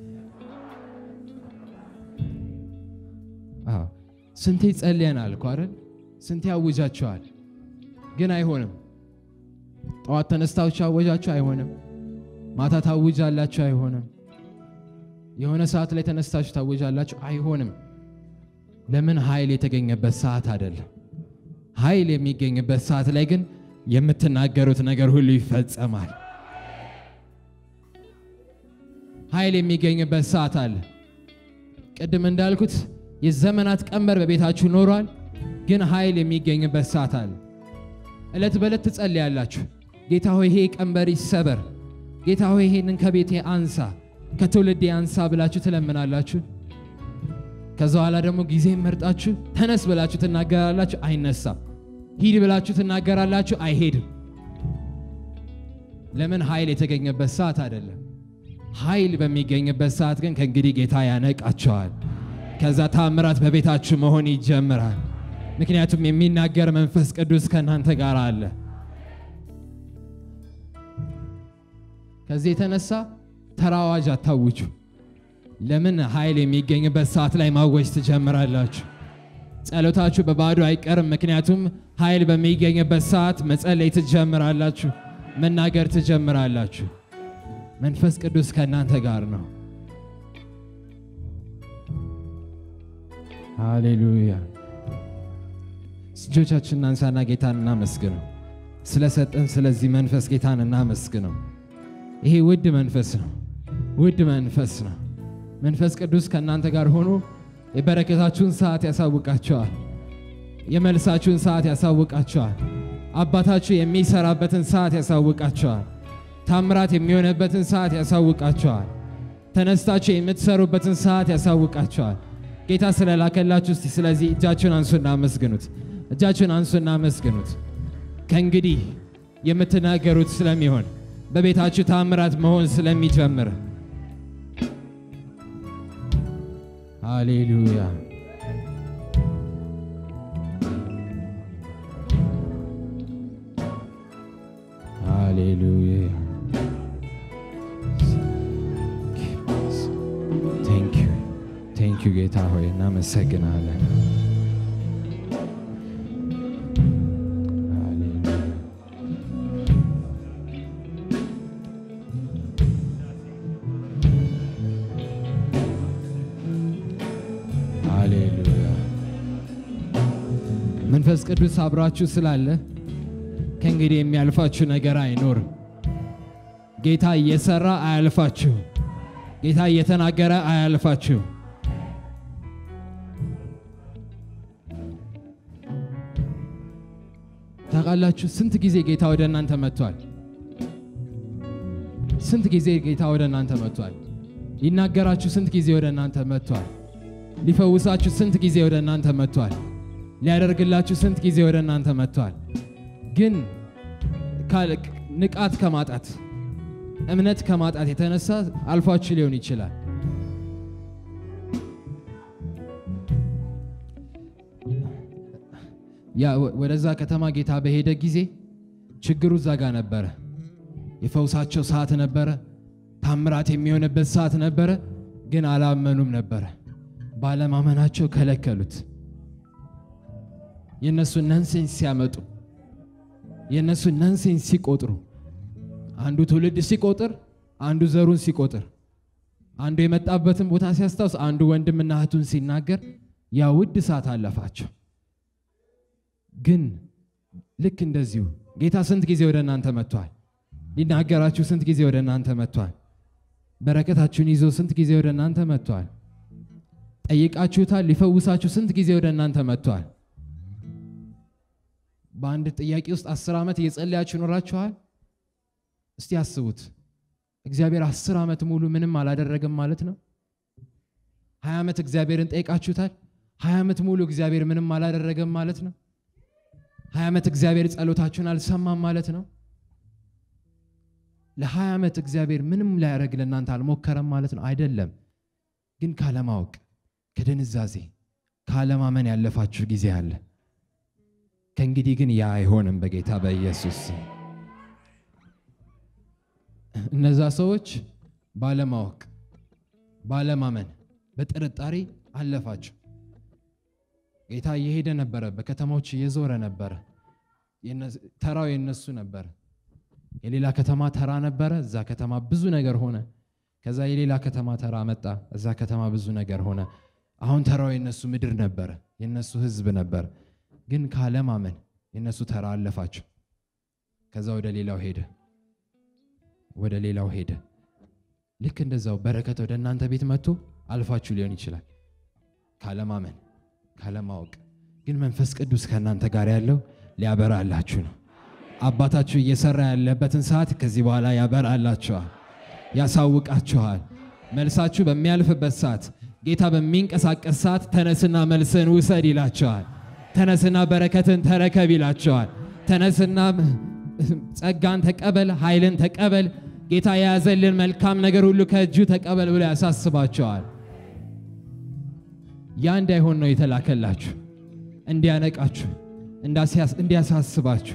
አዎ ስንቴ ጸልየናል እኮ አይደል? ስንቴ አውጃችኋል፣ ግን አይሆንም። ጠዋት ተነስታችሁ አወጃችሁ፣ አይሆንም። ማታ ታውጃላችሁ፣ አይሆንም። የሆነ ሰዓት ላይ ተነስታችሁ ታወጃላችሁ፣ አይሆንም። ለምን? ኃይል የተገኘበት ሰዓት አይደለም። ኃይል የሚገኝበት ሰዓት ላይ ግን የምትናገሩት ነገር ሁሉ ይፈጸማል። ኃይል የሚገኝበት ሰዓት አለ። ቅድም እንዳልኩት የዘመናት ቀንበር በቤታችሁ ኖሯል፣ ግን ኃይል የሚገኝበት ሰዓት አለ። ዕለት በዕለት ትጸልያላችሁ። ጌታ ሆይ ይሄ ቀንበር ይሰበር፣ ጌታ ሆይ ይሄንን ከቤቴ አንሳ፣ ከትውልዴ አንሳ ብላችሁ ትለምናላችሁ። ከዛ በኋላ ደግሞ ጊዜ መርጣችሁ ተነስ ብላችሁ ትናገራላችሁ፣ አይነሳም። ሂድ ብላችሁ ትናገራላችሁ፣ አይሄድም። ለምን? ኃይል የተገኘበት ሰዓት አይደለም። ኃይል በሚገኝበት ሰዓት ግን ከእንግዲህ ጌታ ያነቃቸዋል። ከዛ ታምራት በቤታችሁ መሆን ይጀምራል። ምክንያቱም የሚናገር መንፈስ ቅዱስ ከእናንተ ጋር አለ። ከዚህ የተነሳ ተራ አዋጅ አታውጁ። ለምን? ኃይል የሚገኝበት ሰዓት ላይ ማወጅ ትጀምራላችሁ። ጸሎታችሁ በባዶ አይቀርም። ምክንያቱም ኃይል በሚገኝበት ሰዓት መጸለይ ትጀምራላችሁ፣ መናገር ትጀምራላችሁ። መንፈስ ቅዱስ ከእናንተ ጋር ነው። ሃሌሉያ። እጆቻችን እናንሳና ጌታን እናመስግነው። ስለሰጠን ስለዚህ መንፈስ ጌታን እናመስግነው። ይሄ ውድ መንፈስ ነው፣ ውድ መንፈስ ነው። መንፈስ ቅዱስ ከእናንተ ጋር ሆኖ የበረከታችሁን ሰዓት ያሳውቃቸዋል። የመልሳችሁን ሰዓት ያሳውቃችኋል። አባታችሁ የሚሰራበትን ሰዓት ያሳውቃችኋል። ታምራት የሚሆንበትን ሰዓት ያሳውቃችኋል። ተነስታችሁ የምትሰሩበትን ሰዓት ያሳውቃችኋል። ጌታ ስለላከላችሁ እስቲ ስለዚህ እጃችሁን አንሱና አመስግኑት። እጃችሁን አንሱና አመስግኑት። ከእንግዲህ የምትናገሩት ስለሚሆን በቤታችሁ ታምራት መሆን ስለሚጀምር ሃሌሉያ ሃሌሉያ ቴንክ ዩ ጌታ ሆይ እናመሰግናለን። ሃሌሉያ ሃሌሉያ መንፈስ ቅዱስ አብራችሁ ስላለ ከእንግዲህ የሚያልፋችሁ ነገር አይኖርም። ጌታ እየሰራ አያልፋችሁ። ጌታ እየተናገረ አያልፋችሁ። ታውቃላችሁ ስንት ጊዜ ጌታ ወደ እናንተ መጥቷል? ስንት ጊዜ ጌታ ወደ እናንተ መጥቷል? ሊናገራችሁ ስንት ጊዜ ወደ እናንተ መጥቷል? ሊፈውሳችሁ ስንት ጊዜ ወደ እናንተ መጥቷል? ሊያደርግላችሁ ስንት ጊዜ ወደ እናንተ መጥቷል? ግን ካል- ንቃት ከማጣት እምነት ከማጣት የተነሳ አልፏችሁ ሊሆን ይችላል። ያ ወ- ወደዛ ከተማ ጌታ በሄደ ጊዜ ችግሩ እዛ ጋር ነበረ። የፈውሳቸው ሰዓት ነበረ። ታምራት የሚሆንበት ሰዓት ነበረ። ግን አላመኑም ነበረ። ባለማመናቸው ከለከሉት። የእነሱን ነንሴንስ ሲያመጡ የእነሱን ነንሴንስ ሲቆጥሩ አንዱ ትውልድ ሲቆጥር፣ አንዱ ዘሩን ሲቆጥር፣ አንዱ የመጣበትን ቦታ ሲያስታውስ፣ አንዱ ወንድምና እህቱን ሲናገር ያ ውድ ሰዓት አለፋቸው። ግን ልክ እንደዚሁ ጌታ ስንት ጊዜ ወደ እናንተ መጥቷል? ሊናገራችሁ ስንት ጊዜ ወደ እናንተ መጥቷል? በረከታችሁን ይዞ ስንት ጊዜ ወደ እናንተ መጥቷል? ጠይቃችሁታል? ሊፈውሳችሁ ስንት ጊዜ ወደ እናንተ መጥቷል? በአንድ ጥያቄ ውስጥ አስር ዓመት እየጸለያችሁ ኖራችኋል? እስቲ አስቡት። እግዚአብሔር አስር ዓመት ሙሉ ምንም አላደረገም ማለት ነው። ሀያ ዓመት እግዚአብሔርን ጠይቃችሁታል? ሀያ ዓመት ሙሉ እግዚአብሔር ምንም አላደረገም ማለት ነው። ሀያ ዓመት እግዚአብሔር ጸሎታችሁን አልሰማም ማለት ነው። ለሀያ ዓመት እግዚአብሔር ምንም ላያደርግ ለእናንተ አልሞከረም ማለት ነው አይደለም። ግን ካለማወቅ ከድንዛዜ ካለማመን ያለፋችሁ ጊዜ አለ። ከእንግዲህ ግን ያ አይሆንም በጌታ በኢየሱስ ስም። እነዛ ሰዎች ባለማወቅ ባለማመን በጥርጣሬ አለፋቸው። ጌታ እየሄደ ነበረ፣ በከተማዎች እየዞረ ነበረ። የነ- ተራው የነሱ ነበረ። የሌላ ከተማ ተራ ነበረ። እዛ ከተማ ብዙ ነገር ሆነ። ከዛ የሌላ ከተማ ተራ መጣ። እዛ ከተማ ብዙ ነገር ሆነ። አሁን ተራው የነሱ ምድር ነበረ፣ የነሱ ሕዝብ ነበር። ግን ካለማመን የነሱ ተራ አለፋቸው። ከዛ ወደ ሌላው ሄደ፣ ወደ ሌላው ሄደ። ልክ እንደዛው በረከት ወደ እናንተ ቤት መጥቶ አልፋችሁ ሊሆን ይችላል ካለማመን ካለማወቅ። ግን መንፈስ ቅዱስ ከእናንተ ጋር ያለው ሊያበራላችሁ ነው። አባታችሁ እየሰራ ያለበትን ሰዓት ከዚህ በኋላ ያበራላችኋል፣ ያሳውቃችኋል። መልሳችሁ በሚያልፍበት ሰዓት፣ ጌታ በሚንቀሳቀስ ሰዓት ተነስና መልስን ውሰድ ይላችኋል። ተነስና በረከትን ተረከብ ይላችኋል። ተነስና ጸጋን ተቀበል፣ ኃይልን ተቀበል፣ ጌታ የያዘልን መልካም ነገር ሁሉ ከእጁ ተቀበል ብሎ ያሳስባቸዋል። ያ እንዳይሆን ነው የተላከላችሁ፣ እንዲያነቃችሁ፣ እንዳሲያስ- እንዲያሳስባችሁ።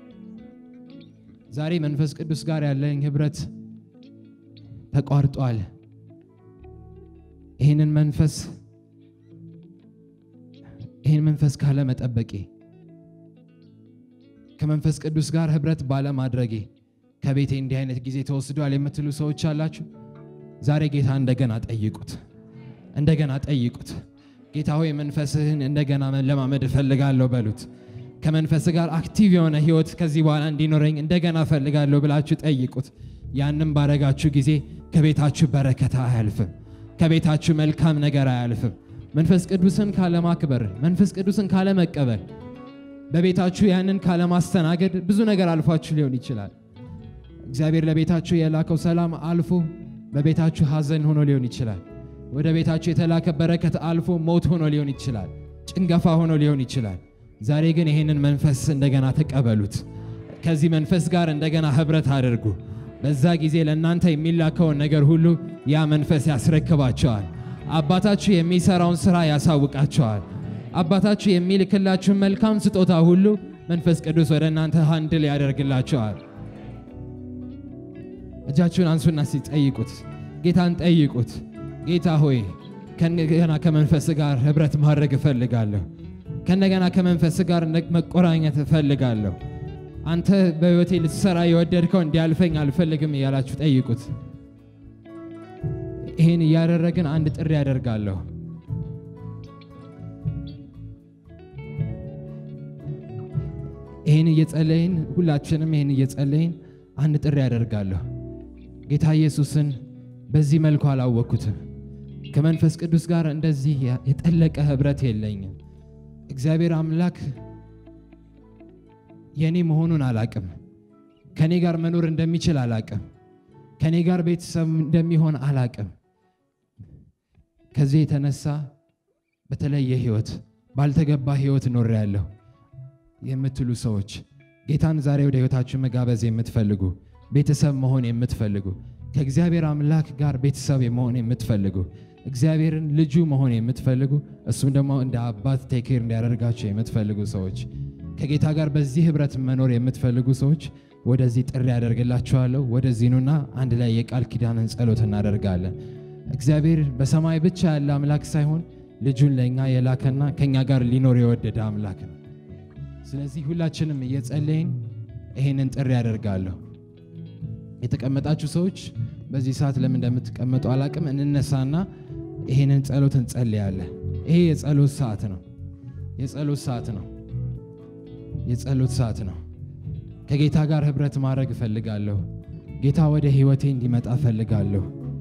ዛሬ መንፈስ ቅዱስ ጋር ያለኝ ህብረት ተቋርጧል። ይህንን መንፈስ ይህን መንፈስ ካለመጠበቄ ከመንፈስ ቅዱስ ጋር ህብረት ባለማድረጌ ከቤቴ እንዲህ አይነት ጊዜ ተወስዷል የምትሉ ሰዎች አላችሁ። ዛሬ ጌታ እንደገና ጠይቁት፣ እንደገና ጠይቁት። ጌታ ሆይ መንፈስህን እንደገና መለማመድ እፈልጋለሁ በሉት። ከመንፈስ ጋር አክቲቭ የሆነ ህይወት ከዚህ በኋላ እንዲኖረኝ እንደገና እፈልጋለሁ ብላችሁ ጠይቁት። ያንም ባረጋችሁ ጊዜ ከቤታችሁ በረከት አያልፍም፣ ከቤታችሁ መልካም ነገር አያልፍም፣ መንፈስ ቅዱስን ካለማክበር፣ መንፈስ ቅዱስን ካለመቀበል፣ በቤታችሁ ያንን ካለማስተናገድ ብዙ ነገር አልፏችሁ ሊሆን ይችላል። እግዚአብሔር ለቤታችሁ የላከው ሰላም አልፎ በቤታችሁ ሐዘን ሆኖ ሊሆን ይችላል። ወደ ቤታችሁ የተላከ በረከት አልፎ ሞት ሆኖ ሊሆን ይችላል። ጭንገፋ ሆኖ ሊሆን ይችላል። ዛሬ ግን ይህንን መንፈስ እንደገና ተቀበሉት። ከዚህ መንፈስ ጋር እንደገና ህብረት አድርጉ። በዛ ጊዜ ለእናንተ የሚላከውን ነገር ሁሉ ያ መንፈስ ያስረክባቸዋል። አባታችሁ የሚሰራውን ስራ ያሳውቃቸዋል። አባታችሁ የሚልክላችሁን መልካም ስጦታ ሁሉ መንፈስ ቅዱስ ወደ እናንተ ሃንድል ያደርግላቸዋል። እጃችሁን አንሱና ሲጠይቁት ጌታን ጠይቁት። ጌታ ሆይ ከነገና ከመንፈስ ጋር ህብረት ማድረግ እፈልጋለሁ። ከነገና ከመንፈስ ጋር መቆራኘት እፈልጋለሁ። አንተ በህይወቴ ልትሰራ የወደድከው እንዲያልፈኝ አልፈልግም እያላችሁ ጠይቁት። ይህን እያደረግን አንድ ጥሪ ያደርጋለሁ። ይህን እየጸለይን ሁላችንም ይህን እየጸለይን አንድ ጥሪ ያደርጋለሁ። ጌታ ኢየሱስን በዚህ መልኩ አላወቅኩትም። ከመንፈስ ቅዱስ ጋር እንደዚህ የጠለቀ ህብረት የለኝም። እግዚአብሔር አምላክ የእኔ መሆኑን አላቅም። ከእኔ ጋር መኖር እንደሚችል አላቅም። ከእኔ ጋር ቤተሰብ እንደሚሆን አላቅም። ከዚህ የተነሳ በተለየ ህይወት ባልተገባ ህይወት ኖሬያለሁ የምትሉ ሰዎች ጌታን ዛሬ ወደ ህይወታችሁ መጋበዝ የምትፈልጉ ቤተሰብ መሆን የምትፈልጉ ከእግዚአብሔር አምላክ ጋር ቤተሰብ መሆን የምትፈልጉ እግዚአብሔርን ልጁ መሆን የምትፈልጉ እሱም ደግሞ እንደ አባት ቴኬር እንዲያደርጋቸው የምትፈልጉ ሰዎች ከጌታ ጋር በዚህ ህብረት መኖር የምትፈልጉ ሰዎች ወደዚህ ጥሪ ያደርግላችኋለሁ። ወደዚህ ኑና አንድ ላይ የቃል ኪዳንን ጸሎት እናደርጋለን። እግዚአብሔር በሰማይ ብቻ ያለ አምላክ ሳይሆን ልጁን ለእኛ የላከና ከእኛ ጋር ሊኖር የወደደ አምላክ ነው። ስለዚህ ሁላችንም እየጸለይን ይሄንን ጥሪ ያደርጋለሁ። የተቀመጣችሁ ሰዎች በዚህ ሰዓት ለምን እንደምትቀመጡ አላቅም። እንነሳና ይሄንን ጸሎት እንጸልያለን። ይሄ የጸሎት ሰዓት ነው። የጸሎት ሰዓት ነው። የጸሎት ሰዓት ነው። ከጌታ ጋር ህብረት ማድረግ እፈልጋለሁ። ጌታ ወደ ህይወቴ እንዲመጣ እፈልጋለሁ።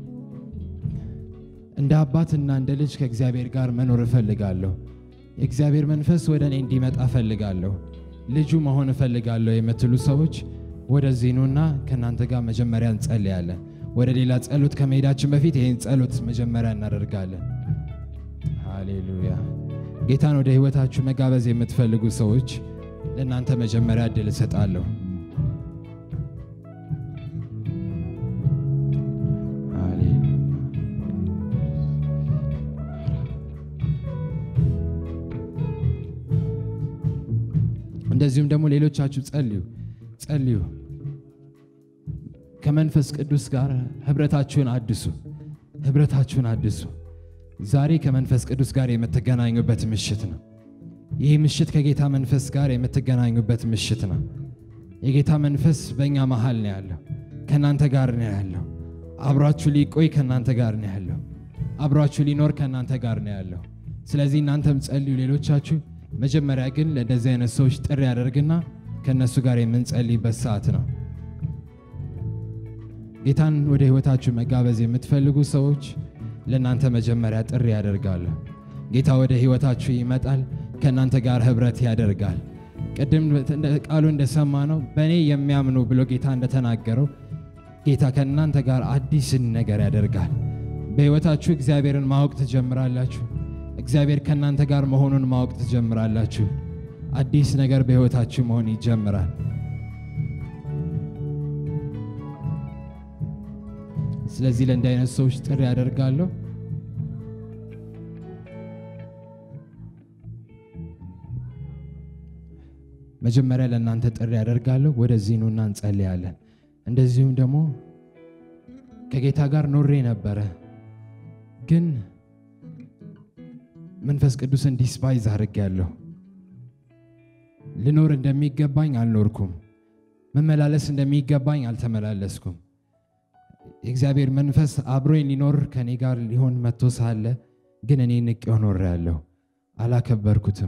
እንደ አባትና እንደ ልጅ ከእግዚአብሔር ጋር መኖር እፈልጋለሁ። የእግዚአብሔር መንፈስ ወደ እኔ እንዲመጣ እፈልጋለሁ። ልጁ መሆን እፈልጋለሁ የምትሉ ሰዎች ወደዚህ ኑና ከእናንተ ጋር መጀመሪያ እንጸልያለን። ወደ ሌላ ጸሎት ከመሄዳችን በፊት ይህን ጸሎት መጀመሪያ እናደርጋለን። ሃሌሉያ። ጌታን ወደ ህይወታችሁ መጋበዝ የምትፈልጉ ሰዎች ለእናንተ መጀመሪያ እድል እሰጣለሁ። እንደዚሁም ደግሞ ሌሎቻችሁ ጸልዩ ጸልዩ። ከመንፈስ ቅዱስ ጋር ህብረታችሁን አድሱ። ህብረታችሁን አድሱ። ዛሬ ከመንፈስ ቅዱስ ጋር የምትገናኙበት ምሽት ነው። ይህ ምሽት ከጌታ መንፈስ ጋር የምትገናኙበት ምሽት ነው። የጌታ መንፈስ በእኛ መሃል ነው ያለው፣ ከእናንተ ጋር ነው ያለው። አብሯችሁ ሊቆይ ከእናንተ ጋር ነው ያለው። አብሯችሁ ሊኖር ከእናንተ ጋር ነው ያለው። ስለዚህ እናንተም ጸልዩ። ሌሎቻችሁ መጀመሪያ ግን ለእንደዚህ አይነት ሰዎች ጥሪ ያደርግና ከእነሱ ጋር የምንጸልይበት ሰዓት ነው። ጌታን ወደ ህይወታችሁ መጋበዝ የምትፈልጉ ሰዎች ለእናንተ መጀመሪያ ጥሪ ያደርጋለሁ። ጌታ ወደ ህይወታችሁ ይመጣል፣ ከእናንተ ጋር ህብረት ያደርጋል። ቅድም ቃሉ እንደሰማ ነው በእኔ የሚያምኑ ብሎ ጌታ እንደተናገረው ጌታ ከእናንተ ጋር አዲስን ነገር ያደርጋል። በህይወታችሁ እግዚአብሔርን ማወቅ ትጀምራላችሁ። እግዚአብሔር ከእናንተ ጋር መሆኑን ማወቅ ትጀምራላችሁ። አዲስ ነገር በህይወታችሁ መሆን ይጀምራል። ስለዚህ ለእንዲህ አይነት ሰዎች ጥሪ ያደርጋለሁ። መጀመሪያ ለእናንተ ጥሪ ያደርጋለሁ። ወደዚህ ኑና እንጸልያለን። እንደዚሁም ደግሞ ከጌታ ጋር ኖሬ ነበረ፣ ግን መንፈስ ቅዱስን ዲስፓይዝ አድርጌያለሁ። ልኖር እንደሚገባኝ አልኖርኩም። መመላለስ እንደሚገባኝ አልተመላለስኩም። የእግዚአብሔር መንፈስ አብሮኝ ሊኖር ከእኔ ጋር ሊሆን መጥቶ ሳለ ግን እኔ ንቄው ኖሬያለሁ፣ አላከበርኩትም።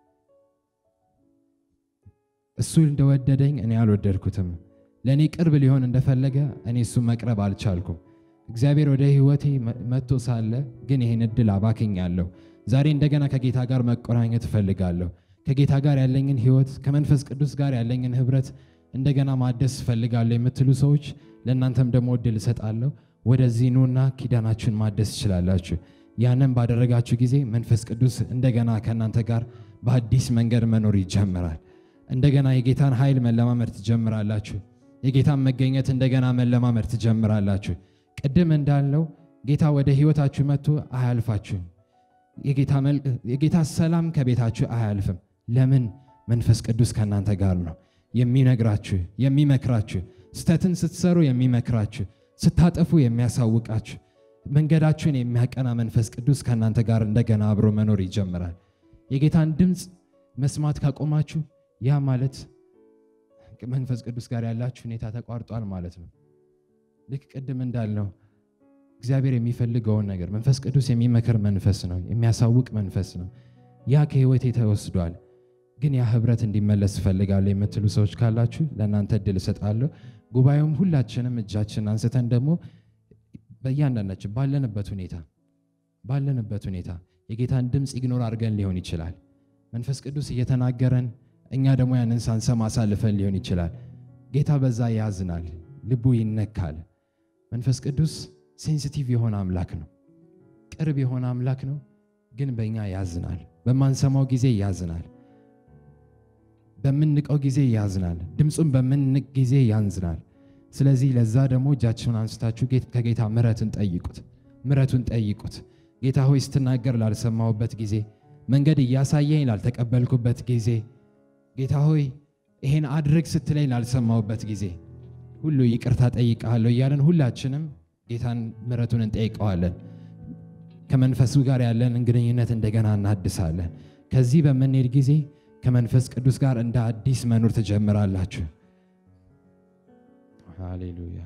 እሱ እንደወደደኝ እኔ አልወደድኩትም። ለእኔ ቅርብ ሊሆን እንደፈለገ እኔ እሱ መቅረብ አልቻልኩም። እግዚአብሔር ወደ ሕይወቴ መጥቶ ሳለ ግን ይህን እድል አባክኛለሁ። ዛሬ እንደገና ከጌታ ጋር መቆራኘት እፈልጋለሁ። ከጌታ ጋር ያለኝን ህይወት ከመንፈስ ቅዱስ ጋር ያለኝን ህብረት እንደገና ማደስ እፈልጋለሁ የምትሉ ሰዎች ለእናንተም ደግሞ እድል እሰጣለሁ። ወደዚህ ኑና ኪዳናችሁን ማደስ ትችላላችሁ። ያንን ባደረጋችሁ ጊዜ መንፈስ ቅዱስ እንደገና ከእናንተ ጋር በአዲስ መንገድ መኖር ይጀምራል። እንደገና የጌታን ኃይል መለማመድ ትጀምራላችሁ። የጌታን መገኘት እንደገና መለማመድ ትጀምራላችሁ። ቅድም እንዳለው ጌታ ወደ ህይወታችሁ መጥቶ አያልፋችሁም። የጌታ መልክ- የጌታ ሰላም ከቤታችሁ አያልፍም። ለምን? መንፈስ ቅዱስ ከእናንተ ጋር ነው። የሚነግራችሁ፣ የሚመክራችሁ፣ ስተትን ስትሰሩ የሚመክራችሁ፣ ስታጠፉ የሚያሳውቃችሁ፣ መንገዳችሁን የሚያቀና መንፈስ ቅዱስ ከእናንተ ጋር እንደገና አብሮ መኖር ይጀምራል። የጌታን ድምፅ መስማት ካቆማችሁ ያ ማለት መንፈስ ቅዱስ ጋር ያላችሁ ሁኔታ ተቋርጧል ማለት ነው። ልክ ቅድም እንዳልነው እግዚአብሔር የሚፈልገውን ነገር መንፈስ ቅዱስ የሚመክር መንፈስ ነው፣ የሚያሳውቅ መንፈስ ነው። ያ ከህይወቴ ተወስዷል፣ ግን ያ ህብረት እንዲመለስ እፈልጋለሁ የምትሉ ሰዎች ካላችሁ ለእናንተ እድል እሰጣለሁ። ጉባኤውም ሁላችንም እጃችን አንስተን ደግሞ በእያንዳንዳችን ባለንበት ሁኔታ ባለንበት ሁኔታ የጌታን ድምፅ ኢግኖር አድርገን ሊሆን ይችላል። መንፈስ ቅዱስ እየተናገረን እኛ ደግሞ ያንን ሳንሰማ አሳልፈን ሊሆን ይችላል። ጌታ በዛ ያዝናል፣ ልቡ ይነካል። መንፈስ ቅዱስ ሴንሲቲቭ የሆነ አምላክ ነው፣ ቅርብ የሆነ አምላክ ነው። ግን በእኛ ያዝናል። በማንሰማው ጊዜ ያዝናል። በምንቀው ጊዜ ያዝናል። ድምፁን በምንቅ ጊዜ ያንዝናል። ስለዚህ ለዛ ደግሞ እጃችሁን አንስታችሁ ጌት- ከጌታ ምሕረትን ጠይቁት፣ ምሕረቱን ጠይቁት። ጌታ ሆይ ስትናገር ላልሰማሁበት ጊዜ፣ መንገድ እያሳየኝ ላልተቀበልኩበት ጊዜ፣ ጌታ ሆይ ይሄን አድርግ ስትለኝ ላልሰማሁበት ጊዜ ሁሉ ይቅርታ ጠይቃለሁ እያለን ሁላችንም ጌታን ምሕረቱን እንጠይቀዋለን። ከመንፈሱ ጋር ያለንን ግንኙነት እንደገና እናድሳለን። ከዚህ በምንሄድ ጊዜ ከመንፈስ ቅዱስ ጋር እንደ አዲስ መኖር ትጀምራላችሁ። ሃሌሉያ።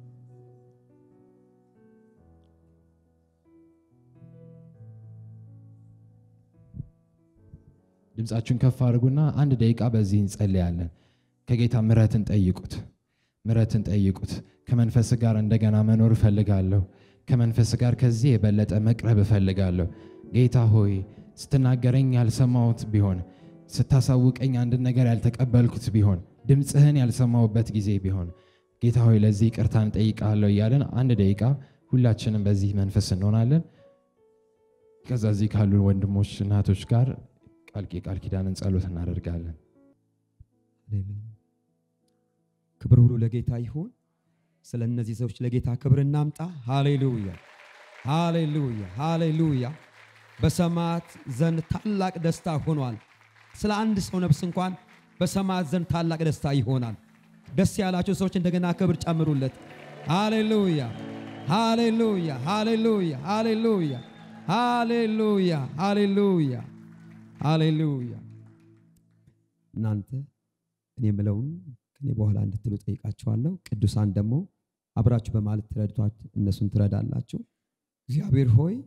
ድምፃችሁን ከፍ አድርጉና አንድ ደቂቃ በዚህ እንጸልያለን። ከጌታ ምሕረትን ጠይቁት፣ ምሕረትን ጠይቁት። ከመንፈስ ጋር እንደገና መኖር እፈልጋለሁ። ከመንፈስ ጋር ከዚህ የበለጠ መቅረብ እፈልጋለሁ። ጌታ ሆይ ስትናገረኝ ያልሰማሁት ቢሆን፣ ስታሳውቀኝ አንድ ነገር ያልተቀበልኩት ቢሆን፣ ድምፅህን ያልሰማሁበት ጊዜ ቢሆን ጌታ ሆይ ለዚህ ይቅርታ እንጠይቃለሁ እያለን አንድ ደቂቃ ሁላችንም በዚህ መንፈስ እንሆናለን። ከዛ እዚህ ካሉ ወንድሞች እናቶች ጋር ቃል ቃል ኪዳንን ጸሎት እናደርጋለን። ሃሌሉያ። ክብር ሁሉ ለጌታ ይሁን። ስለ እነዚህ ሰዎች ለጌታ ክብር እናምጣ። ሃሌሉያ ሃሌሉያ ሃሌሉያ። በሰማያት ዘንድ ታላቅ ደስታ ሆኗል። ስለ አንድ ሰው ነፍስ እንኳን በሰማያት ዘንድ ታላቅ ደስታ ይሆናል። ደስ ያላቸው ሰዎች እንደገና ክብር ጨምሩለት። ሃሌሉያ ሃሌሉያ ሃሌሉያ ሃሌሉያ ሃሌሉያ ሃሌሉያ ሃሌሉያ። እናንተ እኔ የምለውን ከኔ በኋላ እንድትሉ ጠይቃችኋለሁ። ቅዱሳን ደግሞ አብራችሁ በማለት ትረድቷት እነሱን ትረዳላችሁ። እግዚአብሔር ሆይ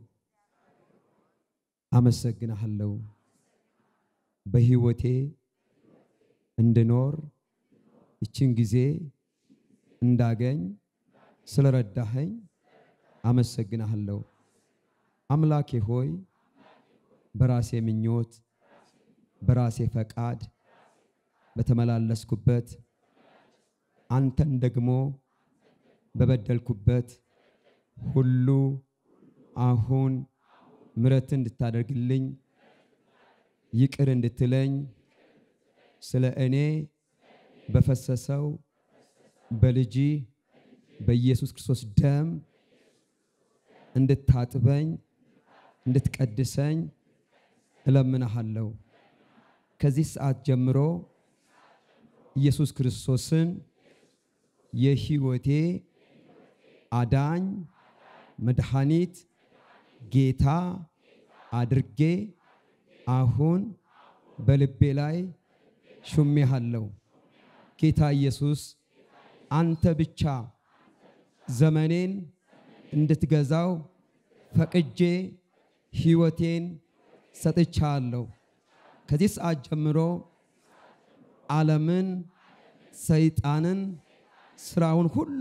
አመሰግናለሁ በሕይወቴ እንድኖር ይችን ጊዜ እንዳገኝ ስለረዳኸኝ አመሰግናለሁ። አምላኬ ሆይ በራሴ ምኞት በራሴ ፈቃድ በተመላለስኩበት አንተን ደግሞ በበደልኩበት ሁሉ አሁን ምሕረት እንድታደርግልኝ ይቅር እንድትለኝ ስለ እኔ በፈሰሰው በልጂ በኢየሱስ ክርስቶስ ደም እንድታጥበኝ እንድትቀድሰኝ እለምንሃለሁ። ከዚህ ሰዓት ጀምሮ ኢየሱስ ክርስቶስን የሕይወቴ አዳኝ መድኃኒት ጌታ አድርጌ አሁን በልቤ ላይ ሹሜሃለሁ። ጌታ ኢየሱስ አንተ ብቻ ዘመኔን እንድትገዛው ፈቅጄ ሕይወቴን ሰጥቻለሁ። ከዚህ ሰዓት ጀምሮ ዓለምን፣ ሰይጣንን፣ ስራውን ሁሉ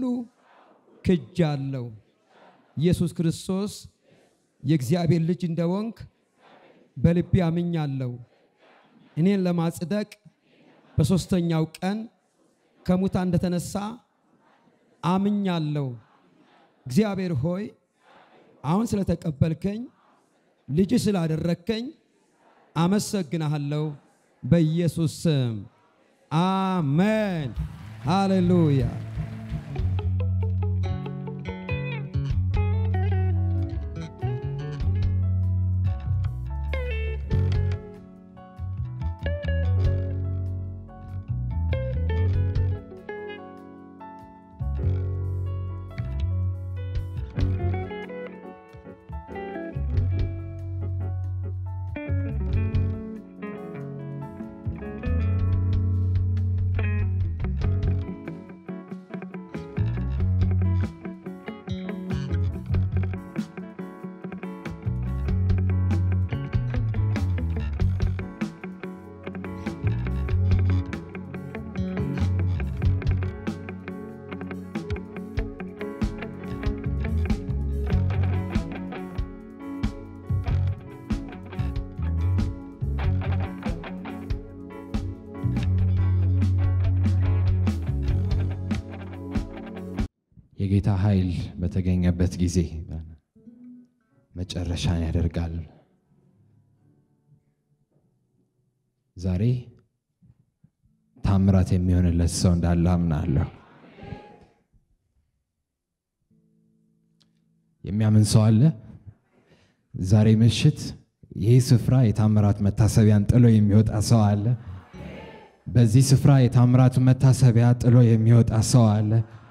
ክጃለሁ። ኢየሱስ ክርስቶስ የእግዚአብሔር ልጅ እንደወንክ በልቤ አምኛለሁ። እኔን ለማጽደቅ በሦስተኛው ቀን ከሙታን እንደተነሳ አምኛለሁ። እግዚአብሔር ሆይ አሁን ስለተቀበልከኝ ልጅ ስላደረግከኝ አመሰግናለሁ። በኢየሱስ ስም አሜን። ሃሌሉያ። የጌታ ኃይል በተገኘበት ጊዜ መጨረሻን ያደርጋል። ዛሬ ታምራት የሚሆንለት ሰው እንዳለ አምናለሁ። የሚያምን ሰው አለ? ዛሬ ምሽት ይህ ስፍራ የታምራት መታሰቢያን ጥሎ የሚወጣ ሰው አለ? በዚህ ስፍራ የታምራቱ መታሰቢያ ጥሎ የሚወጣ ሰው አለ?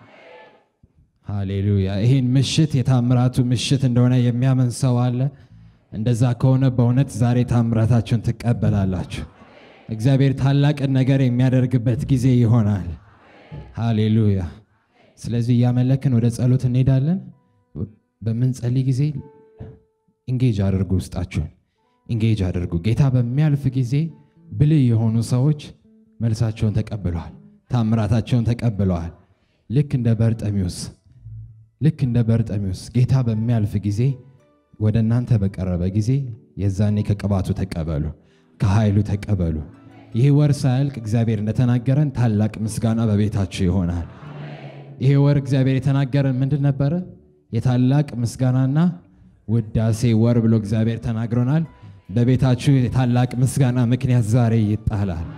ሃሌሉያ! ይህን ምሽት የታምራቱ ምሽት እንደሆነ የሚያምን ሰው አለ? እንደዛ ከሆነ በእውነት ዛሬ ታምራታችሁን ትቀበላላችሁ። እግዚአብሔር ታላቅን ነገር የሚያደርግበት ጊዜ ይሆናል። ሃሌሉያ! ስለዚህ እያመለክን ወደ ጸሎት እንሄዳለን። በምንጸልይ ጊዜ ኢንጌጅ አድርጉ፣ ውስጣችሁን ኢንጌጅ አድርጉ። ጌታ በሚያልፍ ጊዜ ብልህ የሆኑ ሰዎች መልሳቸውን ተቀብለዋል፣ ታምራታቸውን ተቀብለዋል። ልክ እንደ በርጠሚውስ ልክ እንደ በርጠሚውስ ጌታ በሚያልፍ ጊዜ ወደ እናንተ በቀረበ ጊዜ የዛኔ ከቅባቱ ተቀበሉ፣ ከኃይሉ ተቀበሉ። ይህ ወር ሳያልቅ እግዚአብሔር እንደተናገረን ታላቅ ምስጋና በቤታችሁ ይሆናል። ይሄ ወር እግዚአብሔር የተናገረን ምንድን ነበረ? የታላቅ ምስጋናና ውዳሴ ወር ብሎ እግዚአብሔር ተናግሮናል። በቤታችሁ የታላቅ ምስጋና ምክንያት ዛሬ ይጣላል።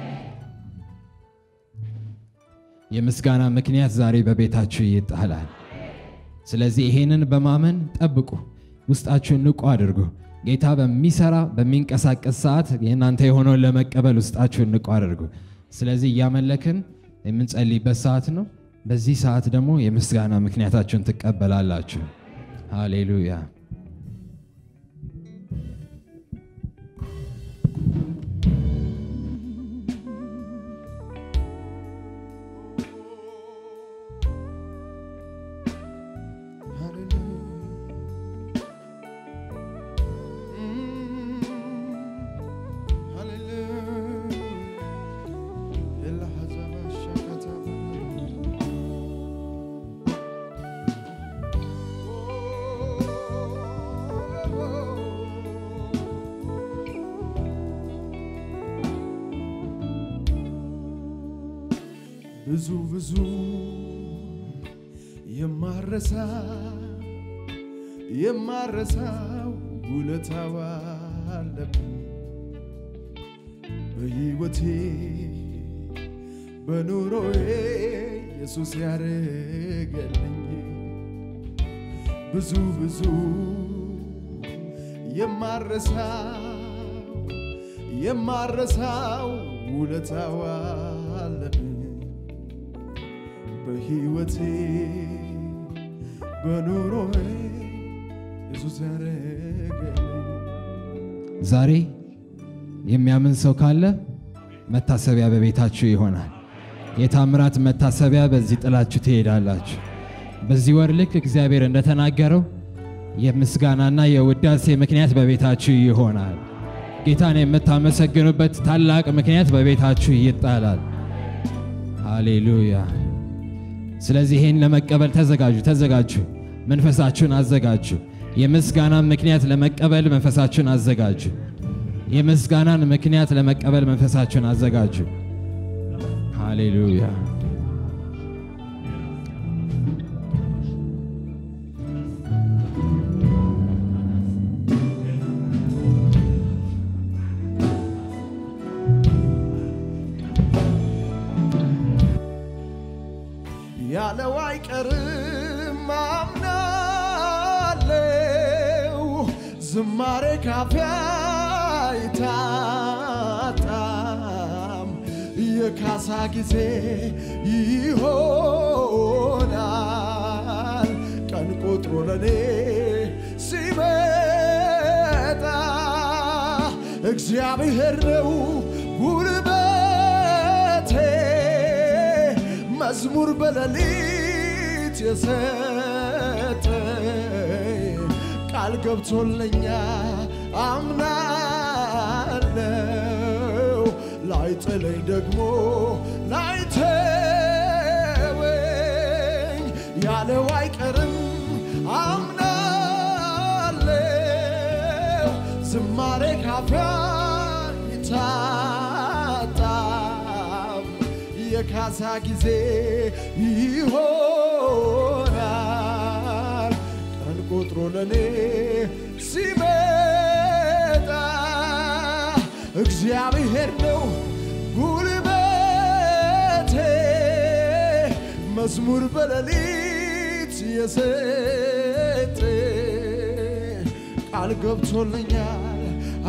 የምስጋና ምክንያት ዛሬ በቤታችሁ ይጣላል። ስለዚህ ይሄንን በማመን ጠብቁ፣ ውስጣችሁን ንቁ አድርጉ። ጌታ በሚሰራ በሚንቀሳቀስ ሰዓት የእናንተ የሆነውን ለመቀበል ውስጣችሁን ንቁ አድርጉ። ስለዚህ እያመለክን የምንጸልይበት ሰዓት ነው። በዚህ ሰዓት ደግሞ የምስጋና ምክንያታችሁን ትቀበላላችሁ። ሃሌሉያ። ብዙ ብዙ የማረሳ የማረሳው ውለታው አለብኝ በሕይወቴ በኑሮዬ ኢየሱስ ያደረገልኝ ብዙ ብዙ የማረሳው የማረሳው ውለታው አለብኝ በሕይወቴ በኑሮዬ ኢየሱስ ያደረገልኝ ዛሬ የሚያምን ሰው ካለ መታሰቢያ በቤታችሁ ይሆናል። የታምራት መታሰቢያ በዚህ ጥላችሁ ትሄዳላችሁ። በዚህ ወር ልክ እግዚአብሔር እንደተናገረው የምስጋናና የውዳሴ ምክንያት በቤታችሁ ይሆናል። ጌታን የምታመሰግኑበት ታላቅ ምክንያት በቤታችሁ ይጣላል። ሃሌሉያ። ስለዚህ ይህን ለመቀበል ተዘጋጁ፣ ተዘጋጁ። መንፈሳችሁን አዘጋጁ። የምስጋና ምክንያት ለመቀበል መንፈሳችሁን አዘጋጁ። የምስጋናን ምክንያት ለመቀበል መንፈሳችሁን አዘጋጁ። ሃሌሉያ። ያለው አይቀርም አምናለው ዝማሬ ካፌ አይታጣም የካሳ ጊዜ ይሆናል ቀን ቆጥሮ ለኔ ሲመጣ እግዚአብሔር ነው ጉልበቴ መዝሙር በሌሊት የሰጠኝ ቃል ገብቶለኛ አምናለው ላይጥለኝ ደግሞ ላይተወኝ ያለው አይቀርም አምናለው ዝማሬ ካፊያ ይታጣም የካሳ ጊዜ ይሆናል ቀን ቆጥሮ ለኔ ሲመጣ እግዚአብሔር ነው ጉልበቴ መዝሙር በሌሊት የሰጠ ቃል ገብቶልኛል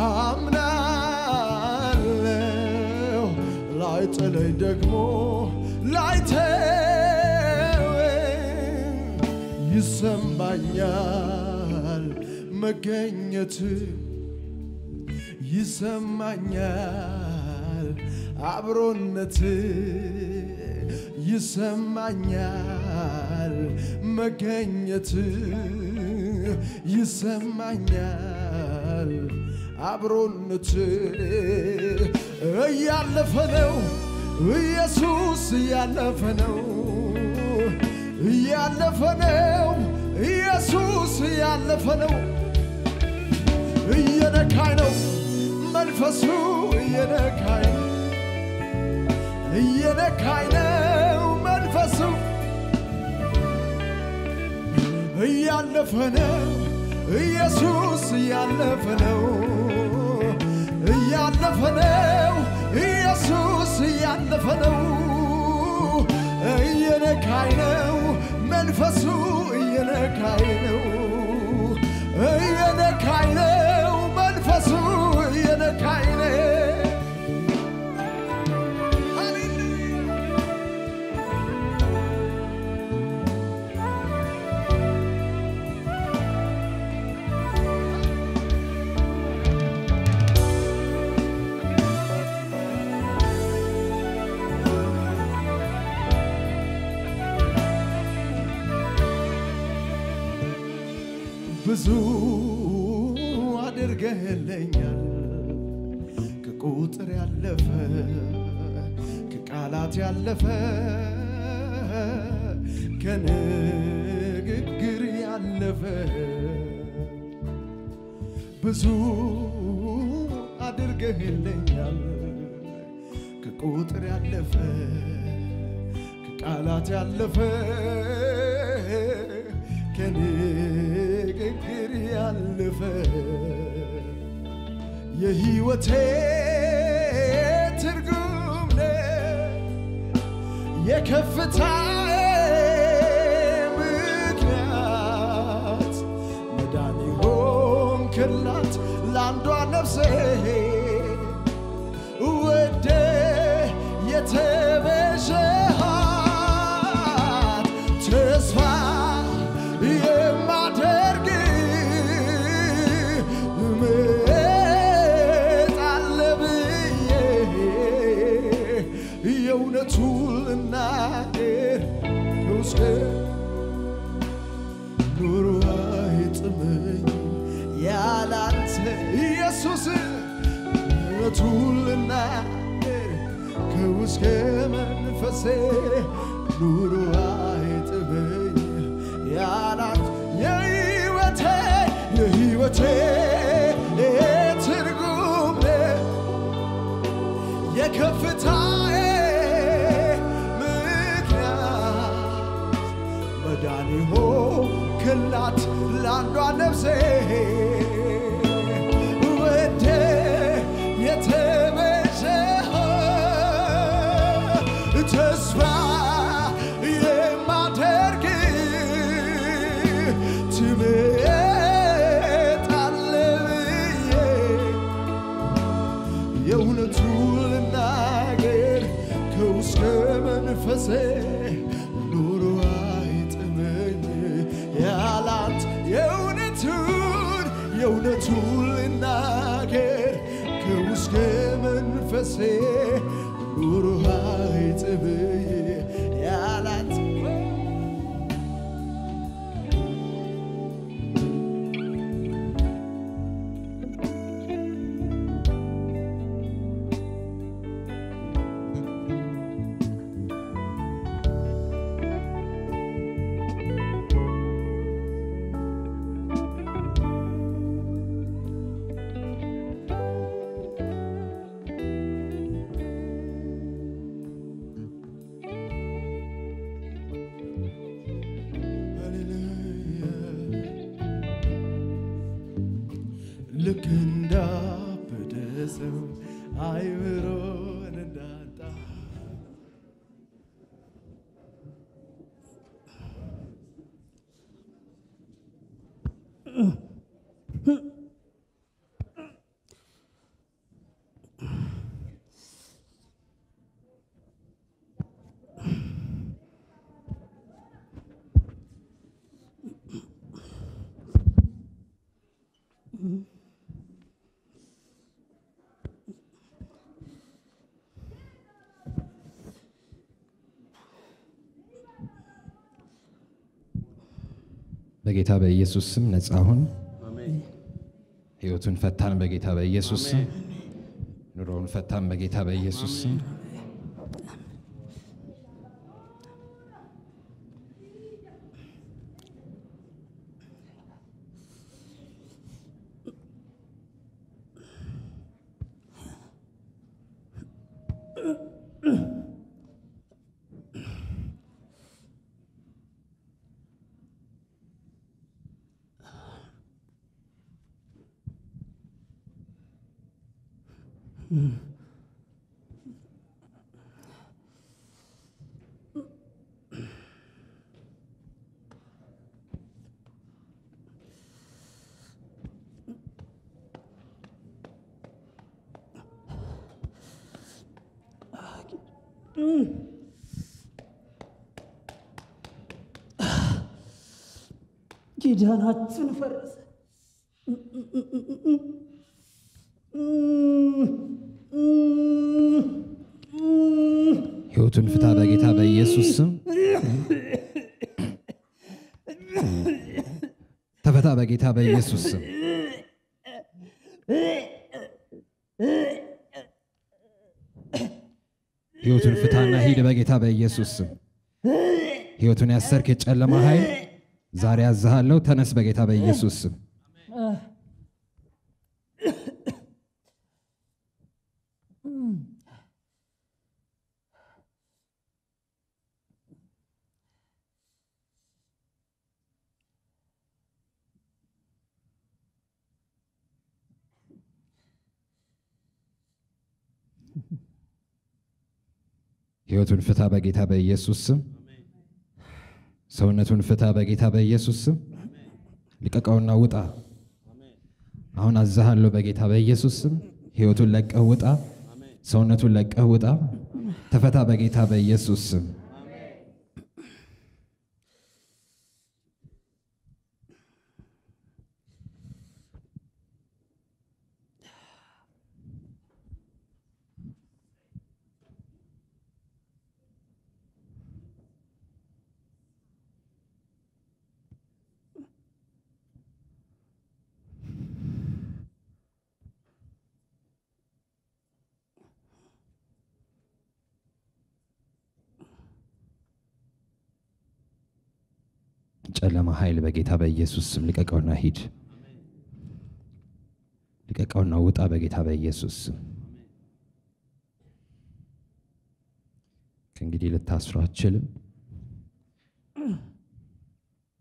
አምናለው ላይጥለኝ ደግሞ ላይተወኝ ይሰማኛል መገኘት ይሰማኛል አብሮነት ይሰማኛል መገኘት ይሰማኛል አብሮነት እያለፈ ነው ኢየሱስ እያለፈ ነው እያለፈ ነው ኢየሱስ እያለፈ ነው እየነካኝ ነው መንፈሱ እየነካኝ እየነካኝ ነው መንፈሱ እያለፈ ነው ኢየሱስ እያለፈ ነው እያለፈ ነው ኢየሱስ እያለፈ ነው እየነካኝ ነው መንፈሱ እየነካኝ ነው እየነካኝ ነው መንፈሱ እየነካኝ ነው ሃሌሉያ ብዙ አድርገህልኛል ከቁጥር ያለፈ ከቃላት ያለፈ ከንግግር ያለፈ ብዙ አድርገህልኛል ከቁጥር ያለፈ ከቃላት ያለፈ ከንግግር ያለፈ የህይወቴ ትርጉም ነህ የከፍታዬ ምክንያት መዳን ሆንክላት ለአንዷ ነፍሴ ወደ የተቤዠሃት ተስፋ የማደርግ እመጣለሁ ብዬ የእውነቱን ልናገር ከውስጤ ኑሮ አይጥመኝ ያላንተ ኢየሱስ እውነቱን ልናገር ከውስጥ መንፈሴ ኑሮ አይጥመኝ ያላንተ የህይወቴ የህይወቴ ትርጉም ነህ የሆንክላት ለአንዷ ነፍሴ ወደ የተቤዠህ ተስፋ የማደርግ ትመጣለህ ብዬ የእውነቱን ልናገር ከውስጥ መንፈሴ ኑሮ አይጥመኝ ያላት የእውነቱን የእውነቱን ልናገር ከውስጥ መንፈሴ ኑሮ አይጥመኝ ያላት ልክ እንዳበደ ሰው አይምሮን እንዳጣ በጌታ በኢየሱስ ስም ነጻ ሁን። ህይወቱን ፈታን በጌታ በኢየሱስ ስም። ኑሮውን ፈታን በጌታ በኢየሱስ ስም። ኪዳናችን ፈረሰ። ህይወቱን ፍታ በጌታ በኢየሱስ ስም። ተፈታ በጌታ በኢየሱስ ስም። ህይወቱን ፍታና ሂድ በጌታ በኢየሱስ ስም። ህይወቱን ያሰርክ የጨለማ ኃይል ዛሬ ያዝሃለሁ። ተነስ በጌታ በኢየሱስ ስም። ህይወቱን ፍታ በጌታ በኢየሱስ ስም። ሰውነቱን ፍታ በጌታ በኢየሱስ ስም። ልቀቀውና ውጣ። አሁን አዛሃለሁ በጌታ በኢየሱስ ስም። ህይወቱን ለቀህ ውጣ። ሰውነቱን ለቀህ ውጣ። ተፈታ በጌታ በኢየሱስ ስም። ጨለማ ኃይል በጌታ በኢየሱስ ስም ልቀቀውና ሂድ። ልቀቀውና ውጣ በጌታ በኢየሱስ ስም። ከእንግዲህ ልታስሩ አትችልም።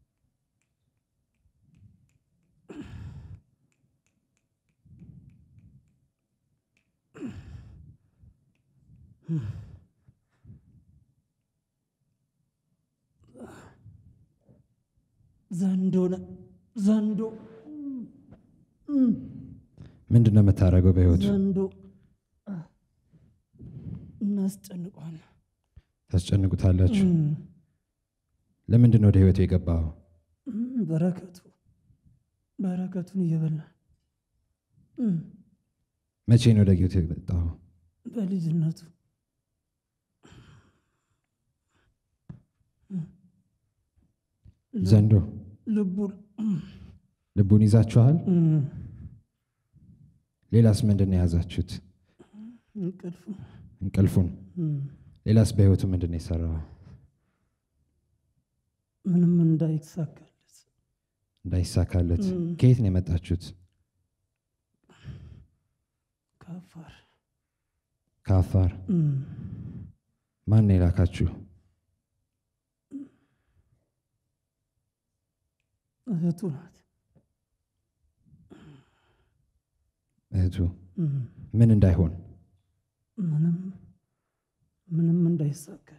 ዘንዶ ነ- ዘንዶ ምንድን ነው የምታደርገው በህይወቱ? ዘንዶ እናስጨንቋል። ታስጨንቁታላችሁ። ለምንድን ነው ወደ ህይወቱ የገባው? በረከቱ በረከቱን እየበላ መቼ ነው ወደ ህይወቱ የመጣው? በልጅነቱ ዘንዶ ልቡን ልቡን ይዛችኋል። ሌላስ ምንድን ነው የያዛችሁት? እንቅልፉ እንቅልፉን። ሌላስ በህይወቱ ምንድን ነው የሰራው? ምንም እንዳይሳካለት እንዳይሳካለት። ከየት ነው የመጣችሁት? ከአፋር ከአፋር። ማን ነው የላካችሁ? እህቱ ናት። እህቱ ምን እንዳይሆን ምንም ምንም እንዳይሳካለት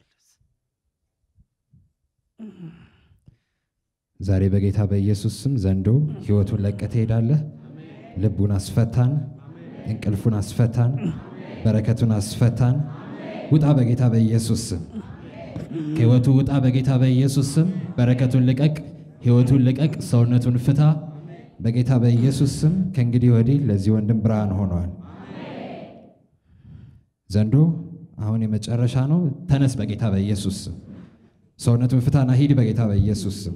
ዛሬ በጌታ በኢየሱስ ስም ዘንዶ ህይወቱን ለቀህ ትሄዳለህ። ልቡን አስፈታን፣ እንቅልፉን አስፈታን፣ በረከቱን አስፈታን። ውጣ በጌታ በኢየሱስ ስም ከህይወቱ ውጣ በጌታ በኢየሱስ ስም። በረከቱን ልቀቅ፣ ህይወቱን ልቀቅ፣ ሰውነቱን ፍታ በጌታ በኢየሱስ ስም። ከእንግዲህ ወዲህ ለዚህ ወንድም ብርሃን ሆኗል። ዘንዶ አሁን የመጨረሻ ነው። ተነስ በጌታ በኢየሱስ ስም። ሰውነቱን ፍታና ሂድ በጌታ በኢየሱስ ስም።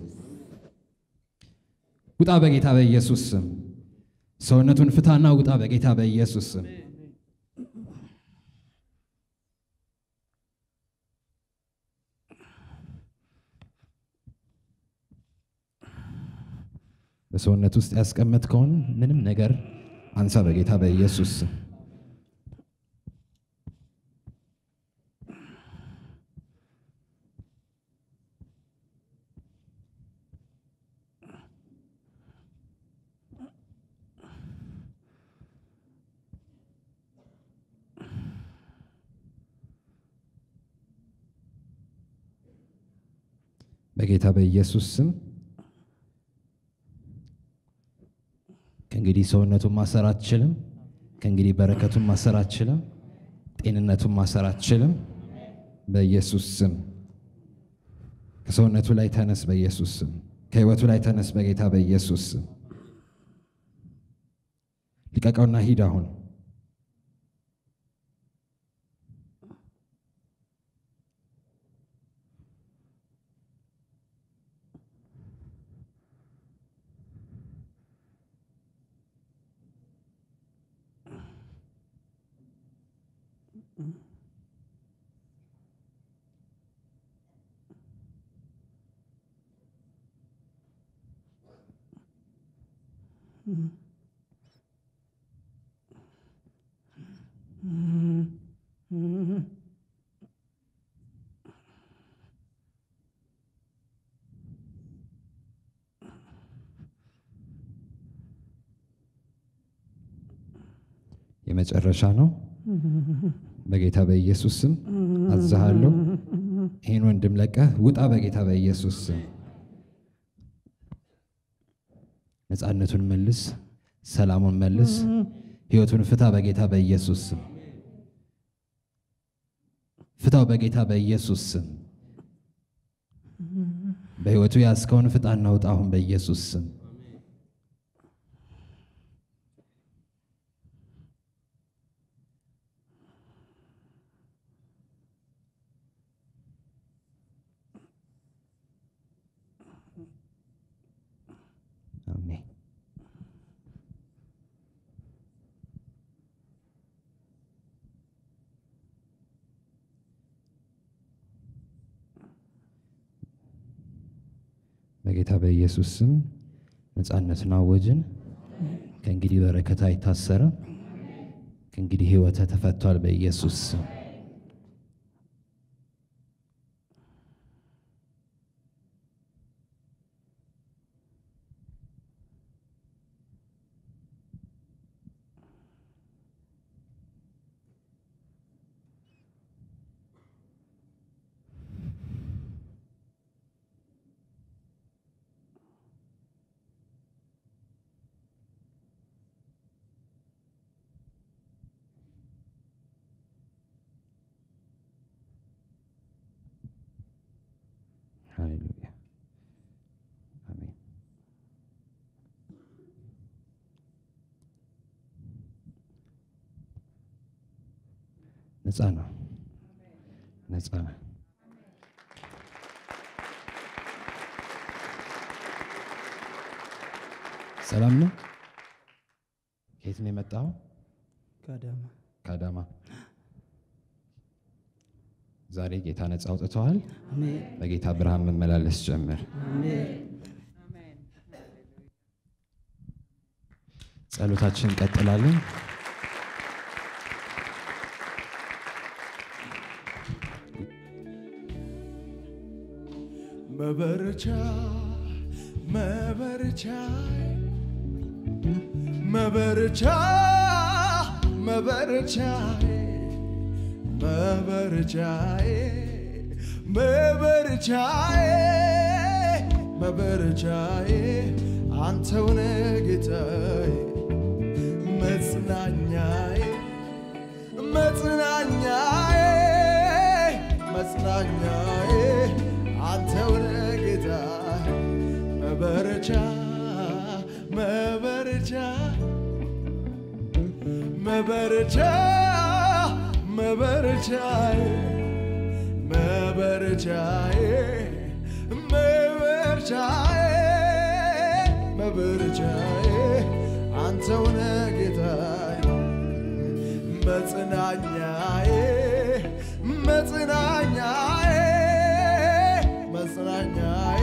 ውጣ በጌታ በኢየሱስ ስም። ሰውነቱን ፍታና ውጣ በጌታ በኢየሱስ ስም። በሰውነት ውስጥ ያስቀመጥከውን ምንም ነገር አንሳ በጌታ በኢየሱስ ስም። በጌታ በኢየሱስ ስም ከእንግዲህ ሰውነቱን ማሰር አትችልም። ከእንግዲህ በረከቱን ማሰር አትችልም። ጤንነቱን ማሰር አትችልም። በኢየሱስ ስም ከሰውነቱ ላይ ተነስ። በኢየሱስ ስም ከህይወቱ ላይ ተነስ። በጌታ በኢየሱስ ስም ልቀቀውና ሂድ አሁን የመጨረሻ ነው። በጌታ በኢየሱስ ስም አዝሃለሁ። ይህን ወንድም ለቀህ ውጣ በጌታ በኢየሱስ ስም። ነፃነቱን መልስ፣ ሰላሙን መልስ፣ ህይወቱን ፍታ በጌታ በኢየሱስ ስም። ፍታው በጌታ በኢየሱስ ስም። በህይወቱ ያዝከውን ፍጣና ውጣ አሁን በኢየሱስ ስም። አሜን። በጌታ በኢየሱስ ስም ነፃነትን አወጅን። ከእንግዲህ በረከት አይታሰርም። ከእንግዲህ ህይወተ ተፈቷል በኢየሱስ ስም። ሃሌሉያ አሜን። ነፃ ነው፣ ነፃ ነው። ሰላም ነው። ከየት ነው የመጣው? ከአዳማ ከአዳማ። ዛሬ ጌታ ነፃ አውጥተዋል። አሜን በጌታ ብርሃን መመላለስ ጀምር። አሜን ጸሎታችን እንቀጥላለን። መበረቻ መበረቻ መበረቻ መበረቻ መበረቻዬ መበረቻዬ መበረቻዬ አንተውነ ጌታዬ መጽናኛዬ መጽናኛዬ መጽናኛዬ አንተውነ ጌታዬ መበረቻ መበረቻ መበረቻ መበረቻዬ መበረቻዬ መበረቻዬ መበረቻዬ አንተውነ ጌታዬ መጽናኛዬ መጽናኛዬ መጽናኛዬ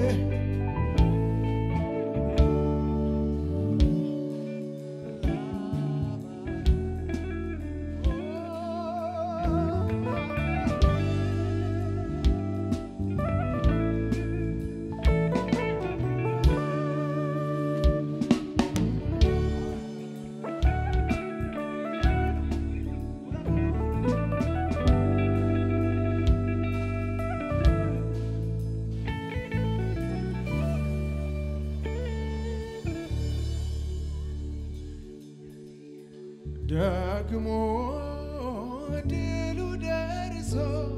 ደግሞ ድሉ ደርሶ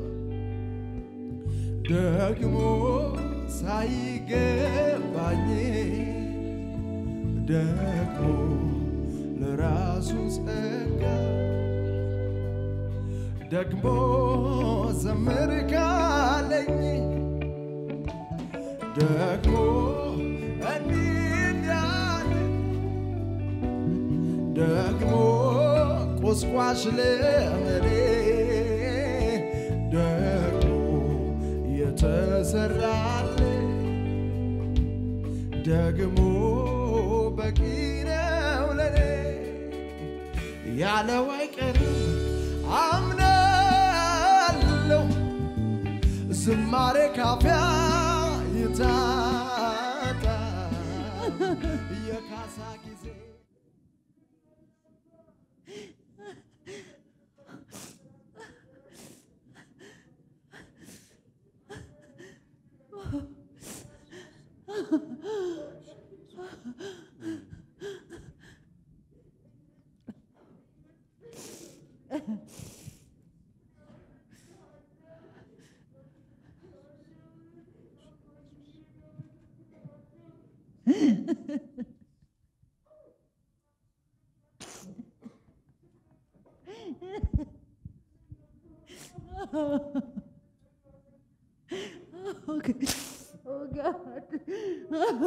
ደግሞ ሳይገባኝ ደግሞ ለራሱ ጸጋ ደግሞ ዘምር ካለኝ ደግሞ እንዲህ እንዳለ ደግሞ ቁስቋሽ ለመኔ ደግሞ የተሰራለ ደግሞ በቂ ነው ለኔ ያለው አይቀርም አምናለሁ ዝማሬ ካፊያ ይታጣ የካሳ ጊዜ Okay. Oh God.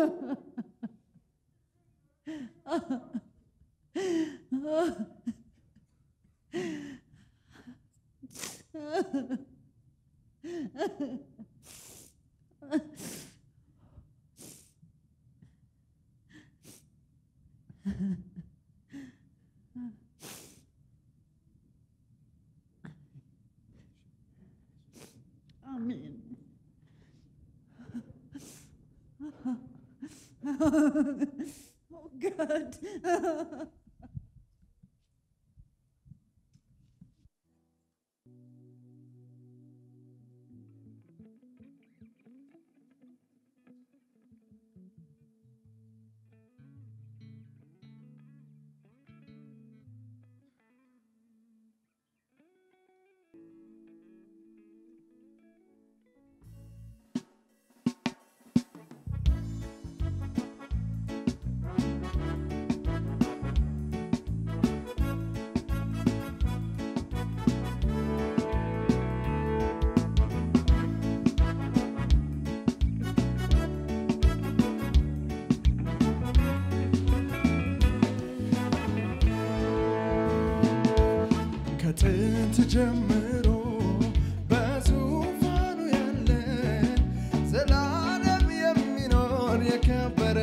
Amen. Oh God. ጀምሮ በዙፋኑ ያለ ዘላለም የሚኖር የከበረ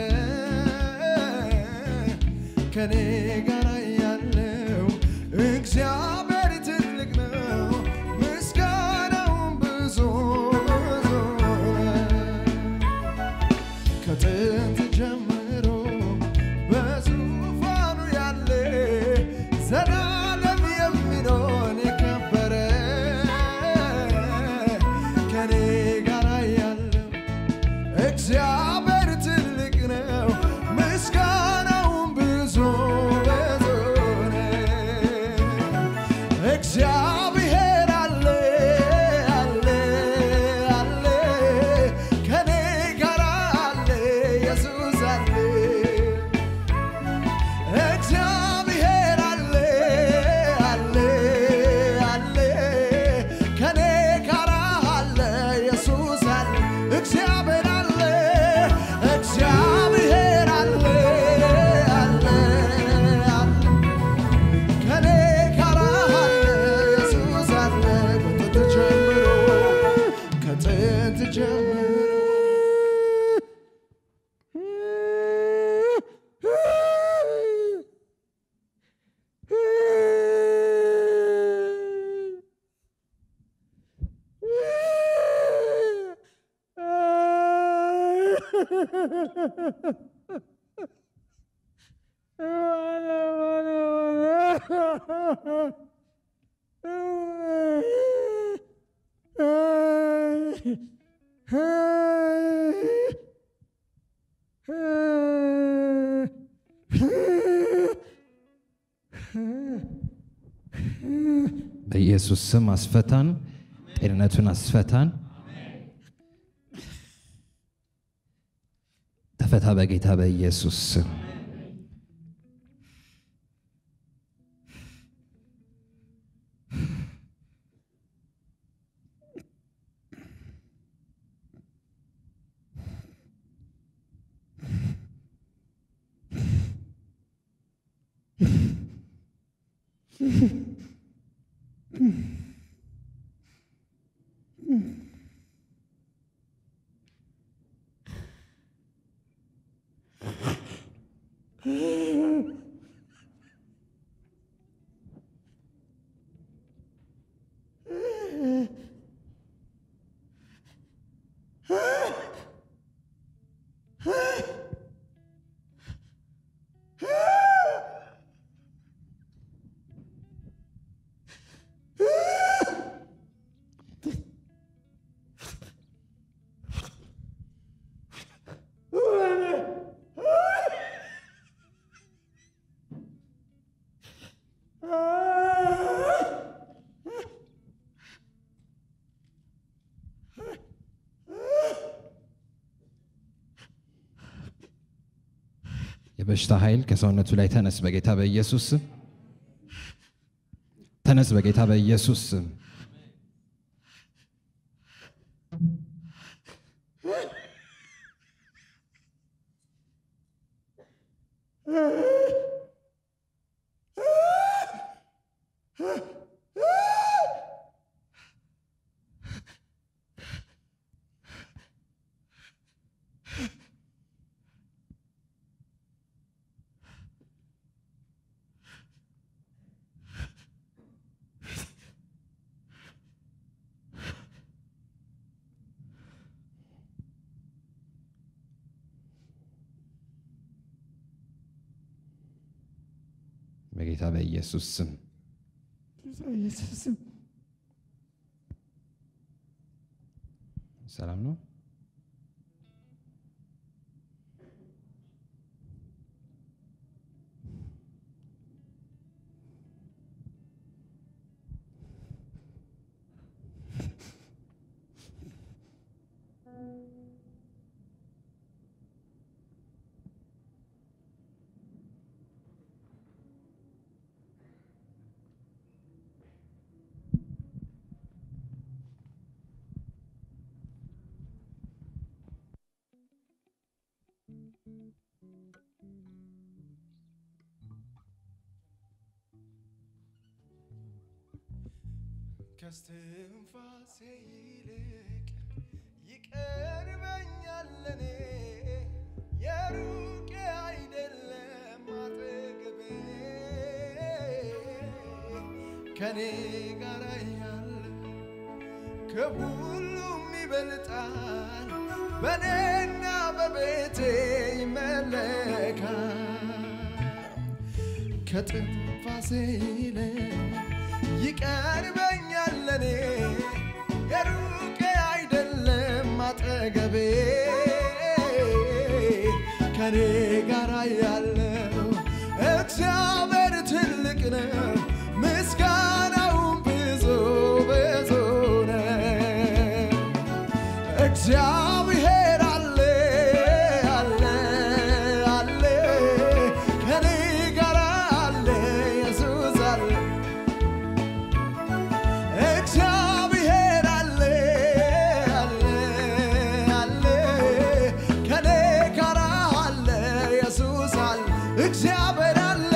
ከኔ ጋር ያለው እግዚአብሔር ትልቅ ነው፣ ምስጋናውን ብዙ ብዙ ነው። ከጥንት ጀምሮ በዙፋኑ ያለ ዘላለም የሚኖር የከበረ ከኔ ጋር ያለው እግዚአብሔር ትልቅ ነው፣ ምስጋናውን ብዙ ብዙ ነው። እግዚአብሔር አለ አለ አለ ከኔ ጋር አለ ኢየሱስ አለ እግዚአብሔር አለ አለ አለ ከኔ ጋር አለ ኢየሱስ አለ እግዚአብሔር አለ እግዚአብሔር አለ አለ አለ ከኔ ጋር አለ ኢየሱስ አለ ከጥንት ጀምሮ ከጥንት ጀምሮ በኢየሱስ ስም አስፈታን፣ ጤንነቱን አስፈታን። ተፈታ በጌታ በኢየሱስ ስም። የበሽታ ኃይል ከሰውነቱ ላይ ተነስ በጌታ በኢየሱስ ስም። ተነስ በጌታ በኢየሱስ ስም። በጌታ በኢየሱስ ስም ሰላም ነው። ከስትንፋሴ ይልቅ ይቀርበኛል ለኔ የሩቅ አይደለም አጠገቤ ከኔ ጋር ያለ ከሁሉም ይበልጣል በኔና በቤቴ ይመለካል ከትንፋሴ ይልቅ ይቀርበኛል ለኔ የሩቅ አይደለም አጠገቤ ከኔ ጋር ያለው እግዚአብሔር ትልቅ ነው፣ ምስጋናውን ብዙ ብዙ ነው። እግዚአብሔር አለ አለ አለ ከኔ ጋር አለ ኢየሱስ አለ እግዚአብሔር አለ አለ አለ ከኔ ጋር አለ ኢየሱስ አለ እግዚአብሔር አለ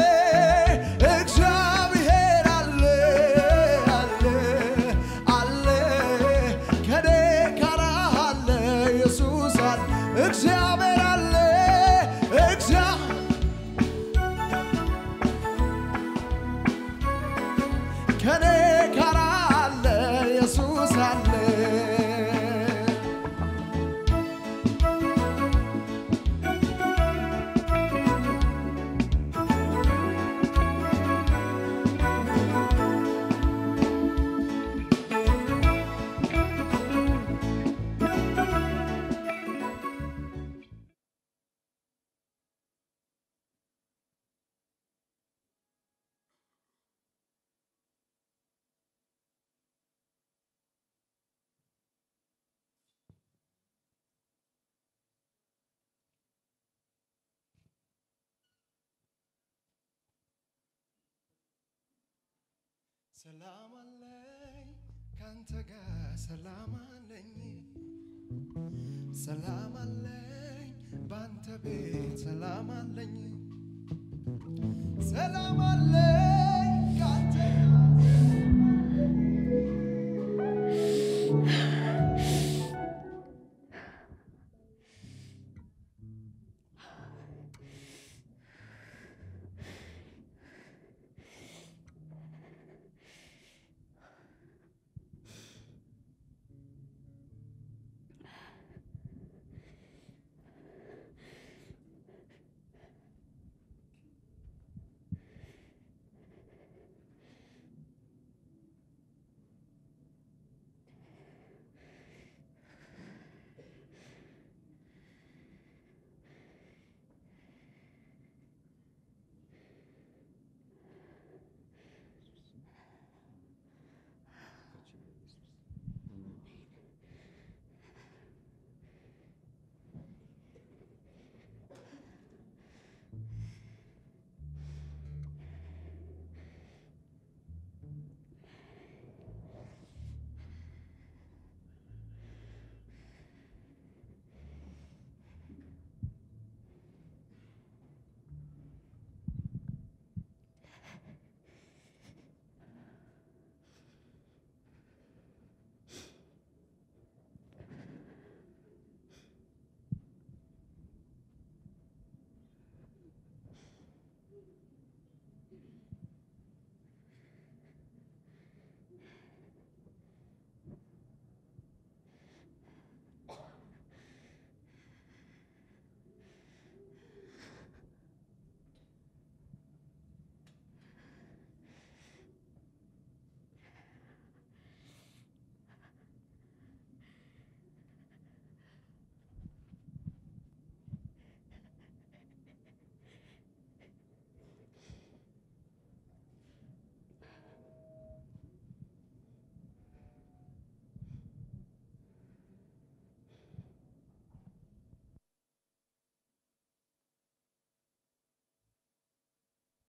እግዚአብሔር አለ አለ አለ ከኔ ጋር አለ ኢየሱስ አለ እግዚአብሔር አለ እግዚአብሔር ከኔ ጋር አለ ኢየሱስ አለ ሰላም አለኝ ካንተ ጋር ሰላም አለኝ ሰላም አለኝ ባንተ ቤት ሰላም አለኝ ሰላም አለኝ